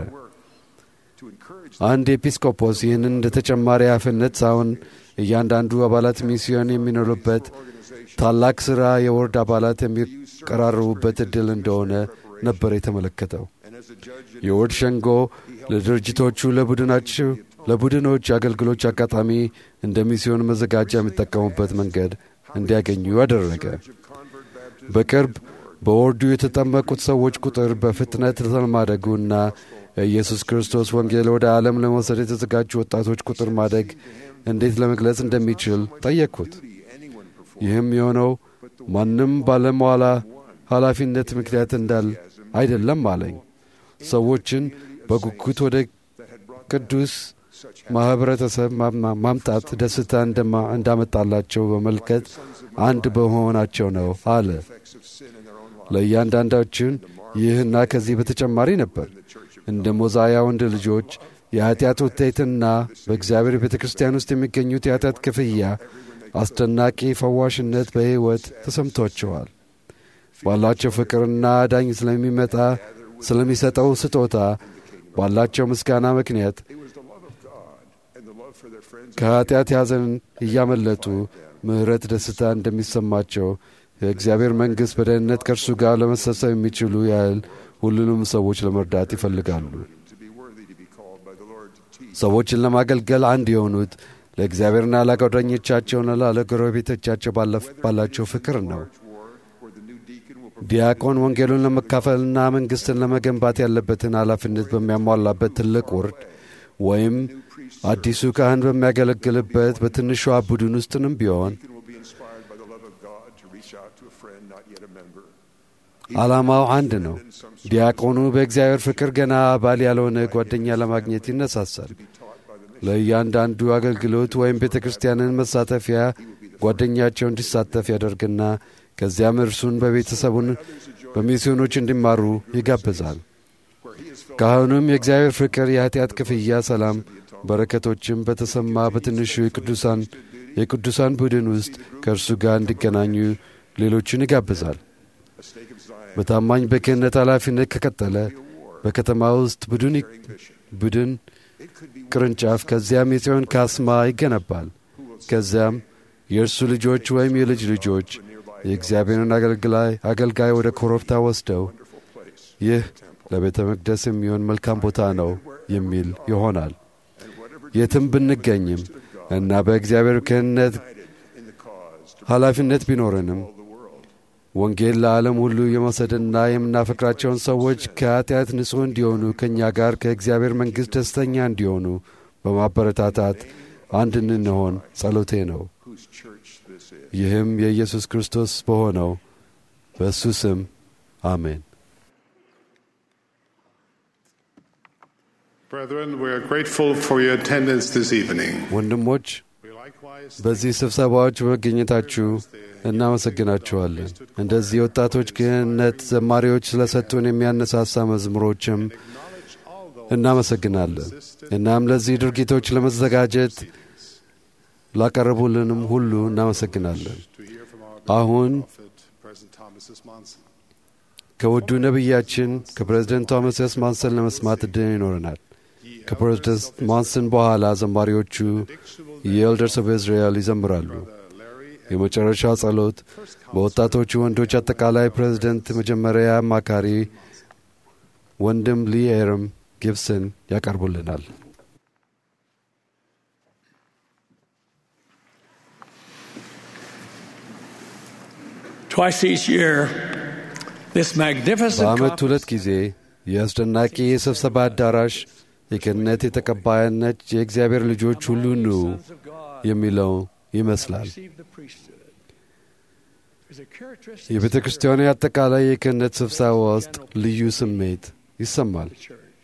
አንድ ኤጲስቆጶስ ይህንን እንደ ተጨማሪ ኃላፊነት ሳይሆን እያንዳንዱ አባላት ሚስዮን የሚኖሩበት ታላቅ ሥራ የወርድ አባላት የሚቀራረቡበት ዕድል እንደሆነ ነበር የተመለከተው። የወርድ ሸንጎ ለድርጅቶቹ ለቡድናቸው ለቡድኖች አገልግሎች አጋጣሚ እንደ ሚስዮን መዘጋጃ የሚጠቀሙበት መንገድ እንዲያገኙ አደረገ። በቅርብ በወርዱ የተጠመቁት ሰዎች ቁጥር በፍጥነት ስለማደጉና የኢየሱስ ክርስቶስ ወንጌል ወደ ዓለም ለመውሰድ የተዘጋጁ ወጣቶች ቁጥር ማደግ እንዴት ለመግለጽ እንደሚችል ጠየቅኩት። ይህም የሆነው ማንም ባለመዋላ ኃላፊነት ምክንያት እንዳል አይደለም አለኝ። ሰዎችን በጉጉት ወደ ቅዱስ ማኅበረተሰብ ማምጣት ደስታ እንዳመጣላቸው በመልከት አንድ በመሆናቸው ነው አለ። ለእያንዳንዳችን ይህና ከዚህ በተጨማሪ ነበር። እንደ ሞዛያ ወንድ ልጆች የኀጢአት ውጤትና በእግዚአብሔር ቤተ ክርስቲያን ውስጥ የሚገኙት የኀጢአት ክፍያ አስደናቂ ፈዋሽነት በሕይወት ተሰምቷቸዋል። ባላቸው ፍቅርና አዳኝ ስለሚመጣ ስለሚሰጠው ስጦታ ባላቸው ምስጋና ምክንያት ከኀጢአት ያዘን እያመለጡ ምሕረት ደስታ እንደሚሰማቸው የእግዚአብሔር መንግሥት በደህንነት ከእርሱ ጋር ለመሰብሰብ የሚችሉ ያህል ሁሉንም ሰዎች ለመርዳት ይፈልጋሉ። ሰዎችን ለማገልገል አንድ የሆኑት ለእግዚአብሔርና ለጓደኞቻቸውና ለጎረቤቶቻቸው ባላቸው ፍቅር ነው። ዲያቆን ወንጌሉን ለመካፈልና መንግሥትን ለመገንባት ያለበትን ኃላፊነት በሚያሟላበት ትልቅ ውርድ ወይም አዲሱ ካህን በሚያገለግልበት በትንሿ ቡድን ውስጥንም ቢሆን ዓላማው አንድ ነው። ዲያቆኑ በእግዚአብሔር ፍቅር ገና አባል ያልሆነ ጓደኛ ለማግኘት ይነሳሳል። ለእያንዳንዱ አገልግሎት ወይም ቤተ ክርስቲያንን መሳተፊያ ጓደኛቸው እንዲሳተፍ ያደርግና ከዚያም እርሱን በቤተሰቡን በሚስዮኖች እንዲማሩ ይጋብዛል። ካህኑም የእግዚአብሔር ፍቅር፣ የኀጢአት ክፍያ፣ ሰላም፣ በረከቶችም በተሰማ በትንሹ የቅዱሳን የቅዱሳን ቡድን ውስጥ ከእርሱ ጋር እንዲገናኙ ሌሎችን ይጋብዛል። በታማኝ በክህነት ኃላፊነት ከቀጠለ በከተማ ውስጥ ቡድን ቡድን ቅርንጫፍ፣ ከዚያም የጽዮን ካስማ ይገነባል። ከዚያም የእርሱ ልጆች ወይም የልጅ ልጆች የእግዚአብሔርን አገልጋይ ወደ ኮረብታ ወስደው ይህ ለቤተ መቅደስ የሚሆን መልካም ቦታ ነው የሚል ይሆናል። የትም ብንገኝም እና በእግዚአብሔር ክህነት ኃላፊነት ቢኖረንም ወንጌል ለዓለም ሁሉ የመውሰድና የምናፈቅራቸውን ሰዎች ከኃጢአት ንጹሕ እንዲሆኑ ከእኛ ጋር ከእግዚአብሔር መንግሥት ደስተኛ እንዲሆኑ በማበረታታት አንድ እንድንሆን ጸሎቴ ነው። whose church this is. ይህም የኢየሱስ ክርስቶስ በሆነው በእሱ ስም አሜን። Brethren, we are grateful for your attendance this evening. ወንድሞች We likewise በዚህ ስብሰባዎች በመገኘታችሁ እናመሰግናችኋለን። እንደዚህ የወጣቶች ክህነት ዘማሪዎች ስለሰጡን የሚያነሳሳ መዝሙሮችም እናመሰግናለን። እናም ለዚህ ድርጊቶች ለመዘጋጀት ላቀረቡልንም ሁሉ እናመሰግናለን። to hear from our አሁን prophet, President Thomas S. Monson. ከውዱ ነቢያችን ከፕሬዝደንት ቶማስ ኤስ ማንሰን ለመስማት እድል ይኖረናል። ከፕሬዝደንት ማንሰን በኋላ ዘማሪዎቹ የኤልደርስ ኦፍ እስራኤል ይዘምራሉ። የመጨረሻው ጸሎት በወጣቶቹ ወንዶች አጠቃላይ ፕሬዝደንት መጀመሪያ አማካሪ ወንድም ሊ ኤርም ጊብሰን ያቀርቡልናል። Twice each year, this magnificent በዓመት ሁለት conference ጊዜ የአስደናቂ የስብሰባ አዳራሽ የክህነት የተቀባይነት የእግዚአብሔር ልጆች ሁሉ ኑ የሚለው ይመስላል። received the priesthood. There's a characteristic የቤተ ክርስቲያኑ አጠቃላይ የክህነት ስብሰባ ውስጥ ልዩ ስሜት ይሰማል። of the church.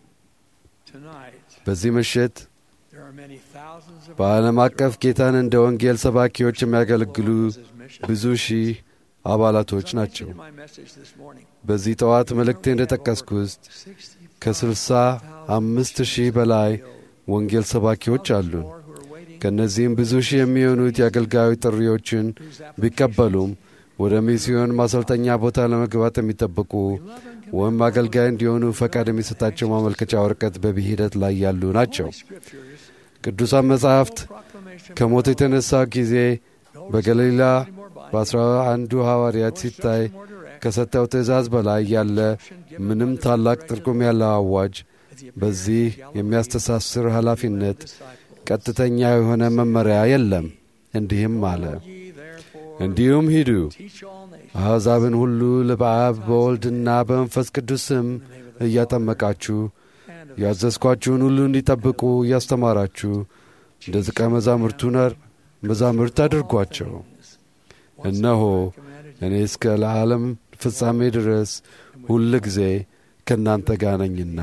Tonight, በዚህ ምሽት there are many thousands of በዓለም አቀፍ ጌታን እንደ ወንጌል ሰባኪዎች የሚያገለግሉ ብዙ ሺህ አባላቶች ናቸው። in my message this morning. በዚህ ጠዋት መልእክቴ እንደ ጠቀስኩት ከስልሳ አምስት ሺህ በላይ ወንጌል ሰባኪዎች አሉን። ከእነዚህም ብዙ ሺህ የሚሆኑት የአገልጋዩ ጥሪዎችን ቢቀበሉም ወደ ሚስዮን ማሰልጠኛ ቦታ ለመግባት የሚጠብቁ ወይም አገልጋይ እንዲሆኑ ፈቃድ የሚሰጣቸው ማመልከቻ ወረቀት በሂደት ላይ ያሉ ናቸው። ቅዱሳን መጻሕፍት ከሞት የተነሳ ጊዜ በገሊላ በአስራ አንዱ ሐዋርያት ሲታይ ከሰጠው ትእዛዝ በላይ ያለ ምንም ታላቅ ትርጉም ያለው አዋጅ በዚህ የሚያስተሳስር ኃላፊነት ቀጥተኛ የሆነ መመሪያ የለም። እንዲህም አለ፣ እንዲሁም ሂዱ አሕዛብን ሁሉ በአብ በወልድና በመንፈስ ቅዱስ ስም እያጠመቃችሁ ያዘዝኳችሁን ሁሉ እንዲጠብቁ እያስተማራችሁ እንደ ደቀ መዛሙርቱ ነር መዛሙርት አድርጓቸው። እነሆ እኔ እስከ ለዓለም ፍጻሜ ድረስ ሁል ጊዜ ከእናንተ ጋር ነኝና።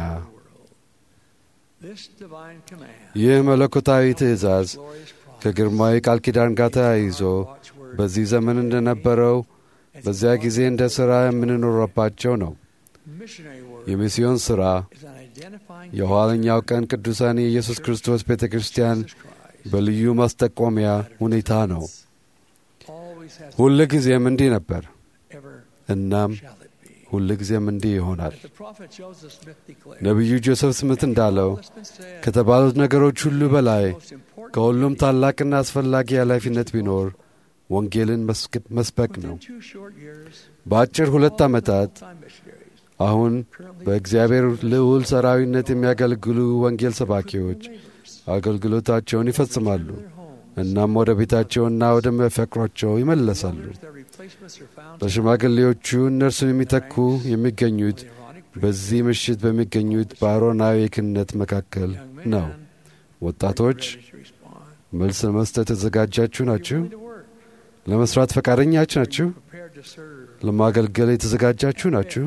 This divine command ይህ መለኮታዊ ትእዛዝ ከግርማዊ ቃል ኪዳን ጋር ተያይዞ በዚህ ዘመን እንደነበረው በዚያ ጊዜ እንደ ሥራ የምንኖረባቸው ነው። missionary work የሚስዮን ሥራ is an identifying የኋለኛው ቀን ቅዱሳን የኢየሱስ ክርስቶስ ቤተ ክርስቲያን በልዩ ማስጠቆሚያ ሁኔታ ነው። always has ሁል ጊዜም እንዲህ ነበር፣ ever እናም shall it be. ሁል ጊዜም እንዲህ ይሆናል። The prophet Joseph Smith declared, ነቢዩ ጆሴፍ ስምት እንዳለው "All that's been said, ከተባሉት ነገሮች ሁሉ በላይ most important ከሁሉም ታላቅና አስፈላጊ ኃላፊነት ቢኖር ወንጌልን መስክ- መስበክ ነው። two short years, በአጭር ሁለት ዓመታት time missionaries አሁን በእግዚአብሔር ልዑል ሰራዊነት የሚያገለግሉ ወንጌል ሰባኪዎች አገልግሎታቸውን ይፈጽማሉ። እናም ወደ ቤታቸውና ወደ መፈቅሯቸው ይመለሳሉ። their replacements are found በሽማግሌዎቹ እነርሱን የሚተኩ የሚገኙት በዚህ ምሽት በሚገኙት በአሮናዊ የክህነት መካከል ነው። ወጣቶች to respond. መልስ ለመስጠት የተዘጋጃችሁ ናችሁ? To work, ለመስራት ፈቃደኛች ናችሁ? prepared to serve. ለማገልገል የተዘጋጃችሁ ናችሁ?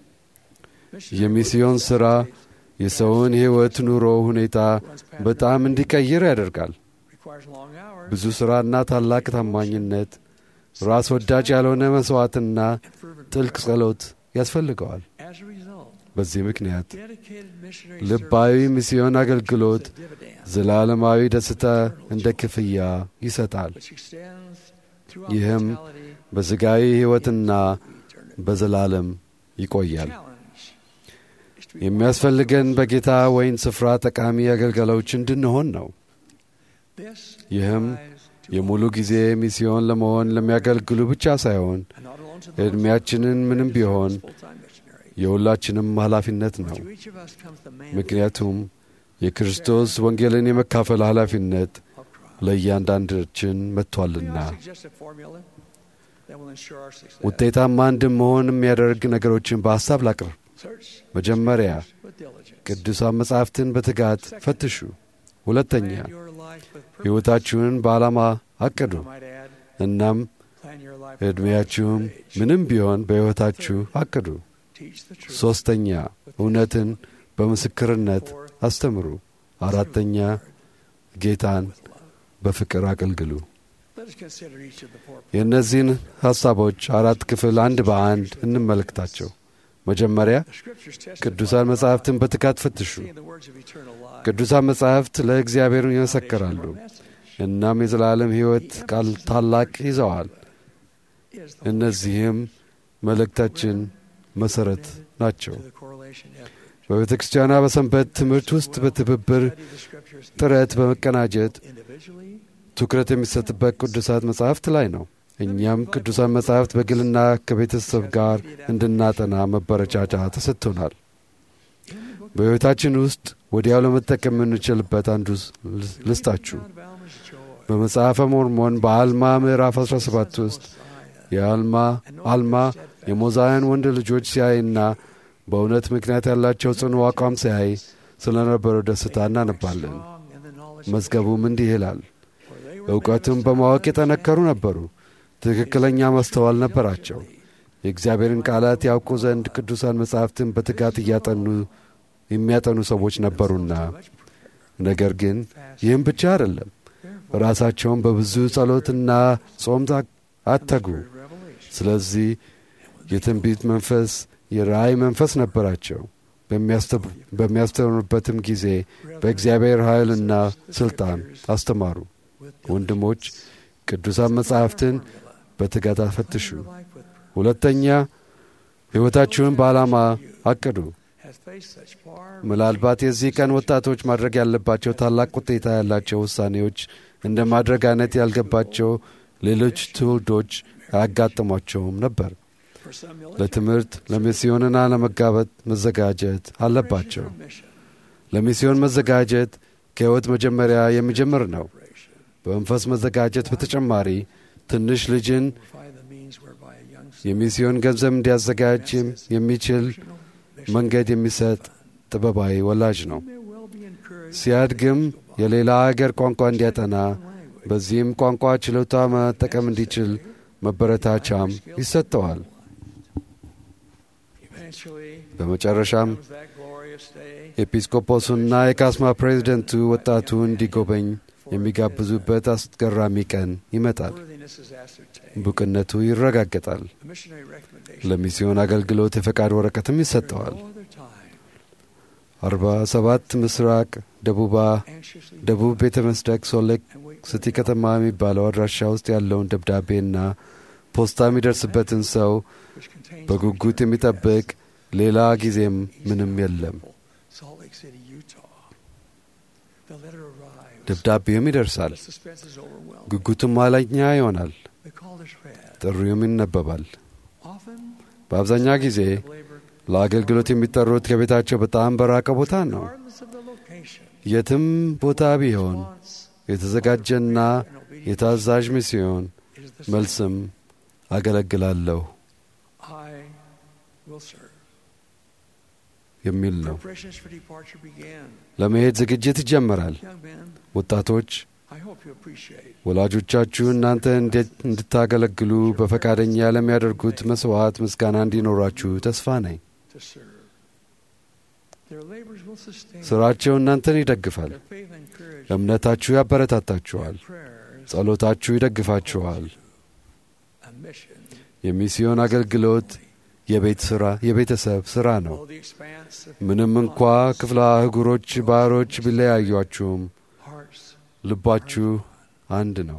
የሚስዮን ሥራ የሰውን ሕይወት ኑሮ ሁኔታ በጣም እንዲቀይር ያደርጋል። Requires long hours, ብዙ ሥራና ታላቅ ታማኝነት፣ ራስ ወዳጅ ያልሆነ መሥዋዕትና ጥልቅ ጸሎት ያስፈልገዋል። as a result, በዚህ ምክንያት dedicated missionary ልባዊ ሚስዮን አገልግሎት dividend, ዘላለማዊ ደስታ እንደ ክፍያ ይሰጣል። which extends throughout ይህም mortality, በሥጋዊ ሕይወትና በዘላለም ይቆያል። challenge is to የሚያስፈልገን በጌታ ወይን ስፍራ ጠቃሚ አገልጋዮች እንድንሆን ነው። this ይህም applies to የሙሉ ጊዜ ሚስዮን ለመሆን ለሚያገለግሉ ብቻ ሳይሆን and not alone to those ዕድሜያችንን ምንም ቢሆን full-time missionaries. የሁላችንም ኃላፊነት ነው። To each of us comes the man ምክንያቱም የክርስቶስ ወንጌልን የመካፈል ኃላፊነት of Christ. ለእያንዳንዳችን May መጥቷልና I suggest a formula that will ensure our success? ውጤታማ እንድንሆን የሚያደርግ ነገሮችን በሐሳብ ላቅርብ። Search መጀመሪያ with diligence. ቅዱሳን መጻሕፍትን በትጋት ፈትሹ። ሁለተኛ ሕይወታችሁን በዓላማ አቅዱ። እናም ዕድሜያችሁም ምንም ቢሆን በሕይወታችሁ አቅዱ። ሦስተኛ እውነትን በምስክርነት አስተምሩ። አራተኛ ጌታን በፍቅር አገልግሉ። የእነዚህን ሐሳቦች አራት ክፍል አንድ በአንድ እንመለከታቸው። መጀመሪያ ቅዱሳን መጻሕፍትን በትጋት ፈትሹ። ቅዱሳን መጻሕፍት ለእግዚአብሔር ይመሰክራሉ፣ እናም የዘላለም ሕይወት ቃል ታላቅ ይዘዋል። እነዚህም መልእክታችን መሠረት ናቸው። በቤተ ክርስቲያኗ በሰንበት ትምህርት ውስጥ በትብብር ጥረት በመቀናጀት ትኩረት የሚሰጥበት ቅዱሳት መጻሕፍት ላይ ነው። እኛም ቅዱሳን መጻሕፍት በግልና ከቤተሰብ ጋር እንድናጠና መበረቻቻ ተሰጥቶናል። በሕይወታችን ውስጥ ወዲያው ለመጠቀም የምንችልበት አንዱ ልስጣችሁ። በመጽሐፈ ሞርሞን በአልማ ምዕራፍ 17 ውስጥ የአልማ አልማ የሞዛውያን ወንድ ልጆች ሲያይና በእውነት ምክንያት ያላቸው ጽኑ አቋም ሲያይ ስለ ነበረው ደስታ እናነባለን። መዝገቡም እንዲህ ይላል፣ እውቀትም በማወቅ የጠነከሩ ነበሩ፣ ትክክለኛ ማስተዋል ነበራቸው። የእግዚአብሔርን ቃላት ያውቁ ዘንድ ቅዱሳን መጻሕፍትን በትጋት እያጠኑ የሚያጠኑ ሰዎች ነበሩና። ነገር ግን ይህም ብቻ አይደለም፣ ራሳቸውን በብዙ ጸሎትና ጾም አተጉ። ስለዚህ የትንቢት መንፈስ፣ የራእይ መንፈስ ነበራቸው። በሚያስተምሩበትም ጊዜ በእግዚአብሔር ኃይልና ሥልጣን አስተማሩ። ወንድሞች ቅዱሳን መጻሕፍትን በትጋት አፈትሹ። ሁለተኛ ሕይወታችሁን በዓላማ አቅዱ። ምናልባት የዚህ ቀን ወጣቶች ማድረግ ያለባቸው ታላቅ ውጤታ ያላቸው ውሳኔዎች እንደ ማድረግ አይነት ያልገባቸው ሌሎች ትውልዶች አያጋጥሟቸውም ነበር። ለትምህርት ለሚስዮንና ለመጋበጥ መዘጋጀት አለባቸው። ለሚስዮን መዘጋጀት ከሕይወት መጀመሪያ የሚጀምር ነው። በመንፈስ መዘጋጀት በተጨማሪ ትንሽ ልጅን የሚስዮን ገንዘብ እንዲያዘጋጅ የሚችል መንገድ የሚሰጥ ጥበባዊ ወላጅ ነው። ሲያድግም የሌላ አገር ቋንቋ እንዲያጠና በዚህም ቋንቋ ችሎታ መጠቀም እንዲችል መበረታቻም ይሰጠዋል። በመጨረሻም ኤጲስቆጶሱና የካስማ ፕሬዚደንቱ ወጣቱ እንዲጎበኝ የሚጋብዙበት አስገራሚ ቀን ይመጣል። ብቁነቱ ይረጋገጣል። ለሚስዮን አገልግሎት የፈቃድ ወረቀትም ይሰጠዋል። አርባ ሰባት ምስራቅ ደቡባ ደቡብ ቤተ መስደቅ ሶሌክ ስቲ ከተማ የሚባለው አድራሻ ውስጥ ያለውን ደብዳቤና ፖስታ የሚደርስበትን ሰው በጉጉት የሚጠብቅ ሌላ ጊዜም ምንም የለም። ደብዳቤውም ይደርሳል። ጉጉቱም ኋለኛ ይሆናል። ጥሪውም ይነበባል። በአብዛኛው ጊዜ ለአገልግሎት የሚጠሩት ከቤታቸው በጣም በራቀ ቦታ ነው። የትም ቦታ ቢሆን የተዘጋጀና የታዛዥ ሚስዮን መልስም አገለግላለሁ የሚል ነው። ለመሄድ ዝግጅት ይጀመራል። ወጣቶች ወላጆቻችሁ እናንተ እንድታገለግሉ በፈቃደኛ ለሚያደርጉት መስዋዕት ምስጋና እንዲኖራችሁ ተስፋ ነኝ። ሥራቸው እናንተን ይደግፋል። እምነታችሁ ያበረታታችኋል። ጸሎታችሁ ይደግፋችኋል። የሚስዮን አገልግሎት የቤት ሥራ የቤተሰብ ሥራ ነው። ምንም እንኳ ክፍለ አህጉሮች፣ ባህሮች ቢለያዩአችሁም ልባችሁ አንድ ነው።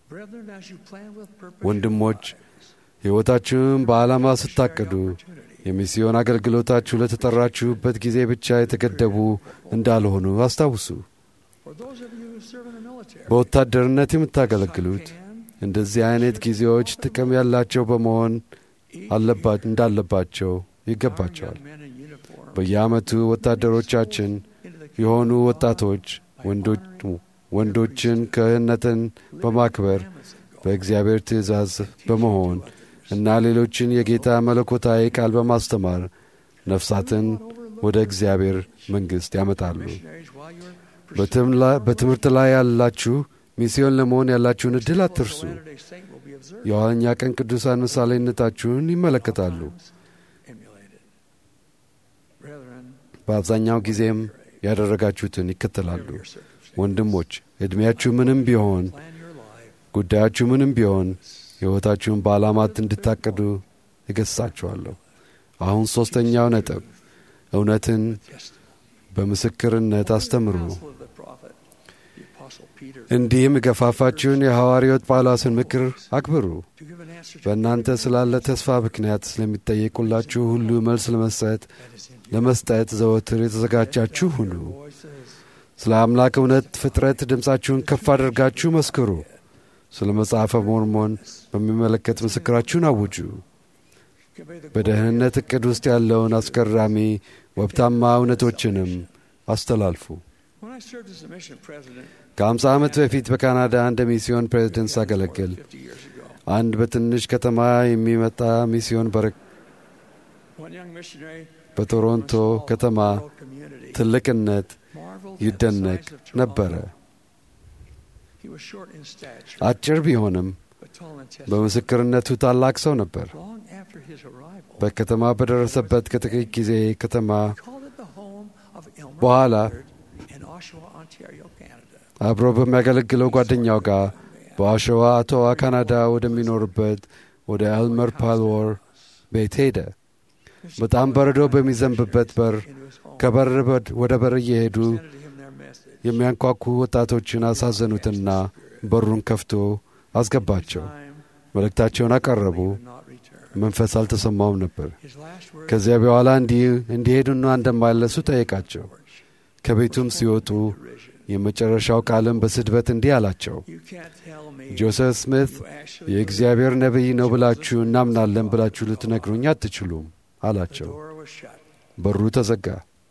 ወንድሞች ሕይወታችሁን በዓላማ ስታቅዱ የሚስዮን አገልግሎታችሁ ለተጠራችሁበት ጊዜ ብቻ የተገደቡ እንዳልሆኑ አስታውሱ። በወታደርነት የምታገለግሉት እንደዚህ አይነት ጊዜዎች ጥቅም ያላቸው በመሆን እንዳለባቸው ይገባቸዋል። በየዓመቱ ወታደሮቻችን የሆኑ ወጣቶች ወንዶችን ክህነትን በማክበር በእግዚአብሔር ትእዛዝ በመሆን እና ሌሎችን የጌታ መለኮታዊ ቃል በማስተማር ነፍሳትን ወደ እግዚአብሔር መንግሥት ያመጣሉ። በትምህርት ላይ ያላችሁ ሚስዮን ለመሆን ያላችሁን ዕድል አትርሱ። የኋለኛ ቀን ቅዱሳን ምሳሌነታችሁን ይመለከታሉ። በአብዛኛው ጊዜም ያደረጋችሁትን ይከተላሉ። ወንድሞች ዕድሜያችሁ ምንም ቢሆን፣ ጉዳያችሁ ምንም ቢሆን ሕይወታችሁን በዓላማት እንድታቅዱ እገሥጻችኋለሁ። አሁን ሦስተኛው ነጥብ እውነትን በምስክርነት አስተምሩ። እንዲህም የገፋፋችሁን የሐዋርያት ጳውሎስን ምክር አክብሩ። በእናንተ ስላለ ተስፋ ምክንያት ስለሚጠየቁላችሁ ሁሉ መልስ ለመስጠት ለመስጠት ዘወትር የተዘጋጃችሁ ሁኑ። ስለ አምላክ እውነት ፍጥረት ድምፃችሁን ከፍ አድርጋችሁ መስክሩ። ስለ መጽሐፈ ሞርሞን በሚመለከት ምስክራችሁን አውጁ። በደህንነት ዕቅድ ውስጥ ያለውን አስገራሚ ወብታማ እውነቶችንም አስተላልፉ። ከአምሳ ዓመት በፊት በካናዳ እንደ ሚስዮን ፕሬዝደንት ሳገለግል አንድ በትንሽ ከተማ የሚመጣ ሚስዮን በቶሮንቶ ከተማ ትልቅነት ይደነቅ ነበረ። አጭር ቢሆንም በምስክርነቱ ታላቅ ሰው ነበር። በከተማ በደረሰበት ከጥቂት ጊዜ ከተማ በኋላ አብሮ በሚያገለግለው ጓደኛው ጋር በአሸዋ አቶዋ ካናዳ ወደሚኖርበት ወደ ኤልመር ፓልወር ቤት ሄደ። በጣም በረዶ በሚዘንብበት በር ከበር ወደ በር እየሄዱ የሚያንኳኩ ወጣቶችን አሳዘኑትና በሩን ከፍቶ አስገባቸው። መልእክታቸውን አቀረቡ። መንፈስ አልተሰማውም ነበር። ከዚያ በኋላ እንዲሄዱና እንደማይለሱ ጠየቃቸው። ከቤቱም ሲወጡ የመጨረሻው ቃልም በስድበት እንዲህ አላቸው፣ ጆሴፍ ስሚት የእግዚአብሔር ነቢይ ነው ብላችሁ እናምናለን ብላችሁ ልትነግሩኝ አትችሉም አላቸው። በሩ ተዘጋ።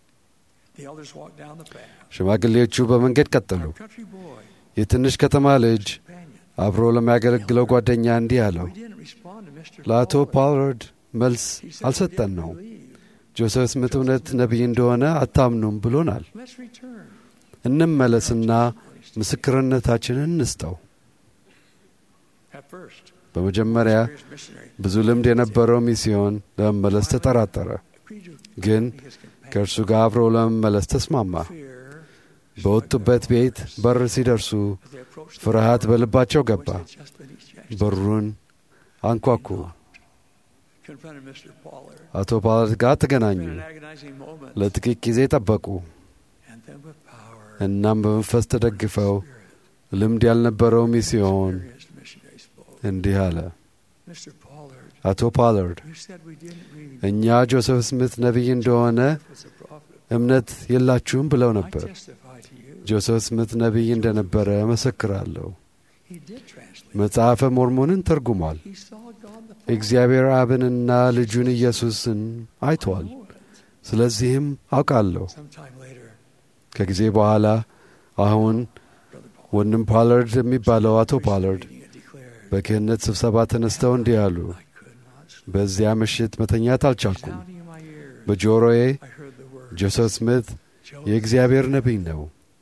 ሽማግሌዎቹ በመንገድ ቀጠሉ። የትንሽ ከተማ ልጅ አብሮ ለሚያገለግለው ጓደኛ እንዲህ አለው፣ ለአቶ ፓውሎድ መልስ አልሰጠን ነው። ጆሴፍ ስሚት እውነት ነቢይ እንደሆነ አታምኑም ብሎናል። እንመለስና ምስክርነታችንን እንስጠው። በመጀመሪያ ብዙ ልምድ የነበረው ሚስዮን ለመመለስ ተጠራጠረ፣ ግን ከእርሱ ጋር አብሮ ለመመለስ ተስማማ። በወጡበት ቤት በር ሲደርሱ ፍርሃት በልባቸው ገባ። በሩን አንኳኩ። አቶ ፓላድ ጋር ተገናኙ። ለጥቂት ጊዜ ጠበቁ። እናም በመንፈስ ተደግፈው ልምድ ያልነበረው ሚስዮን እንዲህ አለ። አቶ ፓላርድ እኛ ጆሴፍ ስሚት ነቢይ እንደሆነ እምነት የላችሁም ብለው ነበር። ጆሴፍ ስሚት ነቢይ እንደነበረ መሰክራለሁ። መጽሐፈ ሞርሞንን ተርጉሟል። እግዚአብሔር አብንና ልጁን ኢየሱስን አይቷል። ስለዚህም አውቃለሁ። ከጊዜ በኋላ አሁን ወንድም ፓላርድ የሚባለው አቶ ፓላርድ በክህነት ስብሰባ ተነስተው እንዲህ አሉ። በዚያ ምሽት መተኛት አልቻልኩም። በጆሮዬ ጆሴፍ ስሚት የእግዚአብሔር ነቢይ ነው፣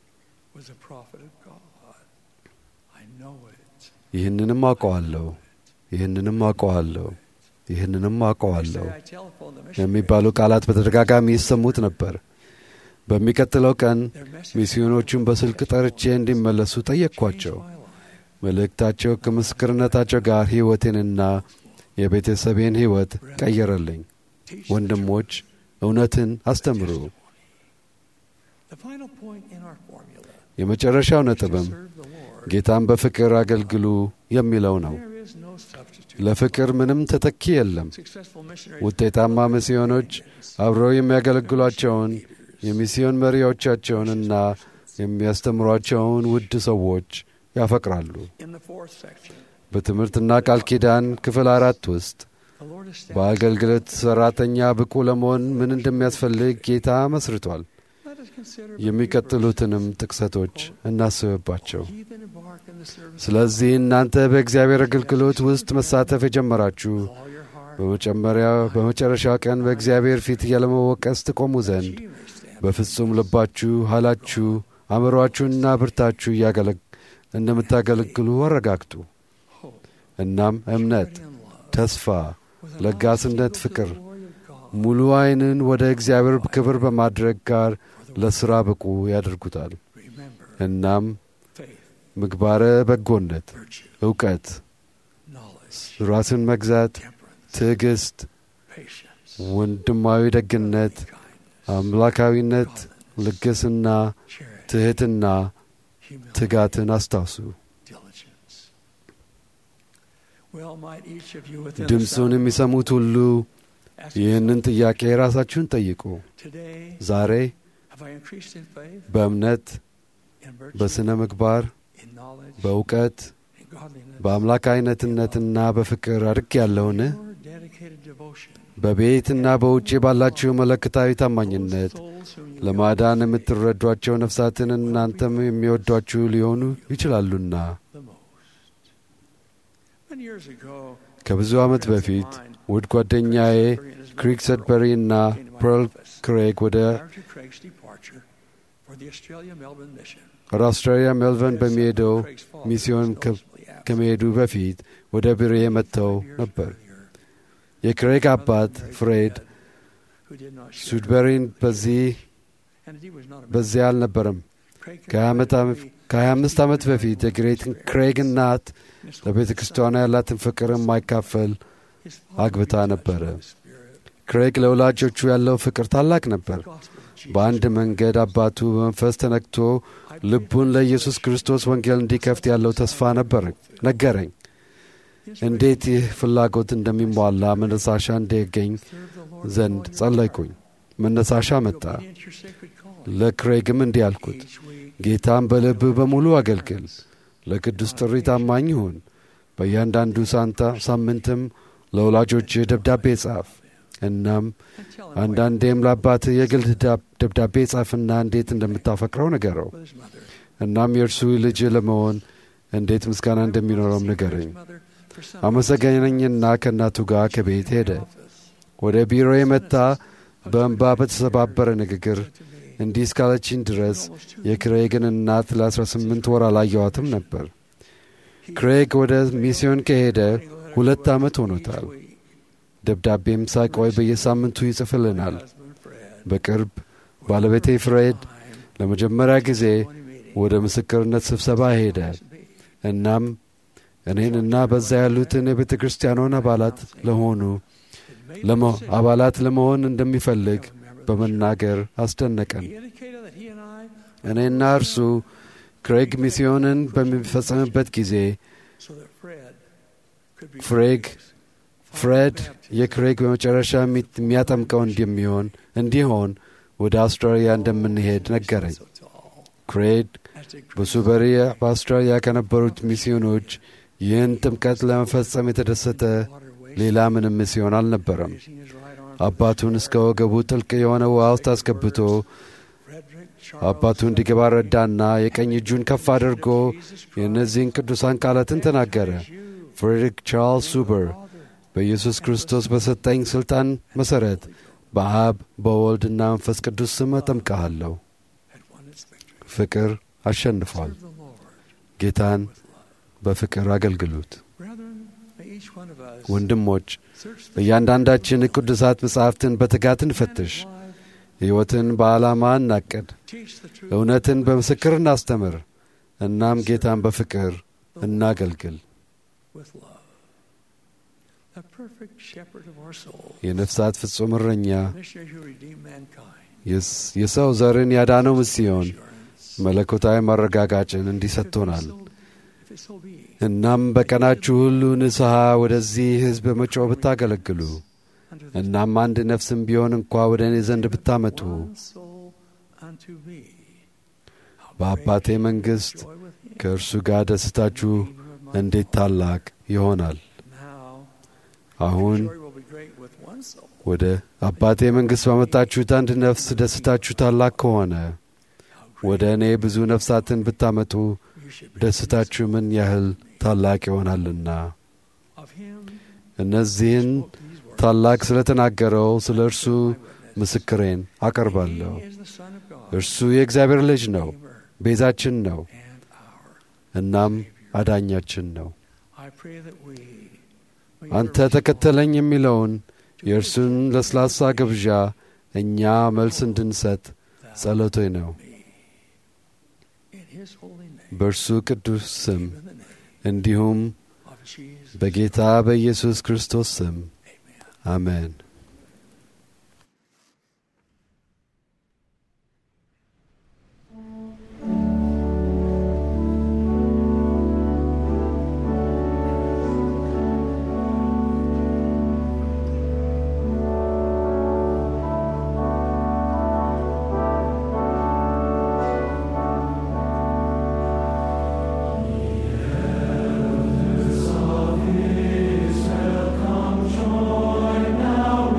ይህንንም አውቀዋለሁ፣ ይህንንም አውቀዋለሁ፣ ይህንንም አውቀዋለሁ የሚባሉ ቃላት በተደጋጋሚ ይሰሙት ነበር። በሚቀጥለው ቀን ሚስዮኖቹን በስልክ ጠርቼ እንዲመለሱ ጠየቅኳቸው። መልእክታቸው ከምስክርነታቸው ጋር ሕይወቴንና የቤተሰቤን ሕይወት ቀየረልኝ። ወንድሞች እውነትን አስተምሩ። የመጨረሻው ነጥብም ጌታን በፍቅር አገልግሉ የሚለው ነው። ለፍቅር ምንም ተተኪ የለም። ውጤታማ ሚስዮኖች አብረው የሚያገለግሏቸውን የሚስዮን መሪዎቻቸውንና የሚያስተምሯቸውን ውድ ሰዎች ያፈቅራሉ። በትምህርትና ቃል ኪዳን ክፍል አራት ውስጥ በአገልግሎት ሠራተኛ ብቁ ለመሆን ምን እንደሚያስፈልግ ጌታ መስርቷል። የሚቀጥሉትንም ጥቅሰቶች እናስብባቸው። ስለዚህ እናንተ በእግዚአብሔር አገልግሎት ውስጥ መሳተፍ የጀመራችሁ በመጨረሻው ቀን በእግዚአብሔር ፊት ያለመወቀስ ትቆሙ ዘንድ በፍጹም ልባችሁ፣ ኃይላችሁ፣ አእምሮአችሁንና ብርታችሁ እንደምታገለግሉ አረጋግጡ። እናም እምነት፣ ተስፋ፣ ለጋስነት፣ ፍቅር ሙሉ ዐይንን ወደ እግዚአብሔር ክብር በማድረግ ጋር ለሥራ ብቁ ያደርጉታል። እናም ምግባረ በጎነት፣ እውቀት፣ ራስን መግዛት፣ ትዕግሥት፣ ወንድማዊ ደግነት፣ አምላካዊነት፣ ልግስና፣ ትሕትና፣ ትጋትን አስታውሱ። ድምፁን የሚሰሙት ሁሉ ይህንን ጥያቄ ራሳችሁን ጠይቁ። ዛሬ በእምነት፣ በሥነ ምግባር፣ በእውቀት፣ በአምላካዊነትነትና በፍቅር አድግ ያለውን በቤትና በውጭ ባላችሁ መለክታዊ ታማኝነት ለማዳን የምትረዷቸው ነፍሳትን እናንተም የሚወዷችሁ ሊሆኑ ይችላሉና። ከብዙ ዓመት በፊት ውድ ጓደኛዬ ክሪክ ሰድበሪ እና ፐርል ክሬግ ወደ አውስትራሊያ ሜልበርን በሚሄደው ሚስዮን ከመሄዱ በፊት ወደ ቢሮዬ መጥተው ነበር። የክሬግ አባት ፍሬድ ሱድበሪን በዚህ በዚያ አልነበረም። ከሀያ አምስት ዓመት በፊት የግሬት ክሬግ እናት ለቤተ ክርስቲያኗ ያላትን ፍቅር የማይካፈል አግብታ ነበረ። ክሬግ ለወላጆቹ ያለው ፍቅር ታላቅ ነበር። በአንድ መንገድ አባቱ በመንፈስ ተነክቶ ልቡን ለኢየሱስ ክርስቶስ ወንጌል እንዲከፍት ያለው ተስፋ ነበር ነገረኝ። እንዴት ይህ ፍላጎት እንደሚሟላ መነሳሻ እንዲገኝ ዘንድ ጸለይኩኝ። መነሳሻ መጣ። ለክሬግም እንዲህ አልኩት፣ ጌታም በልብህ በሙሉ አገልግል፣ ለቅዱስ ጥሪ ታማኝ ሁን። በእያንዳንዱ ሳንታ ሳምንትም ለወላጆችህ ደብዳቤ ጻፍ። እናም አንዳንዴም ለአባትህ የግል ደብዳቤ ጻፍና እንዴት እንደምታፈቅረው ንገረው። እናም የእርሱ ልጅ ለመሆን እንዴት ምስጋና እንደሚኖረውም ንገረኝ። አመሰገነኝና ከእናቱ ጋር ከቤት ሄደ። ወደ ቢሮ የመጣ በእንባ በተሰባበረ ንግግር እንዲህ እስካለችኝ ድረስ የክሬግን እናት ለ18 ወር አላየዋትም ነበር። ክሬግ ወደ ሚስዮን ከሄደ ሁለት ዓመት ሆኖታል። ደብዳቤም ሳይቆይ በየሳምንቱ ይጽፍልናል። በቅርብ ባለቤቴ ፍሬድ ለመጀመሪያ ጊዜ ወደ ምስክርነት ስብሰባ ሄደ። እናም እኔንና በዛ ያሉትን የቤተ ክርስቲያኗን አባላት ለሆኑ አባላት ለመሆን እንደሚፈልግ በመናገር አስደነቀን። እኔና እርሱ ክሬግ ሚስዮንን በሚፈጸምበት ጊዜ ፍሬግ ፍሬድ የክሬግ በመጨረሻ የሚያጠምቀው እንደሚሆን እንዲሆን ወደ አውስትራሊያ እንደምንሄድ ነገረኝ። ክሬግ በሱበሪ በአውስትራሊያ ከነበሩት ሚስዮኖች ይህን ጥምቀት ለመፈጸም የተደሰተ ሌላ ምንም ሚስዮን አልነበረም። አባቱን እስከ ወገቡ ጥልቅ የሆነ ውሃ ውስጥ አስገብቶ አባቱ እንዲገባ ረዳና የቀኝ እጁን ከፍ አድርጎ የእነዚህን ቅዱሳን ቃላትን ተናገረ። ፍሬድሪክ ቻርልስ ሱበር በኢየሱስ ክርስቶስ በሰጠኝ ሥልጣን መሠረት በአብ በወልድና መንፈስ ቅዱስ ስም አጠምቀሃለሁ። ፍቅር አሸንፏል። ጌታን በፍቅር አገልግሉት። ወንድሞች እያንዳንዳችን ቅዱሳት መጻሕፍትን በትጋት እንፈትሽ። ሕይወትን በዓላማ እናቅድ። እውነትን በምስክር እናስተምር። እናም ጌታን በፍቅር እናገልግል። የነፍሳት ፍጹም እረኛ የሰው ዘርን ያዳነው ምስዮን መለኮታዊ ማረጋጋጭን እንዲሰጥቶናል። እናም በቀናችሁ ሁሉ ንስሐ ወደዚህ ሕዝብ በመጮህ ብታገለግሉ እናም አንድ ነፍስም ቢሆን እንኳ ወደ እኔ ዘንድ ብታመጡ በአባቴ መንግሥት ከእርሱ ጋር ደስታችሁ እንዴት ታላቅ ይሆናል። አሁን ወደ አባቴ መንግሥት ባመጣችሁት አንድ ነፍስ ደስታችሁ ታላቅ ከሆነ ወደ እኔ ብዙ ነፍሳትን ብታመጡ ደስታችሁ ምን ያህል ታላቅ ይሆናልና። እነዚህን ታላቅ ስለ ተናገረው ስለ እርሱ ምስክሬን አቀርባለሁ። እርሱ የእግዚአብሔር ልጅ ነው። ቤዛችን ነው፣ እናም አዳኛችን ነው። አንተ ተከተለኝ የሚለውን የእርሱን ለስላሳ ግብዣ እኛ መልስ እንድንሰጥ ጸሎቴ ነው። በእርሱ ቅዱስ ስም እንዲሁም በጌታ በኢየሱስ ክርስቶስ ስም አሜን። Now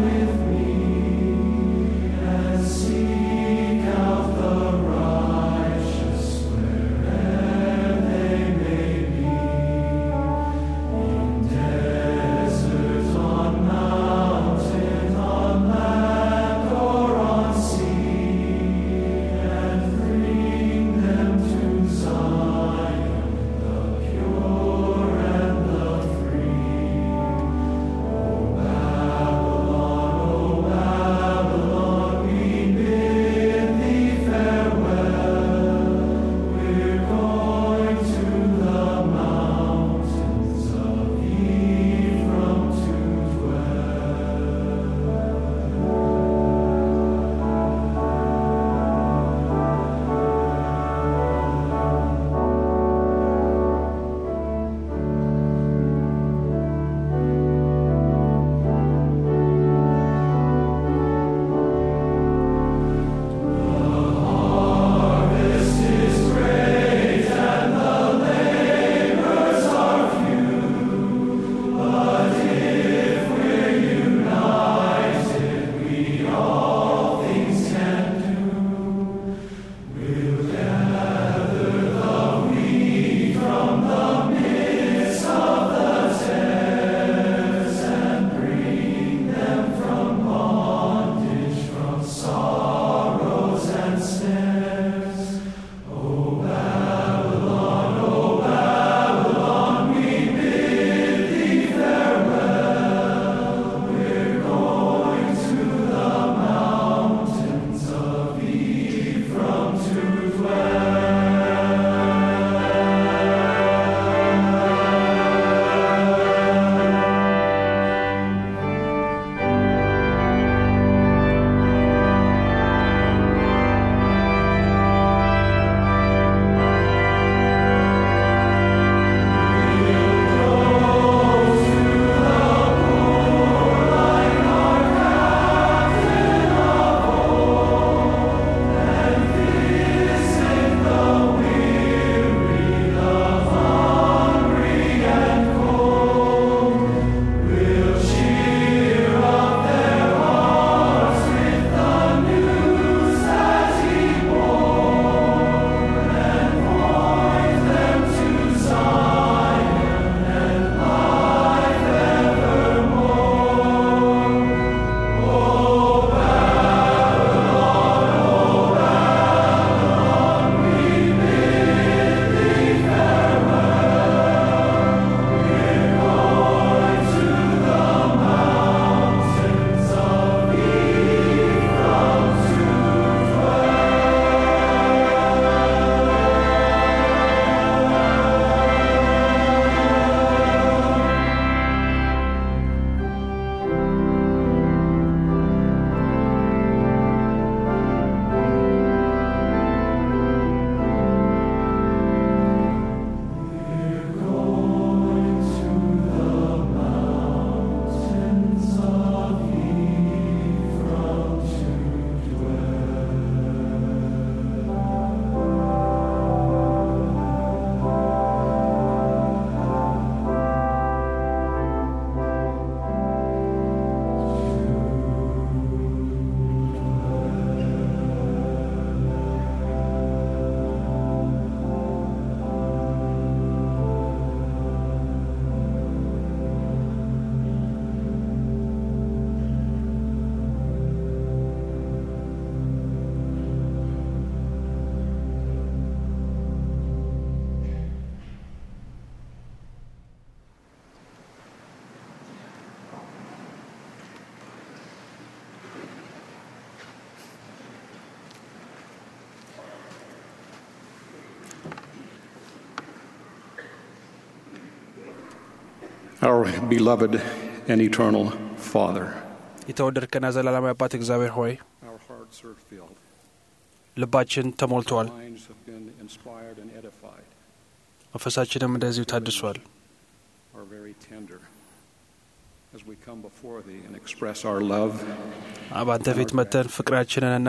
Our beloved and eternal Father, የተወደድከና ዘላለማዊ አባት እግዚአብሔር ሆይ our hearts are filled, ልባችን ተሞልቷል፣ our minds have been inspired and edified, መንፈሳችንም እንደዚሁ ታድሷል። are very tender. As we come before Thee and express our love, በአንተ ፊት መጥተን ፍቅራችንንና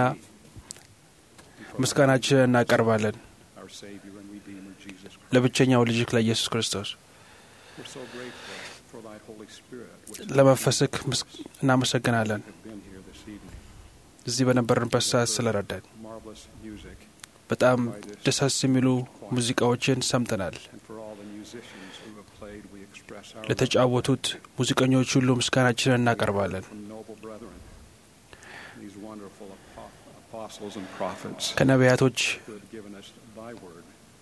ምስጋናችንን እናቀርባለን our Savior and Redeemer Jesus Christ. ለብቸኛው ልጅክ ለኢየሱስ ክርስቶስ We're so grateful for Thy Holy Spirit, which ለመንፈስክ ምስ- እናመሰግናለን have been here this evening. እዚህ በነበርንበት ሰዓት ስለረዳን። Marvelous music, በጣም ደሳስ የሚሉ ሙዚቃዎችን ሰምተናል። and for all the musicians who have played, we express our love ለተጫወቱት ሙዚቀኞች ሁሉ ምስጋናችንን እናቀርባለን። from noble brethren, these wonderful apo- apostles and prophets ከነቢያቶች who have given us Thy word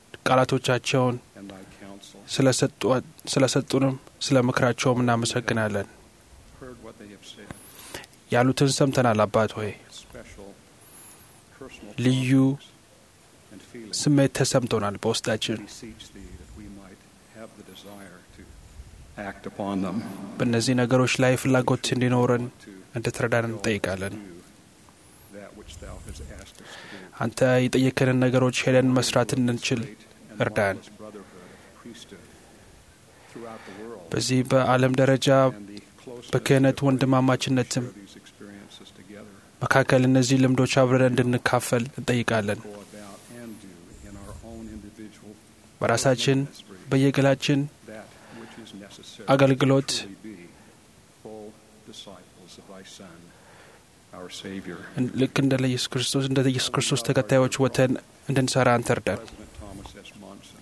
ቃላቶቻቸውን and Thy counsel, ስለሰጧ- ስለሰጡንም ስለ ምክራቸውም እናመሰግናለን። heard what they have said, ያሉትን ሰምተናል። አባት ሆይ special personal ልዩ promptings and feelings. ስሜት ተሰምቶናል በውስጣችን። We beseech Thee that we might have the desire to act upon them, በእነዚህ ነገሮች ላይ ፍላጎት እንዲኖረን እንድትረዳን እንጠይቃለን። do that which Thou hast asked us to do. አንተ የጠየከንን ነገሮች ሄደን መስራት እንድንችል And እርዳን። marvelous brotherhood of priesthood throughout the world, በዚህ በዓለም ደረጃ and the closeness በክህነት with which we ወንድማማችነትም share these experiences together, መካከል እነዚህ ልምዶች አብረን እንድንካፈል እንጠይቃለን። go about and do in our own individual በራሳችን ministry በየግላችን that which is necessary አገልግሎት to truly be full disciples of Thy Son, our Savior. ልክ እንደ ኢየሱስ ክርስቶስ እንደ ኢየሱስ ክርስቶስ ተከታዮች ወተን እንድንሰራ አንተ እርዳን። President Thomas S. Monson,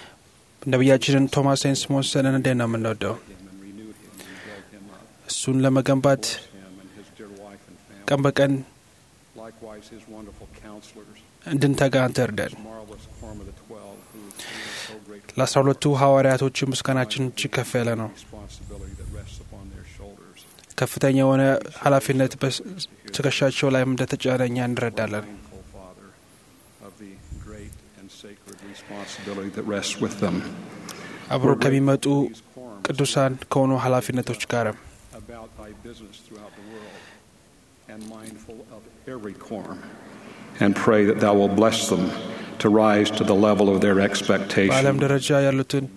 ነቢያችንን ቶማስ ሴንስ ሞንሰንን እንዴት ነው የምንወደው? him and renew him and build him up, እሱን ለመገንባት him and his dear wife and family. ቀን በቀን Likewise, his wonderful counselors, እንድንተጋ አንተ እርዳን። his marvelous quorum of the twelve, who who is so grateful ለአስራ ሁለቱ ሐዋርያቶች ምስጋናችን እጅግ ከፍ ያለ ነው። responsibility that rests upon their shoulders. ከፍተኛ የሆነ ኃላፊነት በትከሻቸው ላይም እንደተጫነ እኛ እንረዳለን። Mindful, Father, of the great and sacred responsibility that rests with them. አብሮ ከሚመጡ These quorums ቅዱሳን ከሆኑ ኃላፊነቶች ጋርም about thy business throughout the world, and mindful of every quorum, and pray that thou will bless them to rise to the level of their በዓለም expectation. ደረጃ ያሉትን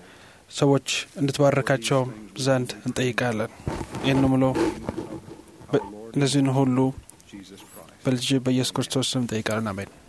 ሰዎች እንድትባረካቸው ዘንድ እንጠይቃለን። ይህን ምሎ እነዚህን ሁሉ Jesus Christ. በልጅ በኢየሱስ ክርስቶስ ስም እንጠይቃለን። አሜን።